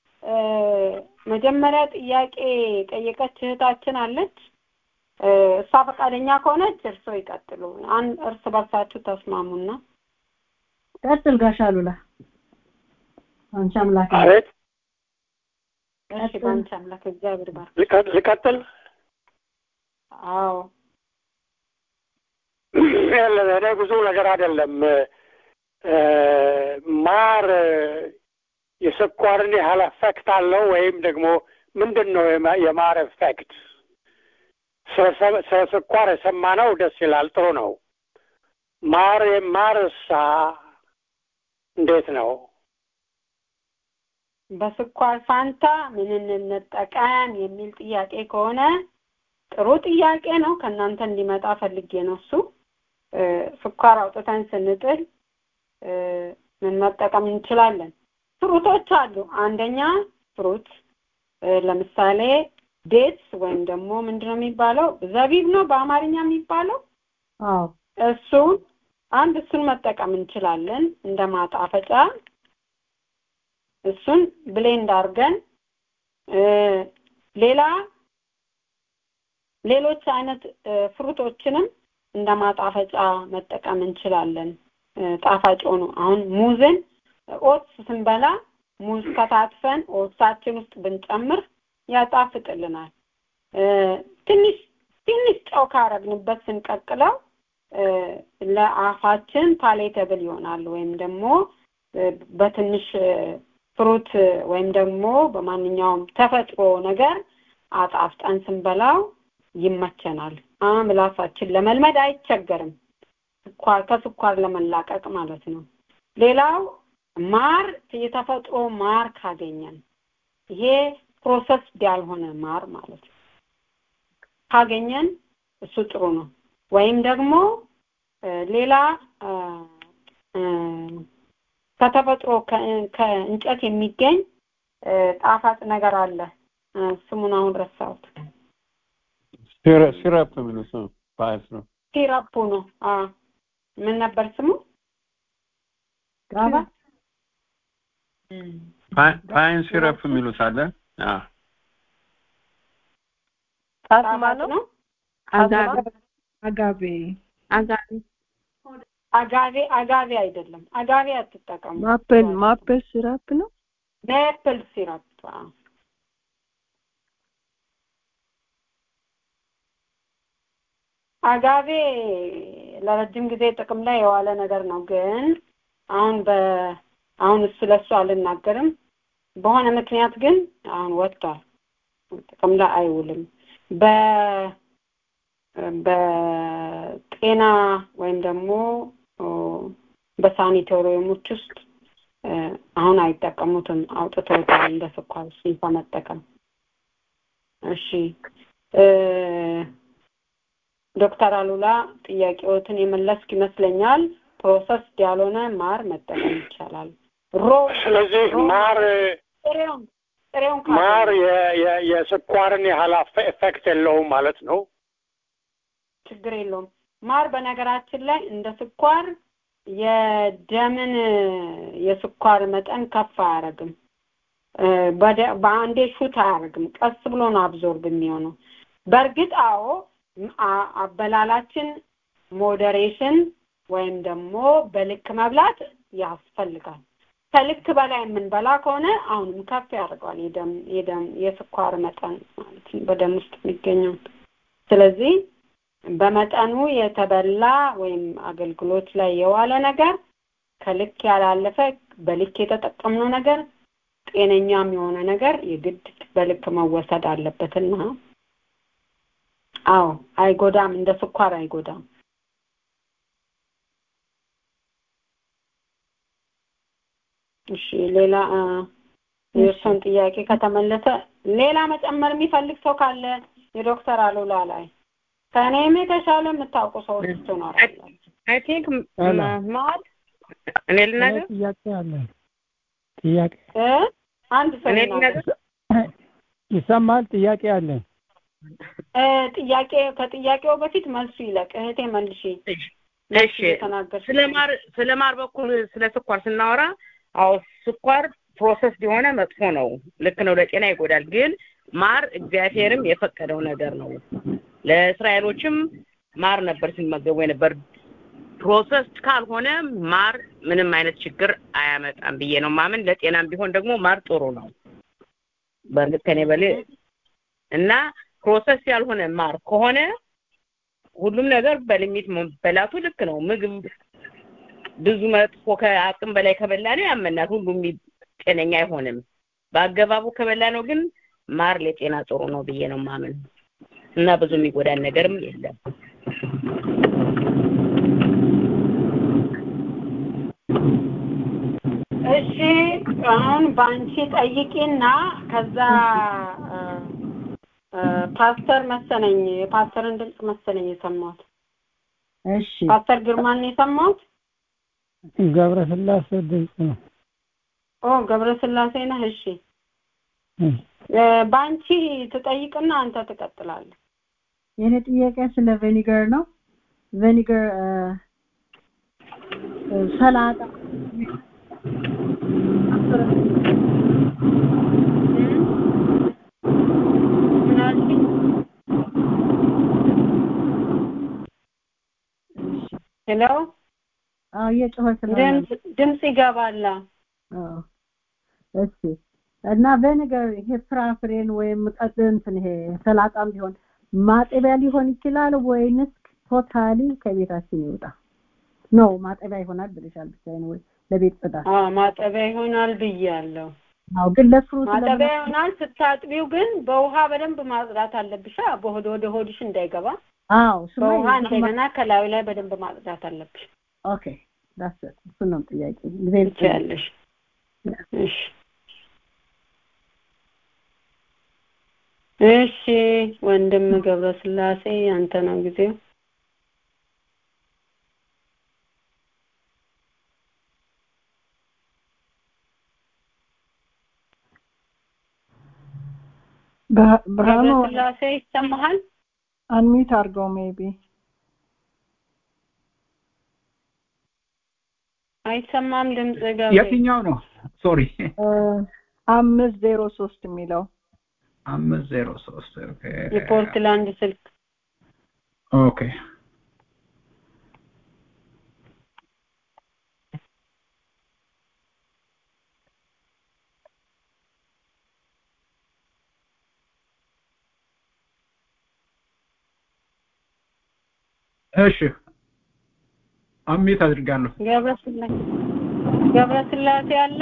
መጀመሪያ ጥያቄ ጠየቀች እህታችን አለች። እሷ ፈቃደኛ ከሆነች እርስዎ ይቀጥሉ። አንድ እርስ በርሳችሁ ተስማሙና ቀጥል ጋሽ አሉላ። አንቺ አምላክ አቤት እሺ፣ በአንቺ አምላክ እግዚአብሔር ባርክ። ልቀጥል? አዎ እኔ ብዙ ነገር አይደለም። ማር የስኳርን ያህል ኤፌክት አለው ወይም ደግሞ ምንድን ነው የማር ኤፌክት? ስለ ስኳር የሰማነው ደስ ይላል፣ ጥሩ ነው። ማር ማርሳ እንዴት ነው? በስኳር ፋንታ ምን እንጠቀም የሚል ጥያቄ ከሆነ ጥሩ ጥያቄ ነው። ከእናንተ እንዲመጣ ፈልጌ ነው እሱ ስኳር አውጥተን ስንጥል ምን መጠቀም እንችላለን? ፍሩቶች አሉ። አንደኛ ፍሩት ለምሳሌ ዴትስ ወይም ደግሞ ምንድነው የሚባለው? ዘቢብ ነው በአማርኛ የሚባለው። አዎ እሱን አንድ እሱን መጠቀም እንችላለን እንደ ማጣፈጫ። እሱን ብሌንድ አድርገን ሌላ ሌሎች አይነት ፍሩቶችንም እንደ ማጣፈጫ መጠቀም እንችላለን። ጣፋጭ ሆኖ አሁን ሙዝን ኦትስ ስንበላ ሙዝ ከታትፈን ኦትሳችን ውስጥ ብንጨምር ያጣፍጥልናል። ትንሽ ትንሽ ጨው ካረግንበት ስንቀቅለው ለአፋችን ፓሌተብል ይሆናል። ወይም ደግሞ በትንሽ ፍሩት ወይም ደግሞ በማንኛውም ተፈጥሮ ነገር አጣፍጠን ስንበላው ይመቸናል። ምላሳችን ለመልመድ አይቸገርም። ስኳር ከስኳር ለመላቀቅ ማለት ነው። ሌላው ማር የተፈጥሮ ማር ካገኘን ይሄ ፕሮሰስ ያልሆነ ማር ማለት ነው ካገኘን እሱ ጥሩ ነው። ወይም ደግሞ ሌላ ከተፈጥሮ ከእንጨት የሚገኝ ጣፋጭ ነገር አለ። ስሙን አሁን ረሳሁት። ሲረፕ የሚሉት ነው። ፓይስ ነው። ሲረፑ ነው። ምን ነበር ስሙ? ጋባ ፓይን ሲረፕ የሚሉት አለ። ጣስማ ነው። አጋቤ አጋቤ አጋቤ አጋቤ አጋቤ አይደለም። አጋቤ አትጠቀሙ። ማፕል ማፕል ሲራፕ ነው። ሜፕል ሲራፕ አጋቤ ለረጅም ጊዜ ጥቅም ላይ የዋለ ነገር ነው። ግን አሁን በ አሁን እሱ ለሱ አልናገርም። በሆነ ምክንያት ግን አሁን ወጥቷል፣ ጥቅም ላይ አይውልም። በ በጤና ወይም ደግሞ በሳኒቶሪየሞች ውስጥ አሁን አይጠቀሙትም፣ አውጥተውታል እንደ ስኳር እሱን ከመጠቀም። እሺ ዶክተር አሉላ ጥያቄዎትን የመለስክ ይመስለኛል። ፕሮሰስ ያልሆነ ማር መጠቀም ይቻላል። ሮ ስለዚህ ማር ጥሬውን ጥሬውን ማር የስኳርን ያህል ኤፌክት የለውም ማለት ነው። ችግር የለውም። ማር በነገራችን ላይ እንደ ስኳር የደምን የስኳር መጠን ከፍ አያደርግም። በአንዴ ሹት አያደርግም። ቀስ ብሎ ነው አብዞርብ የሚሆነው። በእርግጥ አዎ አበላላችን ሞዴሬሽን ወይም ደግሞ በልክ መብላት ያስፈልጋል። ከልክ በላይ የምንበላ ከሆነ አሁንም ከፍ ያደርገዋል የደም የደም የስኳር መጠን ማለት ነው በደም ውስጥ የሚገኘው። ስለዚህ በመጠኑ የተበላ ወይም አገልግሎት ላይ የዋለ ነገር ከልክ ያላለፈ በልክ የተጠቀምነው ነገር ጤነኛም የሆነ ነገር የግድ በልክ መወሰድ አለበትና አዎ አይጎዳም፣ እንደ ስኳር አይጎዳም። እሺ ሌላ የእርሶን ጥያቄ ከተመለሰ ሌላ መጨመር የሚፈልግ ሰው ካለ የዶክተር አሉላ ላይ ከእኔም የተሻለ የምታውቁ ሰዎች ትኖራላችሁ። አይ ቲንክ ማር እኔ ልናገር ጥያቄ አለ ጥያቄ እ አንድ ሰው እኔ ይናገር። ልናገር ይሰማል? ጥያቄ አለ። እ ጥያቄ ከጥያቄው በፊት መልሱ ይለቅ። እህቴ መልሺ። እሺ ስለ ማር ስለ ማር በኩል ስለ ስኳር ስናወራ አዎ ስኳር ፕሮሰስ የሆነ መጥፎ ነው። ልክ ነው፣ ለጤና ይጎዳል። ግን ማር እግዚአብሔርም የፈቀደው ነገር ነው። ለእስራኤሎችም ማር ነበር ሲመገቡ የነበር። ፕሮሰስ ካልሆነ ማር ምንም አይነት ችግር አያመጣም ብዬ ነው ማምን። ለጤናም ቢሆን ደግሞ ማር ጥሩ ነው። በእርግጥ ከኔ በሌ እና ፕሮሰስ ያልሆነ ማር ከሆነ ሁሉም ነገር በሊሚት መበላቱ ልክ ነው። ምግብ ብዙ መጥፎ ከአቅም በላይ ከበላ ነው ያመናል። ሁሉም ጤነኛ አይሆንም። በአገባቡ ከበላ ነው ግን ማር ለጤና ጥሩ ነው ብዬ ነው ማምን እና ብዙ የሚጎዳን ነገርም የለም። እሺ አሁን በአንቺ ጠይቂና ከዛ እ እ ፓስተር መሰለኝ የፓስተርን ድምፅ መሰለኝ የሰማሁት። እሺ ፓስተር ግርማን ነው የሰማሁት። ገብረ ስላሴ ድምፅ ነው። ኦ ገብረ ስላሴ ነህ? እሺ እ እ በአንቺ ትጠይቅና አንተ ትቀጥላለህ። የኔ ጥያቄ ስለ ቬኒገር ነው። ቬኒገር እ እ ሰላጣ ምን አልሽኝ? ሄሎ አዎ እየጮኸ ስለሆነ ድምፅ ድምፅ ይገባል። አዎ እሺ እና ቬኒገር ይሄ ፍራፍሬን ወይም ቀጥ እንትን ይሄ ሰላጣም ቢሆን ማጠቢያ ሊሆን ይችላል ወይንስ ቶታሊ ከቤታችን ይውጣ? ነው ማጠቢያ ይሆናል ብለሻል ብቻዬን ወይ ለቤት ጽዳት? አዎ ማጠቢያ ይሆናል ብያለሁ። አዎ ግን ለፍሩት ማጠቢያ ይሆናል። ስታጥቢው ግን በውሃ በደንብ ማጽዳት አለብሽ። አ በሆድ ወደ ሆድሽ እንዳይገባ አዎ እሱማ በውሃ ይሄ- እንደገና ከላዩ ላይ በደንብ ማጽዳት አለብሽ። ኦኬ ዳስ እሱ ነው ጥያቄ ጊዜ ትችያለሽ። እሺ እሺ ወንድም ገብረስላሴ አንተ ነው ጊዜው። ብርሃኑ ገብረስላሴ ይሰማሃል? አንሚት አድርገው ሜቢ አይሰማም ድምጽ ገብሬ። የትኛው ነው? ሶሪ አምስት ዜሮ ሶስት የሚለው አምስት ዜሮ ሶስት ኦኬ የፖርትላንድ ስልክ ኦኬ እሺ አሚት አድርጋለሁ ገብረስላሴ ገብረስላሴ አለ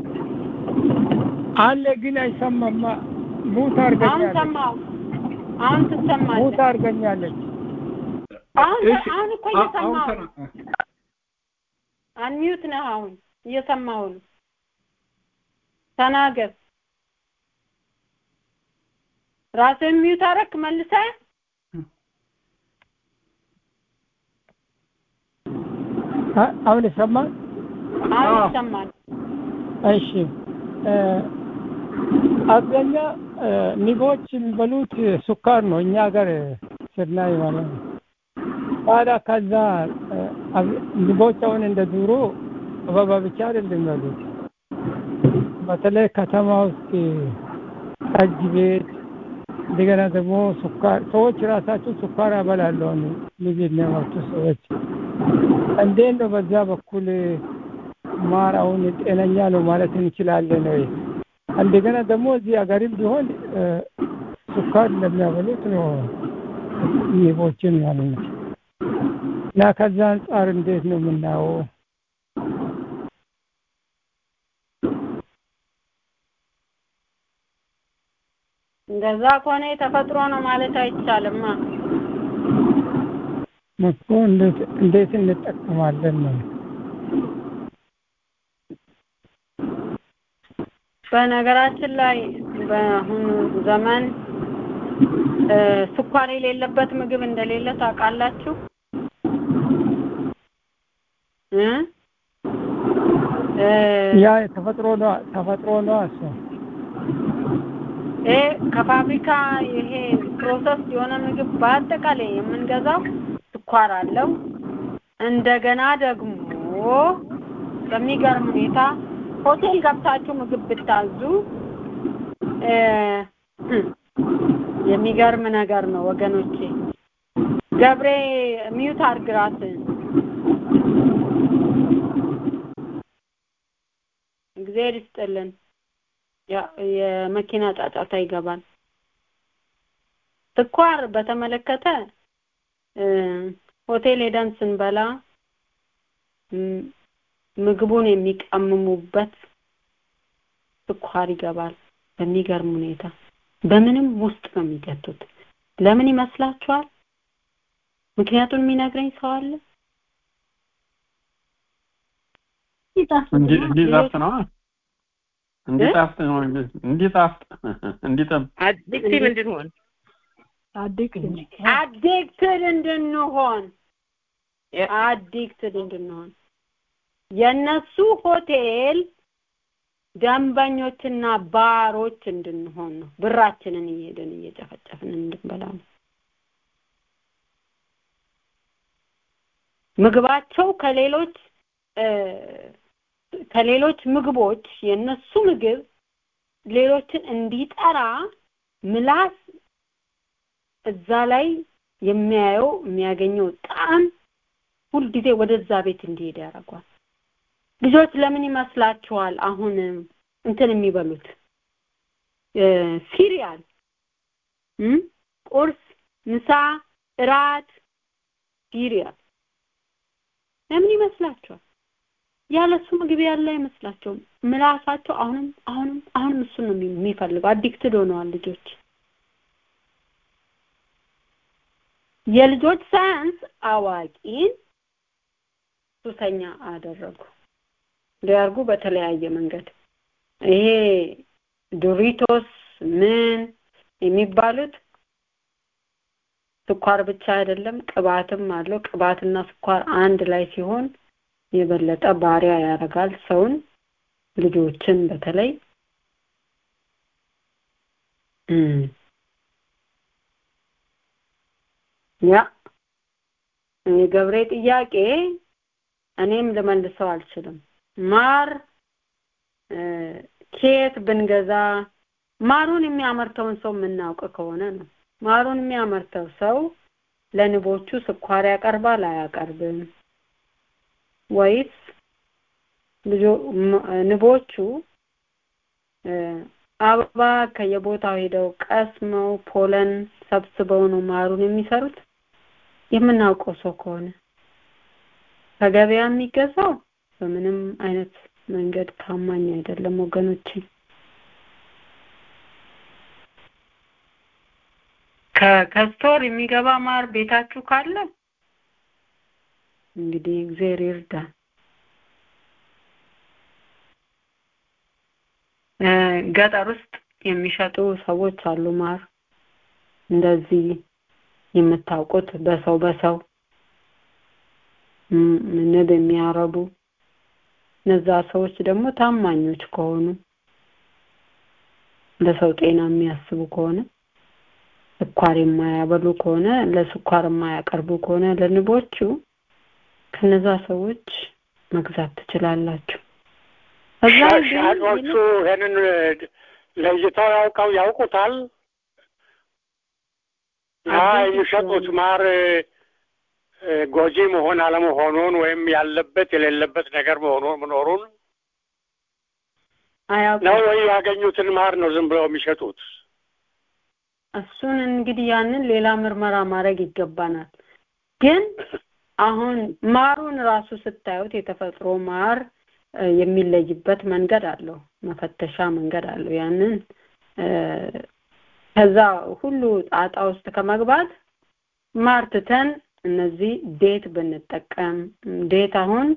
አለ ግን አይሰማማ ሙት አሁን አድርገኛለች ሰማው አሁን ትሰማለህ ሙት አድርገኛለች አሁን እሺ አሁን እኮ አ- አሁን እየሰማሁ ተና- አንሚዩት ነህ አሁን እየሰማሁ ነው ተናገር ራስህን ሚዩት አደረክ መልሰህ አ- አሁን ይሰማል አሁን ይሰማል እሺ እ፣ አብዛኛ እ፣ ንቦች የሚበሉት ሱካር ነው እኛ ሀገር ስናይ ማለት ነው ታዲያ ከዛ እ፣ አብ- ንቦች አሁን እንደ ድሮ አበባ ብቻ አይደለም የሚበሉት በተለይ ከተማ ውስጥ ጠጅ ቤት እንደገና ደግሞ ሱካር ሰዎች ራሳቸው ሱካር ያበላሉ አሁን ንብ የሚያመርቱ ሰዎች እንዴት ነው በዛ በኩል ማር አሁን ጤነኛ ነው ማለት እንችላለን ወይ? እንደገና ደግሞ እዚህ ሀገርም ቢሆን እ፣ ስኳር እንደሚያበሉት ነው ንቦችን ማለት ነው። እና ከዛ አንጻር እንዴት ነው የምናየው? እንደዛ ከሆነ የተፈጥሮ ነው ማለት አይቻልማ እኮ እንዴት እንዴት እንጠቀማለን ነው በነገራችን ላይ በአሁኑ ዘመን እ፣ ስኳር የሌለበት ምግብ እንደሌለ ታውቃላችሁ እ እ፣ ያ ተፈጥሮ ነው ተፈጥሮ ነው እሱ ይሄ ከፋብሪካ ይሄ ፕሮሰስ የሆነ ምግብ በአጠቃላይ የምንገዛው ስኳር አለው እንደገና ደግሞ በሚገርም ሁኔታ ሆቴል ገብታችሁ ምግብ ብታዙ እ፣ የሚገርም ነገር ነው ወገኖቼ ገብሬ ሚዩት አድርግ ራስህን እግዚአብሔር ይስጥልን ያ- የመኪና ጫጫታ ይገባል ስኳር በተመለከተ እ፣ ሆቴል ሄደን ስንበላ ም- ምግቡን የሚቀምሙበት ስኳር ይገባል በሚገርም ሁኔታ በምንም ውስጥ ነው የሚገቱት ለምን ይመስላችኋል ምክንያቱን የሚነግረኝ ሰው አለ እንዲ እንዲጣፍጥ ነው እንዲጣፍጥ ነው እንዲጣፍጥ እንዲጠም አዲክቲቭ እንድንሆን አዲክትድ እንድንሆን አዲክትድ እንድንሆን የነሱ ሆቴል ደንበኞችና ባሮች እንድንሆን ነው ብራችንን እየሄድን እየጨፈጨፍን እንድንበላ ነው ምግባቸው ከሌሎች እ፣ ከሌሎች ምግቦች የነሱ ምግብ ሌሎችን እንዲጠራ ምላስ እዛ ላይ የሚያየው የሚያገኘው ጣዕም ሁልጊዜ ወደዛ ቤት እንዲሄድ ያደርጓል ልጆች ለምን ይመስላችኋል አሁን እንትን የሚበሉት እ፣ ሲሪያል እም? ቁርስ ምሳ እራት ሲሪያል ለምን ይመስላችኋል ያለሱ ምግብ ያለ አይመስላቸውም ምላሳቸው አሁንም አሁንም አሁንም እሱን ነው የሚ- የሚፈልገው አዲክትድ ሆነዋል ልጆች የልጆች ሳያንስ አዋቂን ሱሰኛ አደረጉ ሊያርጉ በተለያየ መንገድ ይሄ ዶሪቶስ ምን የሚባሉት ስኳር ብቻ አይደለም ቅባትም አለው ቅባትና ስኳር አንድ ላይ ሲሆን የበለጠ ባሪያ ያደርጋል ሰውን ልጆችን በተለይ እም። ያ የገብሬ ጥያቄ እኔም ልመልሰው አልችልም ማር እ፣ ከየት ብንገዛ ማሩን የሚያመርተውን ሰው የምናውቅ ከሆነ ነው ማሩን የሚያመርተው ሰው ለንቦቹ ስኳር ያቀርባል አያቀርብም ወይስ ልጆ- ም- ንቦቹ እ፣ አበባ ከየቦታው ሄደው ቀስመው ፖለን ሰብስበው ነው ማሩን የሚሰሩት የምናውቀው ሰው ከሆነ ከገበያ የሚገዛው በምንም አይነት መንገድ ታማኝ አይደለም ወገኖቼ። ከስቶር የሚገባ ማር ቤታችሁ ካለ እንግዲህ እግዚአብሔር ይርዳን። ገጠር ውስጥ የሚሸጡ ሰዎች አሉ ማር እንደዚህ የምታውቁት በሰው በሰው ንብ የሚያረቡ እነዛ ሰዎች ደግሞ ታማኞች ከሆኑ ለሰው ጤና የሚያስቡ ከሆነ ስኳር የማያበሉ ከሆነ ለስኳር የማያቀርቡ ከሆነ ለንቦቹ ከነዛ ሰዎች መግዛት ትችላላችሁ። ሻጮቹ ይህንን ለይተው ያውቀው ያውቁታል። ያ የሚሸጡት ማር ጎጂ መሆን አለመሆኑን ወይም ያለበት የሌለበት ነገር መሆኑን መኖሩን ነው ወይ ያገኙትን ማር ነው ዝም ብለው የሚሸጡት? እሱን እንግዲህ ያንን ሌላ ምርመራ ማድረግ ይገባናል። ግን አሁን ማሩን ራሱ ስታዩት የተፈጥሮ ማር የሚለይበት መንገድ አለው፣ መፈተሻ መንገድ አለው። ያንን ከዛ ሁሉ ጣጣ ውስጥ ከመግባት ማር ትተን እነዚህ ዴት ብንጠቀም ዴት አሁን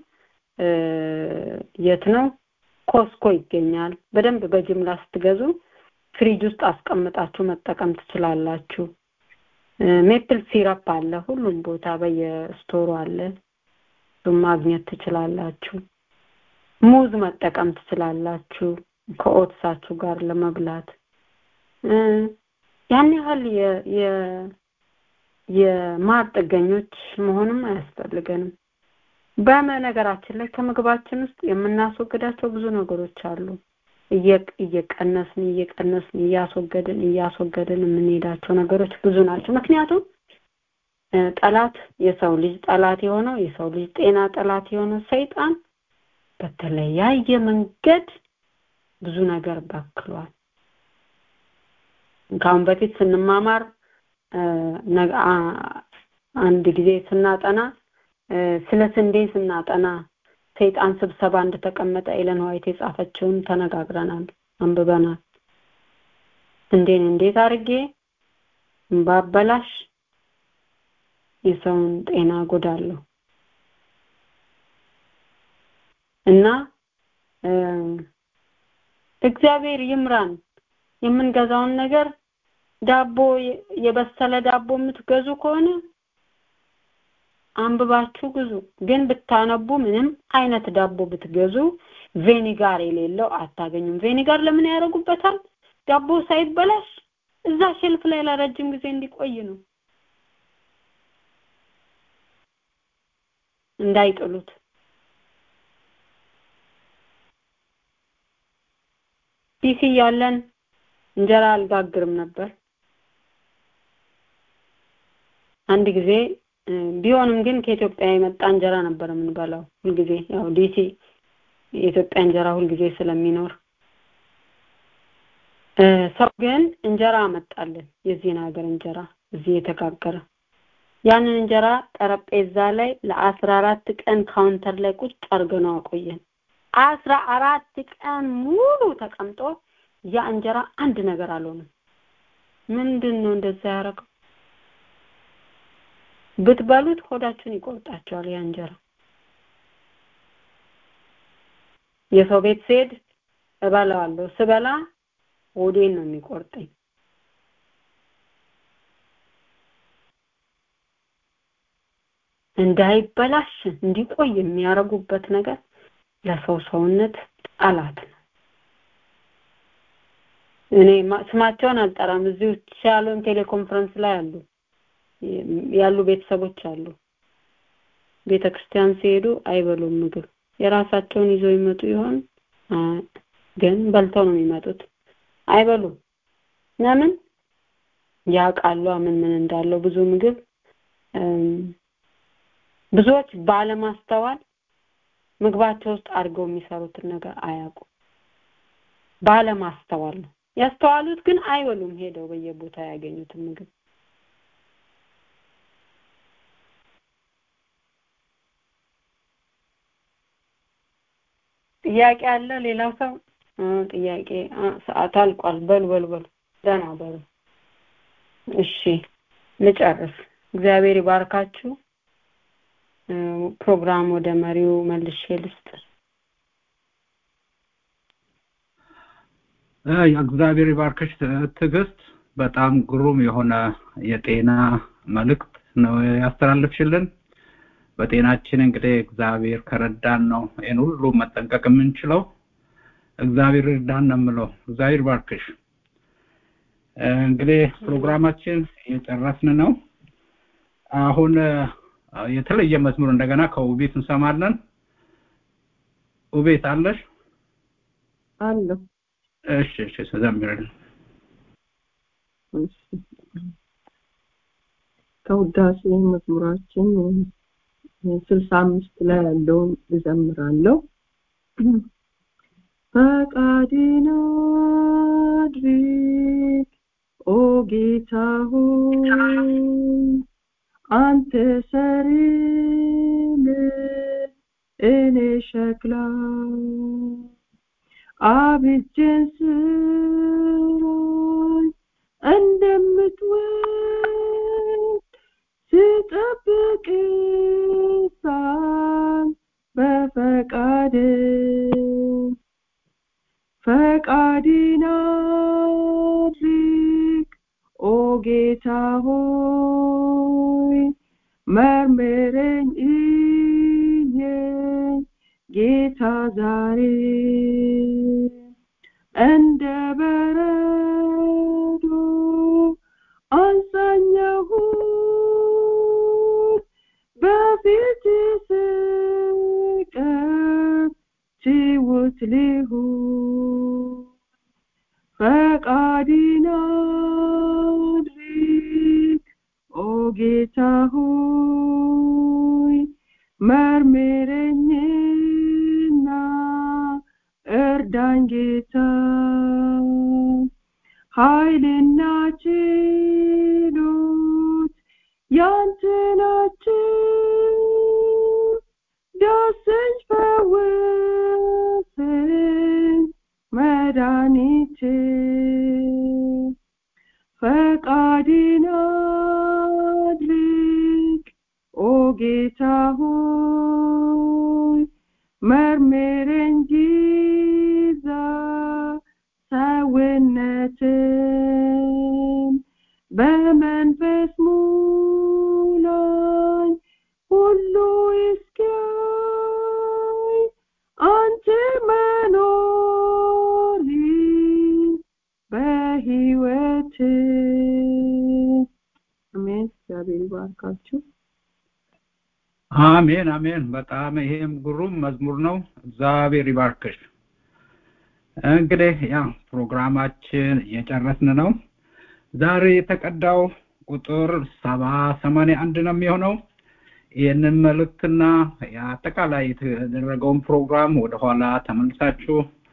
የት ነው ኮስኮ ይገኛል። በደንብ በጅምላ ስትገዙ ፍሪጅ ውስጥ አስቀምጣችሁ መጠቀም ትችላላችሁ። ሜፕል ሲረፕ አለ ሁሉም ቦታ በየስቶሩ አለ። እሱም ማግኘት ትችላላችሁ። ሙዝ መጠቀም ትችላላችሁ ከኦትሳችሁ ጋር ለመብላት ያን ያህል የማር ጥገኞች መሆንም አያስፈልገንም። በነገራችን ላይ ከምግባችን ውስጥ የምናስወግዳቸው ብዙ ነገሮች አሉ። እየቀነስን እየቀነስን እያስወገድን እያስወገድን የምንሄዳቸው ነገሮች ብዙ ናቸው። ምክንያቱም ጠላት የሰው ልጅ ጠላት የሆነው የሰው ልጅ ጤና ጠላት የሆነው ሰይጣን በተለያየ መንገድ ብዙ ነገር በክሏል። ከአሁን በፊት ስንማማር አንድ ጊዜ ስናጠና ስለ ስንዴ ስናጠና ሰይጣን ስብሰባ እንደተቀመጠ ኤለን ዋይት የጻፈችውን ተነጋግረናል፣ አንብበናል። ስንዴን እንዴት አድርጌ ባበላሽ የሰውን ጤና ጎዳለሁ እና እግዚአብሔር ይምራን። የምንገዛውን ነገር ዳቦ የበሰለ ዳቦ የምትገዙ ከሆነ አንብባችሁ ግዙ። ግን ብታነቡ ምንም አይነት ዳቦ ብትገዙ ቬኒጋር የሌለው አታገኙም። ቬኒጋር ለምን ያደርጉበታል? ዳቦ ሳይበላሽ እዛ ሼልፍ ላይ ለረጅም ጊዜ እንዲቆይ ነው፣ እንዳይጥሉት። ዲሲ ያለን እንጀራ አልጋግርም ነበር። አንድ ጊዜ ቢሆንም ግን ከኢትዮጵያ የመጣ እንጀራ ነበር የምንበላው ሁልጊዜ። ያው ዲሲ የኢትዮጵያ እንጀራ ሁልጊዜ ስለሚኖር ሰው ግን እንጀራ አመጣልን፣ የዚህን ሀገር እንጀራ እዚህ የተጋገረ። ያንን እንጀራ ጠረጴዛ ላይ ለአስራ አራት ቀን ካውንተር ላይ ቁጭ አድርገነው አቆየን። አስራ አራት ቀን ሙሉ ተቀምጦ ያ እንጀራ አንድ ነገር አልሆነም። ምንድን ነው እንደዛ ያደረገው? ብትበሉት ሆዳችሁን ይቆርጣቸዋል ያ እንጀራ። የሰው ቤት ስሄድ እበላዋለሁ። ስበላ ሆዴን ነው የሚቆርጠኝ። እንዳይበላሽ እንዲቆይ የሚያደርጉበት ነገር ለሰው ሰውነት ጠላት ነው። እኔ ስማቸውን አልጠራም። እዚሁ ሻሎም ቴሌኮንፈረንስ ላይ አሉ ያሉ ቤተሰቦች አሉ። ቤተ ክርስቲያን ሲሄዱ አይበሉም ምግብ። የራሳቸውን ይዘው ይመጡ ይሆን ግን በልተው ነው የሚመጡት። አይበሉም። ለምን? ያውቃሉ ምን ምን እንዳለው ብዙ ምግብ ብዙዎች ባለማስተዋል ምግባቸው ውስጥ አድርገው የሚሰሩትን ነገር አያውቁም። ባለማስተዋል ነው። ያስተዋሉት ግን አይበሉም። ሄደው በየቦታ ያገኙትን ምግብ ጥያቄ አለ ሌላው ሰው ጥያቄ ሰዓት አልቋል በሉ በሉ በሉ ደህና በሉ እሺ ልጨርስ እግዚአብሔር ይባርካችሁ ፕሮግራም ወደ መሪው መልሼ ልስጥ እግዚአብሔር ይባርክሽ ትዕግስት በጣም ግሩም የሆነ የጤና መልእክት ነው ያስተላልፍሽልን በጤናችን እንግዲህ እግዚአብሔር ከረዳን ነው ይህን ሁሉ መጠንቀቅ የምንችለው እግዚአብሔር እርዳን ነው የምለው እግዚአብሔር ባርክሽ እንግዲህ ፕሮግራማችን እየጨረስን ነው አሁን የተለየ መዝሙር እንደገና ከውቤት እንሰማለን ውቤት አለሽ አለሁ እሺ እሺ ዘምርልን ከውዳሴ መዝሙራችን ስልሳ አምስት ላይ ያለውን እዘምራለሁ ፈቃድን አድርግ ኦ ጌታ ሆይ አንተ ሰሪን እኔ ሸክላ አብጀን ስራይ እንደምትወድ ስጠብቅ ሳል በፈቃድ ፈቃድን አድርግ ኦ ጌታ ሆይ መርምረኝ እየኝ ጌታ ዛሬ እንደ በረዶ አንሳኛሁት በፊት ስቀር ትውት ልሁን ፈቃድን አድርግ ኦ ጌታ ሆይ መርምረኝና እርዳኝ ጌታ ኃይልና ችሎት ያንተ ናቸው ዳሰኝ ፈወሰኝ መድኃኒቴ ፈቃድን አድርግ ኦ ጌታ ሆይ መርምረኝ ጊዛ ሰውነትን በመንፈስ ሙላኝ ሁሉ እስኪያይ አንተ መኖሪ በህይወት አሜን እግዚአብሔር ይባርካችሁ አሜን አሜን በጣም ይሄም ግሩም መዝሙር ነው እግዚአብሔር ይባርክሽ እንግዲህ ያ ፕሮግራማችን እየጨረስን ነው ዛሬ የተቀዳው ቁጥር ሰባ ሰማንያ አንድ ነው የሚሆነው ይህንን መልእክትና አጠቃላይ የተደረገውን ፕሮግራም ወደኋላ ተመልሳችሁ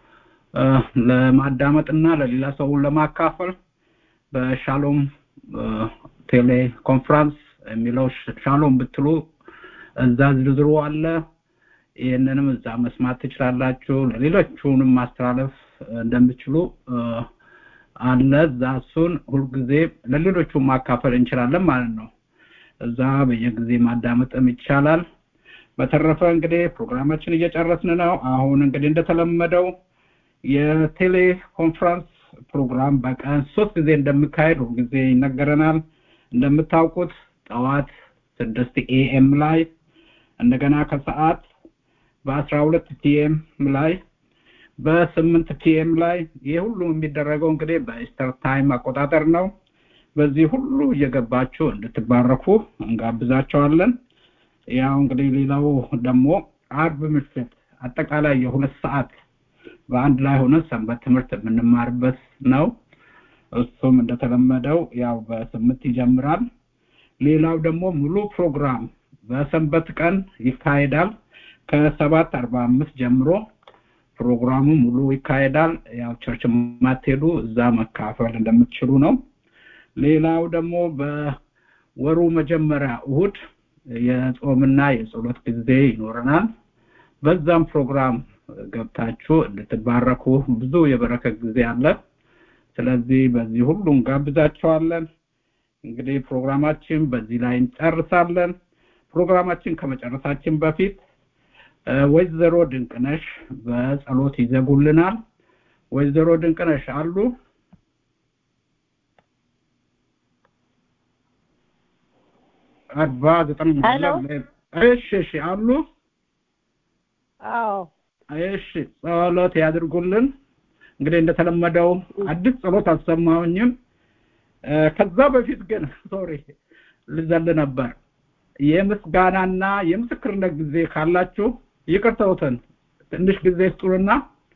ለማዳመጥና ለሌላ ሰው ለማካፈል በሻሎም ቴሌ ኮንፍራንስ የሚለው ሻሎም ብትሉ እዛ ዝርዝሩ አለ ይህንንም እዛ መስማት ትችላላችሁ ለሌሎቹንም ማስተላለፍ እንደምችሉ አለ እዛ እሱን ሁልጊዜ ለሌሎቹ ማካፈል እንችላለን ማለት ነው እዛ በየጊዜ ማዳመጥም ይቻላል በተረፈ እንግዲህ ፕሮግራማችን እየጨረስን ነው አሁን እንግዲህ እንደተለመደው የቴሌ ኮንፈረንስ ፕሮግራም በቀን ሶስት ጊዜ እንደሚካሄድ ጊዜ ይነገረናል እንደምታውቁት ጠዋት ስድስት ኤኤም ላይ እንደገና ከሰዓት በአስራ ሁለት ፒኤም ላይ በስምንት ፒኤም ላይ ይህ ሁሉ የሚደረገው እንግዲህ በኢስተር ታይም አቆጣጠር ነው በዚህ ሁሉ እየገባችሁ እንድትባረኩ እንጋብዛቸዋለን ያው እንግዲህ ሌላው ደግሞ አርብ ምሽት አጠቃላይ የሁለት ሰዓት በአንድ ላይ ሆነ ሰንበት ትምህርት የምንማርበት ነው እሱም እንደተለመደው ያው በስምንት ይጀምራል ሌላው ደግሞ ሙሉ ፕሮግራም በሰንበት ቀን ይካሄዳል ከሰባት አርባ አምስት ጀምሮ ፕሮግራሙ ሙሉ ይካሄዳል ያው ቸርች ማትሄዱ እዛ መካፈል እንደምትችሉ ነው ሌላው ደግሞ በወሩ መጀመሪያ እሁድ የጾምና የጸሎት ጊዜ ይኖረናል በዛም ፕሮግራም ገብታችሁ እንድትባረኩ ብዙ የበረከት ጊዜ አለ። ስለዚህ በዚህ ሁሉ እንጋብዛቸዋለን። እንግዲህ ፕሮግራማችን በዚህ ላይ እንጨርሳለን። ፕሮግራማችን ከመጨረሳችን በፊት ወይዘሮ ድንቅነሽ በጸሎት ይዘጉልናል። ወይዘሮ ድንቅነሽ አሉ? አርባ ዘጠኝ እሺ፣ እሺ አሉ? አዎ እሺ፣ ጸሎት ያድርጉልን። እንግዲህ እንደተለመደው አዲስ ጸሎት አልሰማሁኝም። ከዛ በፊት ግን ሶሪ ልዘል ነበር። የምስጋናና የምስክርነት ጊዜ ካላችሁ ይቅርተውትን ትንሽ ጊዜ ስጡንና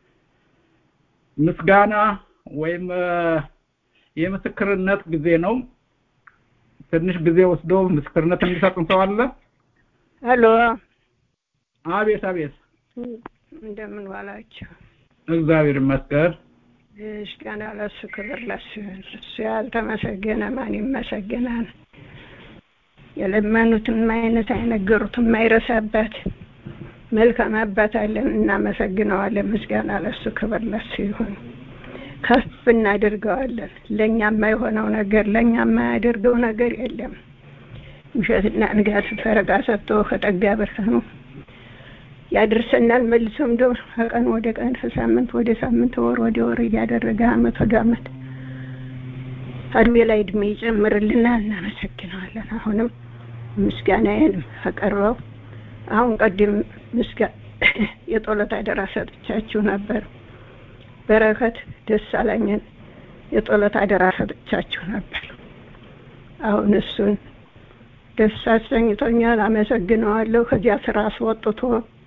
ምስጋና ወይም የምስክርነት ጊዜ ነው። ትንሽ ጊዜ ወስዶ ምስክርነት የሚሰጥን ሰው አለ? ሄሎ፣ አቤት፣ አቤት። እንደምን ዋላችሁ? እግዚአብሔር ይመስገን። ምስጋና ለሱ፣ ክብር ለሱ። እሱ ያልተመሰገነ ማን ይመሰገናል? የለመኑትን አይነት አይነገሩትን የማይረሳበት መልካም አባት አለን፣ እናመሰግነዋለን። ምስጋና ለሱ፣ ክብር ለሱ ይሁን። ከፍ እናደርገዋለን። ለእኛ የማይሆነው ነገር ለእኛ የማያደርገው ነገር የለም። ውሸትና ንጋት ፈረቃ ሰጥቶ ከጠጋ ብርሃኑ ያደርሰናል። መልሶም ደግሞ ከቀን ወደ ቀን ከሳምንት ወደ ሳምንት ወር ወደ ወር እያደረገ አመት ወደ አመት እድሜ ላይ እድሜ ይጨምርልናል። እናመሰግነዋለን። አሁንም ምስጋናዬን አቀርበው አሁን ቀድም ምስጋ የጦለት አደራ ሰጥቻችሁ ነበር። በረከት ደስ አላኝን የጦለት አደራ ሰጥቻችሁ ነበር። አሁን እሱን ደስ አሰኝቶኛል። አመሰግነዋለሁ። ከዚያ ስራ አስወጥቶ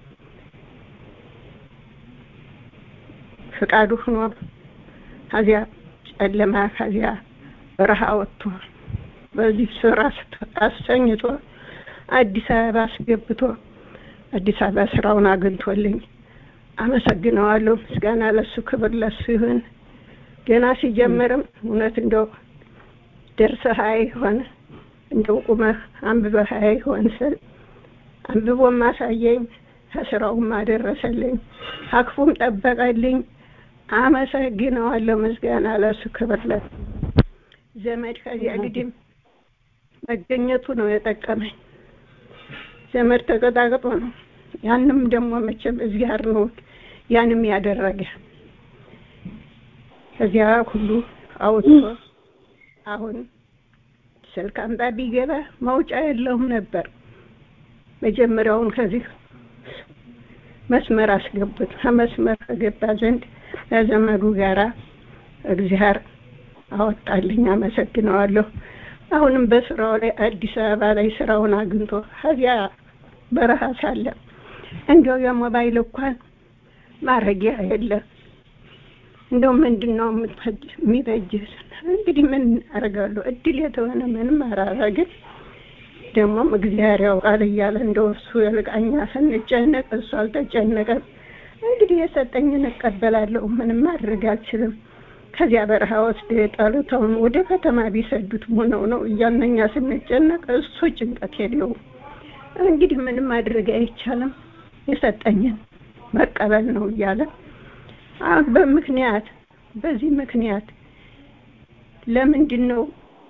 ፍቃዱ ሆኖ ከዚያ ጨለማ ከዚያ በረሃ ወጥቶ በዚህ ስራ አሰኝቶ አዲስ አበባ አስገብቶ አዲስ አበባ ስራውን አግኝቶልኝ አመሰግነዋለሁ። ምስጋና ለሱ ክብር ለሱ ይሁን። ገና ሲጀምርም እውነት እንደው ደርሰህ አይሆን እንደው ቁመህ አንብበህ አይሆን ስል አንብቦ ማሳየኝ ከስራውም አደረሰልኝ፣ አክፉም ጠበቀልኝ። አመሰግነዋለሁ። ምስጋና ለሱ ክብር ለሱ። ዘመድ ከዚያ ግድም መገኘቱ ነው የጠቀመኝ። ዘመድ ተቀጣቅጦ ነው ያንም ደግሞ መቼም እግዚአብሔር ነው ያንም ያደረገ ከዚያ ሁሉ አውጥቶ አሁን ስልክ አምጣ ቢገባ መውጫ የለውም ነበር። መጀመሪያውን ከዚህ መስመር አስገቡት። ከመስመር ከገባ ዘንድ ከዘመዱ ጋራ እግዚአብሔር አወጣልኝ። አመሰግነዋለሁ። አሁንም በስራው ላይ አዲስ አበባ ላይ ስራውን አግኝቶ ከዚያ በረሃ ሳለ እንደው የሞባይል እንኳን ማረጊያ የለም። እንደው ምንድን ነው የሚበጅህ? እንግዲህ ምን አደርጋለሁ? እድል የተሆነ ምንም አላረግም። ደግሞም እግዚአብሔር ያውቃል እያለ እንደው እሱ የልቃኛ ስንጨነቅ እሱ አልተጨነቀም። እንግዲህ የሰጠኝን እቀበላለሁ። ምንም ማድረግ አልችልም። ከዚያ በረሃ ወስደ የጣሉተውን ወደ ከተማ ቢሰዱት ሆነው ነው እያልን እኛ ስንጨነቅ እሱ ጭንቀት የለውም። እንግዲህ ምንም ማድረግ አይቻልም። የሰጠኝን መቀበል ነው እያለ አሁን በምክንያት በዚህ ምክንያት ለምንድን ነው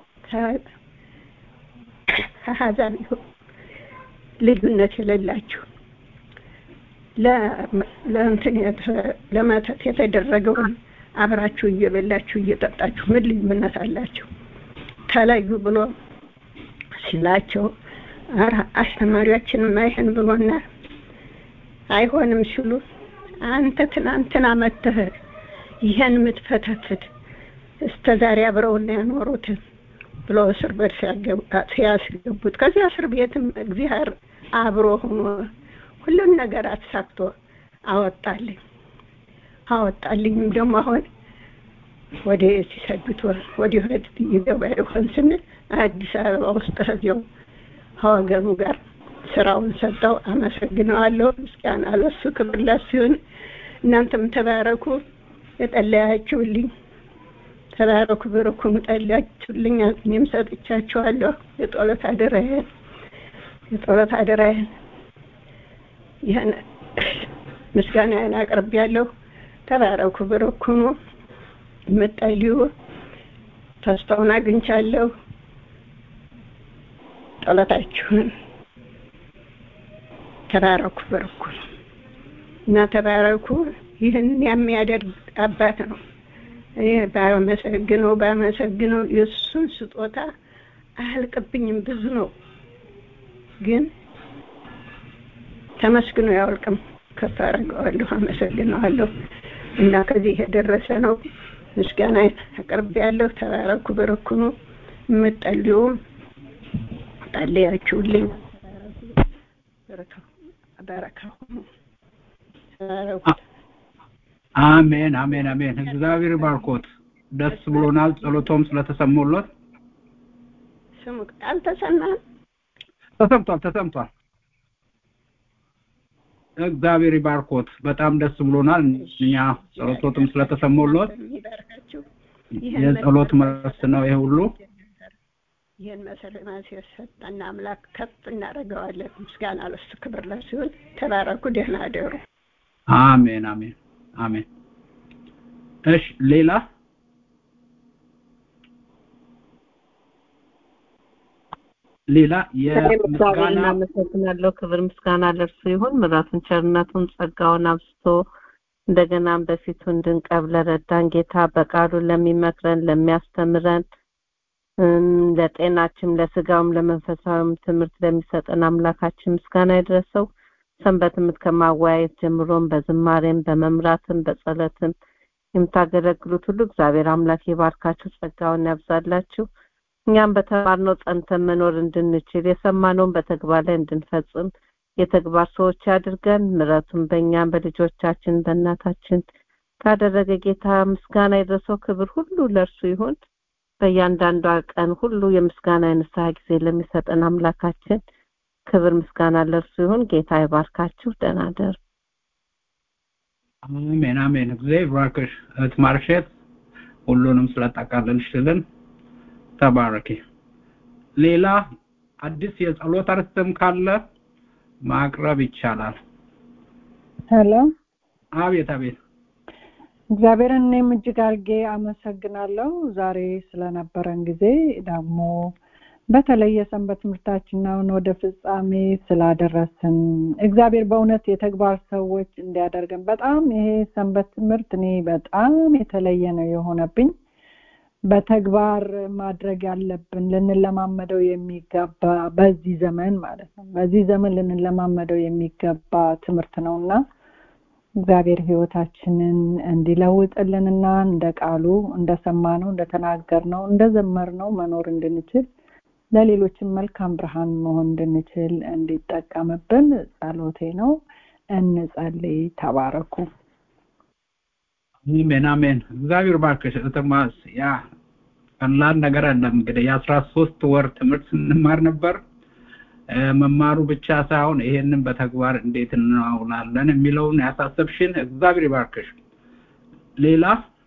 ከሀዛብ ልዩነት የሌላችሁ ለእንትን ለመተት የተደረገውን አብራችሁ እየበላችሁ እየጠጣችሁ ምን ልዩነት አላችሁ? ተለዩ ብሎ ሲላቸው ኧረ አስተማሪያችንም አይህን ብሎናል አይሆንም ሲሉ አንተ ትናንትና መተህ ይህን የምትፈተፍት እስከ ዛሬ አብረውና ያኖሩትን ብሎ እስር ቤት ሲያስገቡት ከዚያ እስር ቤትም እግዚአብሔር አብሮ ሆኖ ሁሉን ነገር አሳክቶ አወጣልኝ አወጣልኝም ደግሞ አሁን ወደ ሲሰዱት ወደ ወደ ይገባ ይሆን ስንል አዲስ አበባ ውስጥ ከዚያው ከወገኑ ጋር ስራውን ሰጠው። አመሰግነዋለሁ። ምስጋና ለሱ ክብር ለሱ ይሁን። እናንተም ተባረኩ። የጠለያችሁልኝ ተባረኩ፣ ብርኩኑ፣ ጠለያችሁልኝ። እኔም ሰጥቻችኋለሁ። የጦለት አደራዬን የጦለት አደራዬን ይህን ምስጋናዬን አቅርቤያለሁ። ተባረኩ፣ ብሩክ ሁኑ። የምትጸልዩ ተስፋውን አግኝቻለሁ። ጸሎታችሁን ተባረኩ፣ ብሩክ ሁኑ እና ተባረኩ። ይህን የሚያደርግ አባት ነው። እኔ ባመሰግነው ባመሰግነው የእሱን ስጦታ አያልቅብኝም። ብዙ ነው ግን ተመስግኖ ያወልቅም። ከፍ አደርገዋለሁ፣ አመሰግነዋለሁ እና ከዚህ የደረሰ ነው። ምስጋና አቅርቤያለሁ። ተባረኩ፣ ብሩክ ሁኑ። የምትጸልዩም ጸልያችሁልኝ በረካ ሁኑ። ተባረኩ። አሜን አሜን አሜን። እግዚአብሔር ባርኮት። ደስ ብሎናል። ጸሎቶም ስለተሰሙለት ስሙ አልተሰማም። ተሰምቷል ተሰምቷል። እግዚአብሔር ባርኮት። በጣም ደስ ብሎናል። እኛ ጸሎቶትም ስለተሰሙለት የሚባርካችሁ የጸሎት መልስ ነው ይሄ ሁሉ። ይህን መሰለማት የሰጠን አምላክ ከፍ እናደርገዋለን። ምስጋና ለሱ ክብር ለሱ ይሁን። ተባረኩ። ደህና አደሩ። አሜን አሜን አሜን። እሺ ሌላ ሌላ እግዚአብሔር የምስጋና እናመሰግናለሁ። ክብር ምስጋና ለእርሱ ይሁን። ምሕረቱን ቸርነቱን ጸጋውን አብዝቶ እንደገናም በፊቱ እንድንቀርብ ለረዳን ጌታ በቃሉ ለሚመክረን ለሚያስተምረን እም፣ ለጤናችን ለስጋውም ለመንፈሳዊም ትምህርት ለሚሰጠን አምላካችን ምስጋና ይድረሰው። ሰንበት ትምህርት ከማወያየት ጀምሮም በዝማሬም በመምራትም በጸሎትም የምታገለግሉት ሁሉ እግዚአብሔር አምላክ ይባርካችሁ፣ ጸጋውን ያብዛላችሁ። እኛም በተማርነው ጸንተን መኖር እንድንችል የሰማነውን በተግባር ላይ እንድንፈጽም የተግባር ሰዎች አድርገን ምሕረቱን በእኛም በልጆቻችን በእናታችን ካደረገ ጌታ ምስጋና የደረሰው ክብር ሁሉ ለእርሱ ይሁን። በእያንዳንዷ ቀን ሁሉ የምስጋና የንስሐ ጊዜ ለሚሰጠን አምላካችን ክብር ምስጋና ለእርሱ ይሁን። ጌታ ይባርካችሁ። ደህና ደሩ። አሜን አሜን። እግዚአብሔር ይባርክሽ እህት ማርሼት፣ ሁሉንም ስለጠቃለልሽልን ተባረኪ። ሌላ አዲስ የጸሎት አርዕስትም ካለ ማቅረብ ይቻላል። ሄሎ አቤት አቤት። እግዚአብሔርን እኔም እጅግ አድርጌ አመሰግናለሁ ዛሬ ስለነበረን ጊዜ ደግሞ በተለይ የሰንበት ትምህርታችንን ወደ ፍጻሜ ስላደረስን እግዚአብሔር በእውነት የተግባር ሰዎች እንዲያደርገን በጣም ይሄ ሰንበት ትምህርት እኔ በጣም የተለየ ነው የሆነብኝ። በተግባር ማድረግ ያለብን ልንለማመደው የሚገባ በዚህ ዘመን ማለት ነው በዚህ ዘመን ልንለማመደው የሚገባ ትምህርት ነው እና እግዚአብሔር ህይወታችንን እንዲለውጥልንና እንደ ቃሉ እንደሰማነው እንደተናገርነው እንደዘመርነው መኖር እንድንችል ለሌሎችም መልካም ብርሃን መሆን እንድንችል እንዲጠቀምብን ጸሎቴ ነው። እንጸልይ። ተባረኩ። አሜን አሜን። እግዚአብሔር ባርክሽ እህትማስ ያ ቀላል ነገር አይደለም። እንግዲህ የአስራ ሶስት ወር ትምህርት ስንማር ነበር። እ፣ መማሩ ብቻ ሳይሆን ይሄንን በተግባር እንዴት እናውላለን የሚለውን ያሳሰብሽን እግዚአብሔር ይባርክሽ። ሌላ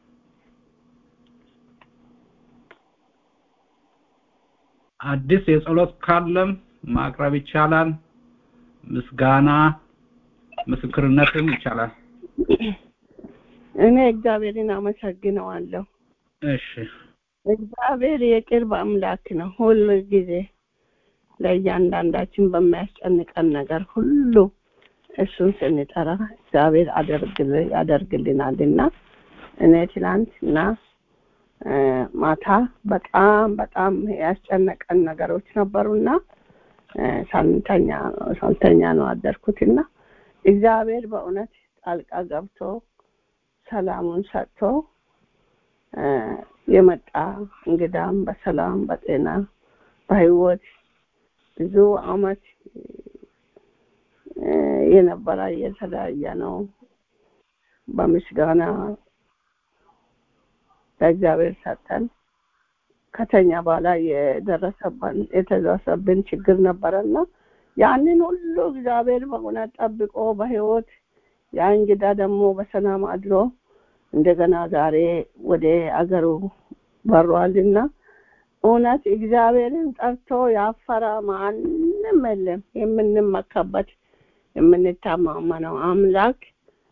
አዲስ የጸሎት ካለም ማቅረብ ይቻላል። ምስጋና ምስክርነትም ይቻላል። እኔ እግዚአብሔርን አመሰግነዋለሁ። እሺ እግዚአብሔር የቅርብ አምላክ ነው። ሁል ጊዜ ለእያንዳንዳችን በሚያስጨንቀን ነገር ሁሉ እሱን ስንጠራ እግዚአብሔር አደርግል ያደርግልናልና እኔ ትናንትና እ፣ ማታ በጣም በጣም ያስጨነቀን ነገሮች ነበሩና እ፣ ሳንተኛ ሳልተኛ ነው አደርኩትና እግዚአብሔር በእውነት ጣልቃ ገብቶ ሰላሙን ሰጥቶ እ፣ የመጣ እንግዳም በሰላም በጤና በህይወት ብዙ አመት እ፣ የነበረ የተለያየ ነው። በምስጋና ለእግዚአብሔር ሰጠን። ከተኛ በኋላ የደረሰብን የተደረሰብን ችግር ነበረና ያንን ሁሉ እግዚአብሔር በእውነት ጠብቆ በህይወት ያ እንግዳ ደግሞ በሰላም አድሮ እንደገና ዛሬ ወደ አገሩ በሯልና እውነት እግዚአብሔርን ጠርቶ ያፈራ ማንም የለም። የምንመካበት የምንታማመነው አምላክ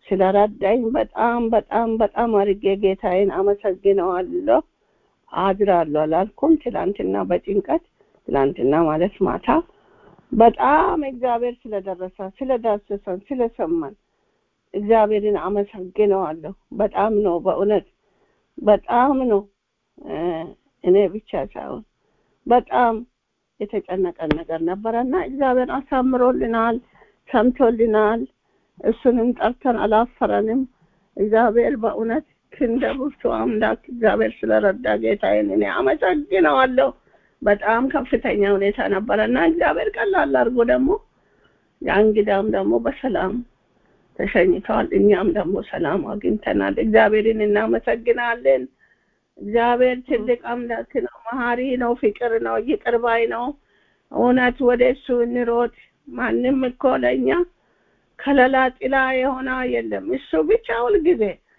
ስለረዳኝ በጣም በጣም በጣም አድርጌ ጌታዬን አመሰግነዋለሁ። አድራለሁ አላልኩም። ትላንትና በጭንቀት ትላንትና ማለት ማታ በጣም እግዚአብሔር ስለደረሰ ስለዳሰሰን ስለሰማን እግዚአብሔርን አመሰግነዋለሁ። በጣም ነው በእውነት በጣም ነው እኔ ብቻ ሳይሆን በጣም የተጨነቀን ነገር ነበረና እግዚአብሔር አሳምሮልናል፣ ሰምቶልናል። እሱንም ጠርተን አላፈረንም። እግዚአብሔር በእውነት ክንደ ብርቱ አምላክ እግዚአብሔር ስለረዳ ጌታዬን እኔ አመሰግነዋለሁ። በጣም ከፍተኛ ሁኔታ ነበረና እግዚአብሔር ቀላል አድርጎ ደግሞ የእንግዳም ደግሞ በሰላም ተሸኝተዋል። እኛም ደግሞ ሰላም አግኝተናል። እግዚአብሔርን እናመሰግናለን። እግዚአብሔር ትልቅ አምላክ ነው፣ መሀሪ ነው፣ ፍቅር ነው፣ ይቅር ባይ ነው። እውነት ወደ እሱ እንሮጥ። ማንም እኮ ለእኛ ከለላ ጥላ የሆነ የለም። እሱ ብቻ ሁልጊዜ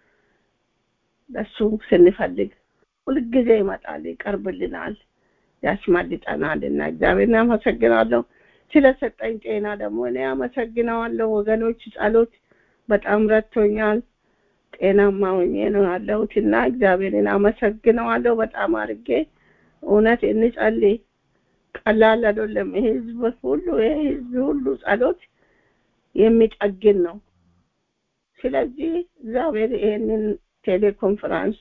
ለሱ ስንፈልግ ሁልጊዜ ይመጣል፣ ይቀርብልናል፣ ያስመልጠናል እና እግዚአብሔርን አመሰግናለሁ። ስለሰጠኝ ጤና ደግሞ እኔ አመሰግነዋለሁ። ወገኖች ጸሎት በጣም ረድቶኛል። ጤናማ ሆኜ ነው ያለሁት እና እግዚአብሔርን አመሰግነዋለሁ በጣም አድርጌ። እውነት እንጸልይ፣ ቀላል አይደለም። ይሄ ህዝብ ሁሉ ይሄ ህዝብ ሁሉ ጸሎት የሚጠግን ነው። ስለዚህ እግዚአብሔር ይሄንን ቴሌኮንፈረንስ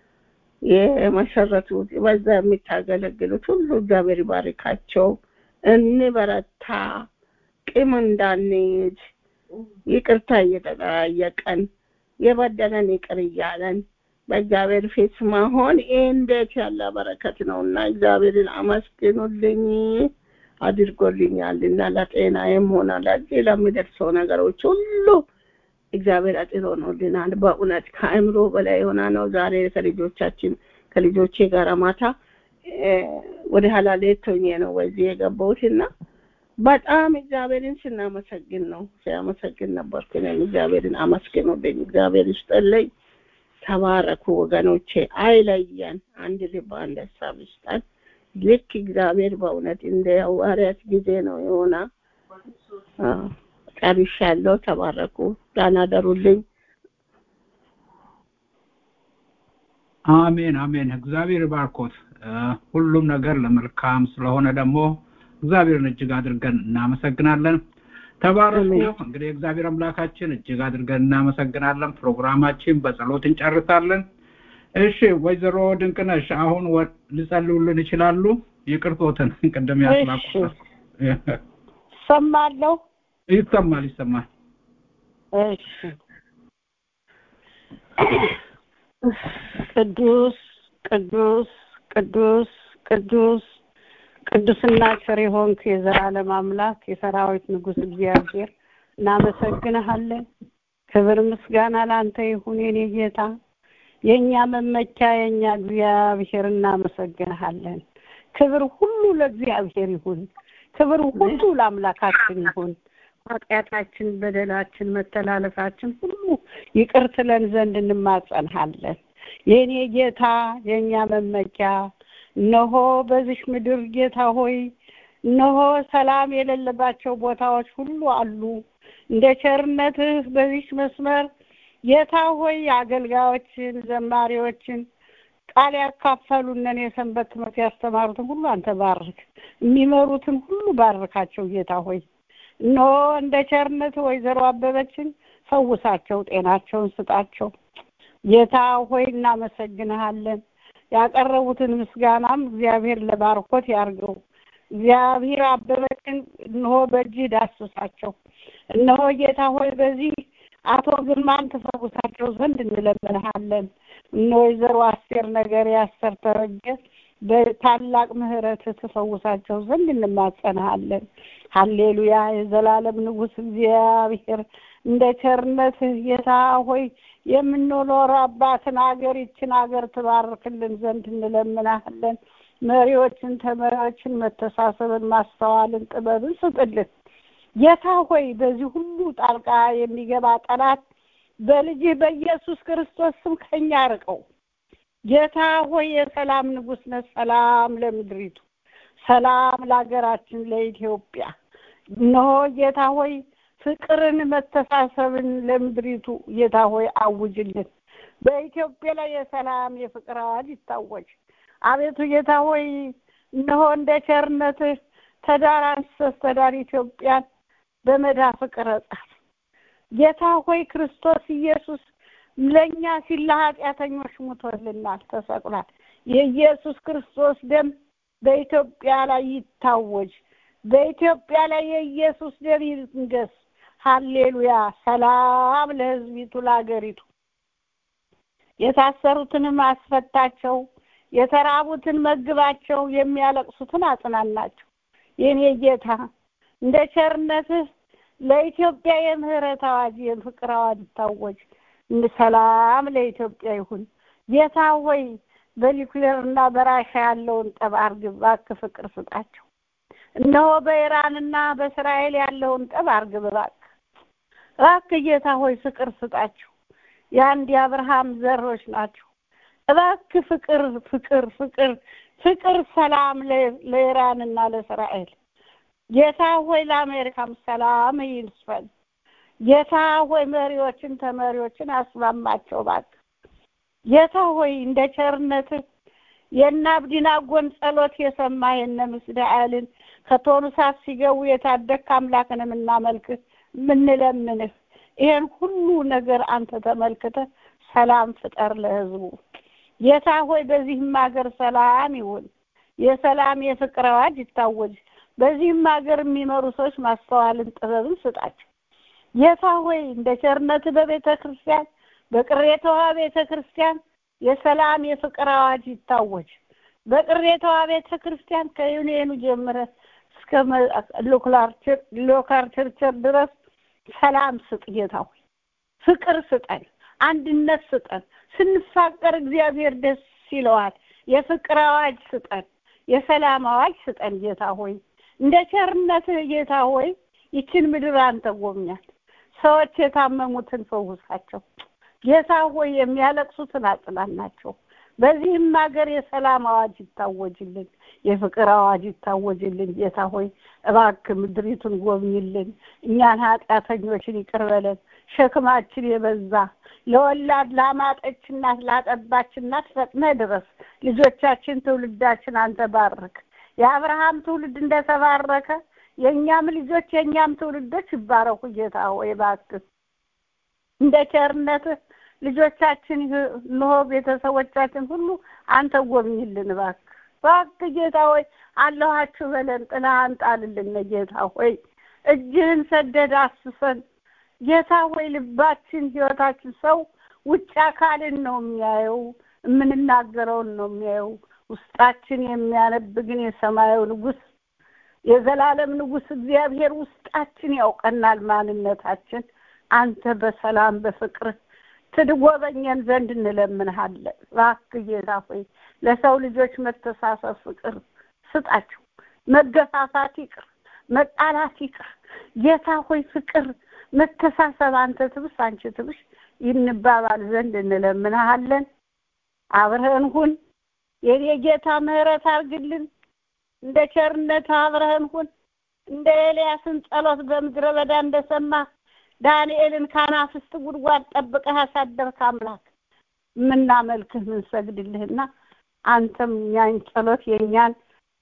የመሰረቱት በዛ የሚታገለግሉት ሁሉ እግዚአብሔር ይባርካቸው። እንበረታ፣ ቂም እንዳንይዝ፣ ይቅርታ እየተጠያየቀን የበደለን ይቅር እያለን በእግዚአብሔር ፊት መሆን ይህ እንዴት ያለ በረከት ነው እና እግዚአብሔርን አመስግኑልኝ አድርጎልኛል እና ለጤናዬም ሆነ ለዚህ ለሚደርሰው ነገሮች ሁሉ እግዚአብሔር አጥሮ ሆኖልናል። በእውነት ከአእምሮ በላይ የሆነ ነው። ዛሬ ከልጆቻችን ከልጆቼ ጋር ማታ ወደ ኋላ ሌት ሆኜ ነው በዚህ የገባሁት እና በጣም እግዚአብሔርን ስናመሰግን ነው ሲያመሰግን ነበርኩ። እኔም እግዚአብሔርን አመስግኑልኝ። እግዚአብሔር ይስጥልኝ። ተባረኩ ወገኖቼ፣ አይለየን። አንድ ልብ አንድ ሀሳብ ይስጠን። ልክ እግዚአብሔር በእውነት እንደ ሐዋርያት ጊዜ ነው የሆነ ጨርሻለሁ። ተባረኩ። ደህና ደሩልኝ። አሜን አሜን። እግዚአብሔር ባርኮት። ሁሉም ነገር ለመልካም ስለሆነ ደግሞ እግዚአብሔርን እጅግ አድርገን እናመሰግናለን። ተባረኩ። እንግዲህ እግዚአብሔር አምላካችን እጅግ አድርገን እናመሰግናለን። ፕሮግራማችን በጸሎት እንጨርሳለን። እሺ ወይዘሮ ድንቅነሽ አሁን ሊጸልዩልን ይችላሉ? ይቅርቶትን ቅድም ያስላቁ ሰማለሁ። ይሰማል ይሰማል። እሺ ቅዱስ ቅዱስ ቅዱስ ቅዱስ ቅዱስና ቸር የሆንክ የዘላለም አምላክ የሰራዊት ንጉሥ እግዚአብሔር እናመሰግንሃለን። ክብር ምስጋና ለአንተ ይሁን የኔ ጌታ፣ የእኛ መመኪያ የእኛ እግዚአብሔር እናመሰግንሃለን። ክብር ሁሉ ለእግዚአብሔር ይሁን። ክብር ሁሉ ለአምላካችን ይሁን። ኃጢአታችን፣ በደላችን፣ መተላለፋችን ሁሉ ይቅር ትለን ዘንድ እንማጸንሃለን። የእኔ ጌታ የእኛ መመኪያ እነሆ በዚህ ምድር ጌታ ሆይ እነሆ ሰላም የሌለባቸው ቦታዎች ሁሉ አሉ። እንደ ቸርነትህ በዚህ መስመር ጌታ ሆይ አገልጋዮችን፣ ዘማሪዎችን ቃል ያካፈሉንን የሰንበት ትምህርት ያስተማሩትን ሁሉ አንተ ባርክ። የሚመሩትን ሁሉ ባርካቸው ጌታ ሆይ እነሆ እንደ ቸርነት ወይዘሮ አበበችን ፈውሳቸው፣ ጤናቸውን ስጣቸው። ጌታ ሆይ እናመሰግንሃለን። ያቀረቡትን ምስጋናም እግዚአብሔር ለባርኮት ያርገው። እግዚአብሔር አበበችን እነሆ በእጅህ ዳስሳቸው። እነሆ ጌታ ሆይ በዚህ አቶ ግርማን ትፈውሳቸው ዘንድ እንለምንሃለን። እነ ወይዘሮ አስቴር ነገር ያሰር ተረጀ በታላቅ ምሕረት ትፈውሳቸው ዘንድ እንማጸንሃለን። ሀሌሉያ የዘላለም ንጉሥ እግዚአብሔር እንደ ቸርነትህ ጌታ ሆይ የምንኖረባትን ሀገር ይችን ሀገር ትባርክልን ዘንድ እንለምናሃለን። መሪዎችን፣ ተመሪዎችን መተሳሰብን፣ ማስተዋልን፣ ጥበብን ስጥልን። ጌታ ሆይ በዚህ ሁሉ ጣልቃ የሚገባ ጠላት በልጅህ በኢየሱስ ክርስቶስ ስም ከኛ ርቀው። ጌታ ሆይ የሰላም ንጉሥ ነህ። ሰላም ለምድሪቱ፣ ሰላም ለሀገራችን ለኢትዮጵያ። እነሆ ጌታ ሆይ ፍቅርን፣ መተሳሰብን ለምድሪቱ ጌታ ሆይ አውጅልን። በኢትዮጵያ ላይ የሰላም የፍቅር አዋጅ ይታወጅ። አቤቱ ጌታ ሆይ እነሆ እንደ ቸርነትህ ተዳር አንስተህ ተዳር ኢትዮጵያን በመዳፍ ቅረጻት። ጌታ ሆይ ክርስቶስ ኢየሱስ ለእኛ ሲል ለኃጢአተኞች ሙቶልናል፣ ተሰቅሏል። የኢየሱስ ክርስቶስ ደም በኢትዮጵያ ላይ ይታወጅ። በኢትዮጵያ ላይ የኢየሱስ ደም ይንገስ። ሀሌሉያ። ሰላም ለሕዝቢቱ ለአገሪቱ። የታሰሩትንም አስፈታቸው፣ የተራቡትን መግባቸው፣ የሚያለቅሱትን አጽናናቸው። የኔ ጌታ እንደ ቸርነትህ ለኢትዮጵያ የምህረት አዋጅ የፍቅር አዋጅ ይታወጅ። ሰላም ለኢትዮጵያ ይሁን። ጌታ ሆይ በኒውክሌር እና በራሻ ያለውን ጠብ አርግብ፣ እባክህ ፍቅር ስጣቸው። እነሆ በኢራንና በእስራኤል ያለውን ጠብ አርግብ፣ እባክህ እባክህ ጌታ ሆይ ፍቅር ስጣቸው። የአንድ የአብርሃም ዘሮች ናቸው። እባክህ ፍቅር ፍቅር ፍቅር ፍቅር ሰላም ለኢራንና ለእስራኤል ጌታ ሆይ ለአሜሪካም ሰላም ይስፈን። ጌታ ሆይ መሪዎችን ተመሪዎችን አስማማቸው እባክህ ጌታ ሆይ እንደ ቸርነትህ የእነ አብዲናጎን ጸሎት የሰማ የእነ ምስዳኤልን ከቶኑ እሳት ሲገቡ የታደግክ አምላክን የምናመልክህ የምንለምንህ ይሄን ሁሉ ነገር አንተ ተመልክተህ ሰላም ፍጠር ለህዝቡ። ጌታ ሆይ በዚህም ሀገር ሰላም ይሁን። የሰላም የፍቅር አዋጅ ይታወጅ። በዚህም ሀገር የሚመሩ ሰዎች ማስተዋልን ጥበብን ስጣቸው። ጌታ ሆይ እንደ ቸርነትህ በቤተ ክርስቲያን በቅሬታዋ ቤተ ክርስቲያን የሰላም የፍቅር አዋጅ ይታወጅ። በቅሬታዋ ቤተ ክርስቲያን ከዩኒየኑ ጀምረህ እስከ ሎካል ቸርቸር ድረስ ሰላም ስጥ ጌታ ሆይ ፍቅር ስጠን፣ አንድነት ስጠን። ስንፋቀር እግዚአብሔር ደስ ይለዋል። የፍቅር አዋጅ ስጠን፣ የሰላም አዋጅ ስጠን ጌታ ሆይ እንደ ቸርነትህ ጌታ ሆይ ይችን ምድር አንተ ጎብኛት። ሰዎች የታመሙትን ፈውሳቸው። ጌታ ሆይ የሚያለቅሱትን አጽናናቸው። በዚህም ሀገር የሰላም አዋጅ ይታወጅልን፣ የፍቅር አዋጅ ይታወጅልን። ጌታ ሆይ እባክህ ምድሪቱን ጎብኝልን፣ እኛን ኃጢአተኞችን ይቅር በለን። ሸክማችን የበዛ ለወላድ ላማጠች እናት ላጠባች እናት ፈጥነህ ድረስ። ልጆቻችን ትውልዳችን አንተ ባርክ። የአብርሃም ትውልድ እንደተባረከ የእኛም ልጆች የእኛም ትውልዶች ይባረኩ። ጌታ ሆይ እባክህ እንደ ቸርነትህ ልጆቻችን እንሆ ቤተሰቦቻችን ሁሉ አንተ ጎብኝልን እባክህ እባክህ ጌታ ሆይ አለኋችሁ በለን ጥላህን ጣልልን ጌታ ሆይ እጅህን ሰደድ አስሰን ጌታ ሆይ ልባችን ህይወታችን ሰው ውጭ አካልን ነው የሚያየው የምንናገረውን ነው የሚያየው ውስጣችን የሚያነብ ግን የሰማዩ ንጉስ የዘላለም ንጉስ እግዚአብሔር ውስጣችን ያውቀናል ማንነታችን አንተ በሰላም በፍቅር ትጎበኘን ዘንድ እንለምንሃለን። እባክህ ጌታ ሆይ ለሰው ልጆች መተሳሰብ ፍቅር ስጣቸው። መገፋፋት ይቅር፣ መጣላት ይቅር። ጌታ ሆይ ፍቅር፣ መተሳሰብ አንተ ትብስ አንቺ ትብሽ ይንባባል ዘንድ እንለምንሃለን። አብረህን ሁን የኔ ጌታ ምህረት አርግልን። እንደ ቸርነት አብረህን ሁን። እንደ ኤልያስን ጸሎት በምድረ በዳ እንደሰማ ዳንኤልን ካናፍስት ጉድጓድ ጠብቀህ ያሳደርክ አምላክ የምናመልክህ ምንሰግድልህና አንተም እኛን ጸሎት የእኛን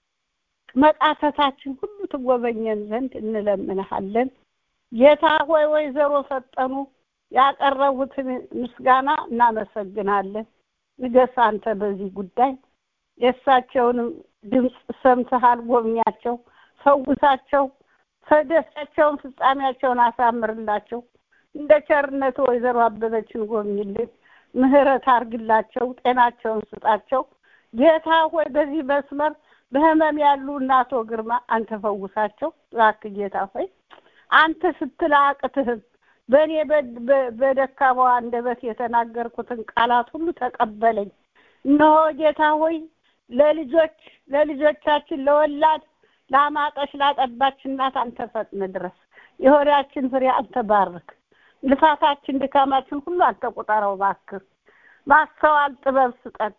መቃተታችን ሁሉ ትጎበኘን ዘንድ እንለምንሃለን። ጌታ ሆይ ወይዘሮ ፈጠኑ ያቀረቡትን ምስጋና እናመሰግናለን። ንገስ አንተ በዚህ ጉዳይ የእሳቸውንም ድምፅ ሰምተሃል። ጎብኛቸው፣ ፈውሳቸው፣ ደስታቸውን ፍጻሜያቸውን አሳምርላቸው። እንደ ቸርነት ወይዘሮ አበበችን ጎብኝልን፣ ምህረት አርግላቸው፣ ጤናቸውን ስጣቸው። ጌታ ሆይ በዚህ መስመር በህመም ያሉ እናቶ ግርማ አንተ ፈውሳቸው። እባክህ ጌታ ሆይ አንተ ስትል አቅትህም በእኔ በደካማዋ አንደበት የተናገርኩትን ቃላት ሁሉ ተቀበለኝ። እነሆ ጌታ ሆይ ለልጆች ለልጆቻችን ለወላድ ላማጠች ላጠባች እናት አንተ ፈጥነ ድረስ። የሆዳችን ፍሬ አንተ ባርክ። ልፋታችን ድካማችን ሁሉ አንተ ቁጠረው እባክህ። ማስተዋል ጥበብ ስጠን።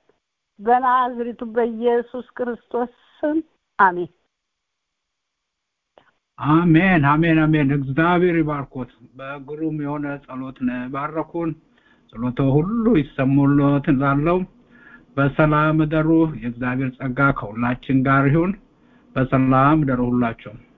በናዝሪቱ በኢየሱስ ክርስቶስ ስም አሜን። አሜን አሜን አሜን። እግዚአብሔር ይባርኮት። በግሩም የሆነ ጸሎት ነው ባረኩን። ጸሎቶ ሁሉ ይሰሙሎት እላለሁ። በሰላም እደሩ። የእግዚአብሔር ጸጋ ከሁላችን ጋር ይሁን። በሰላም እደሩ ሁላችሁም።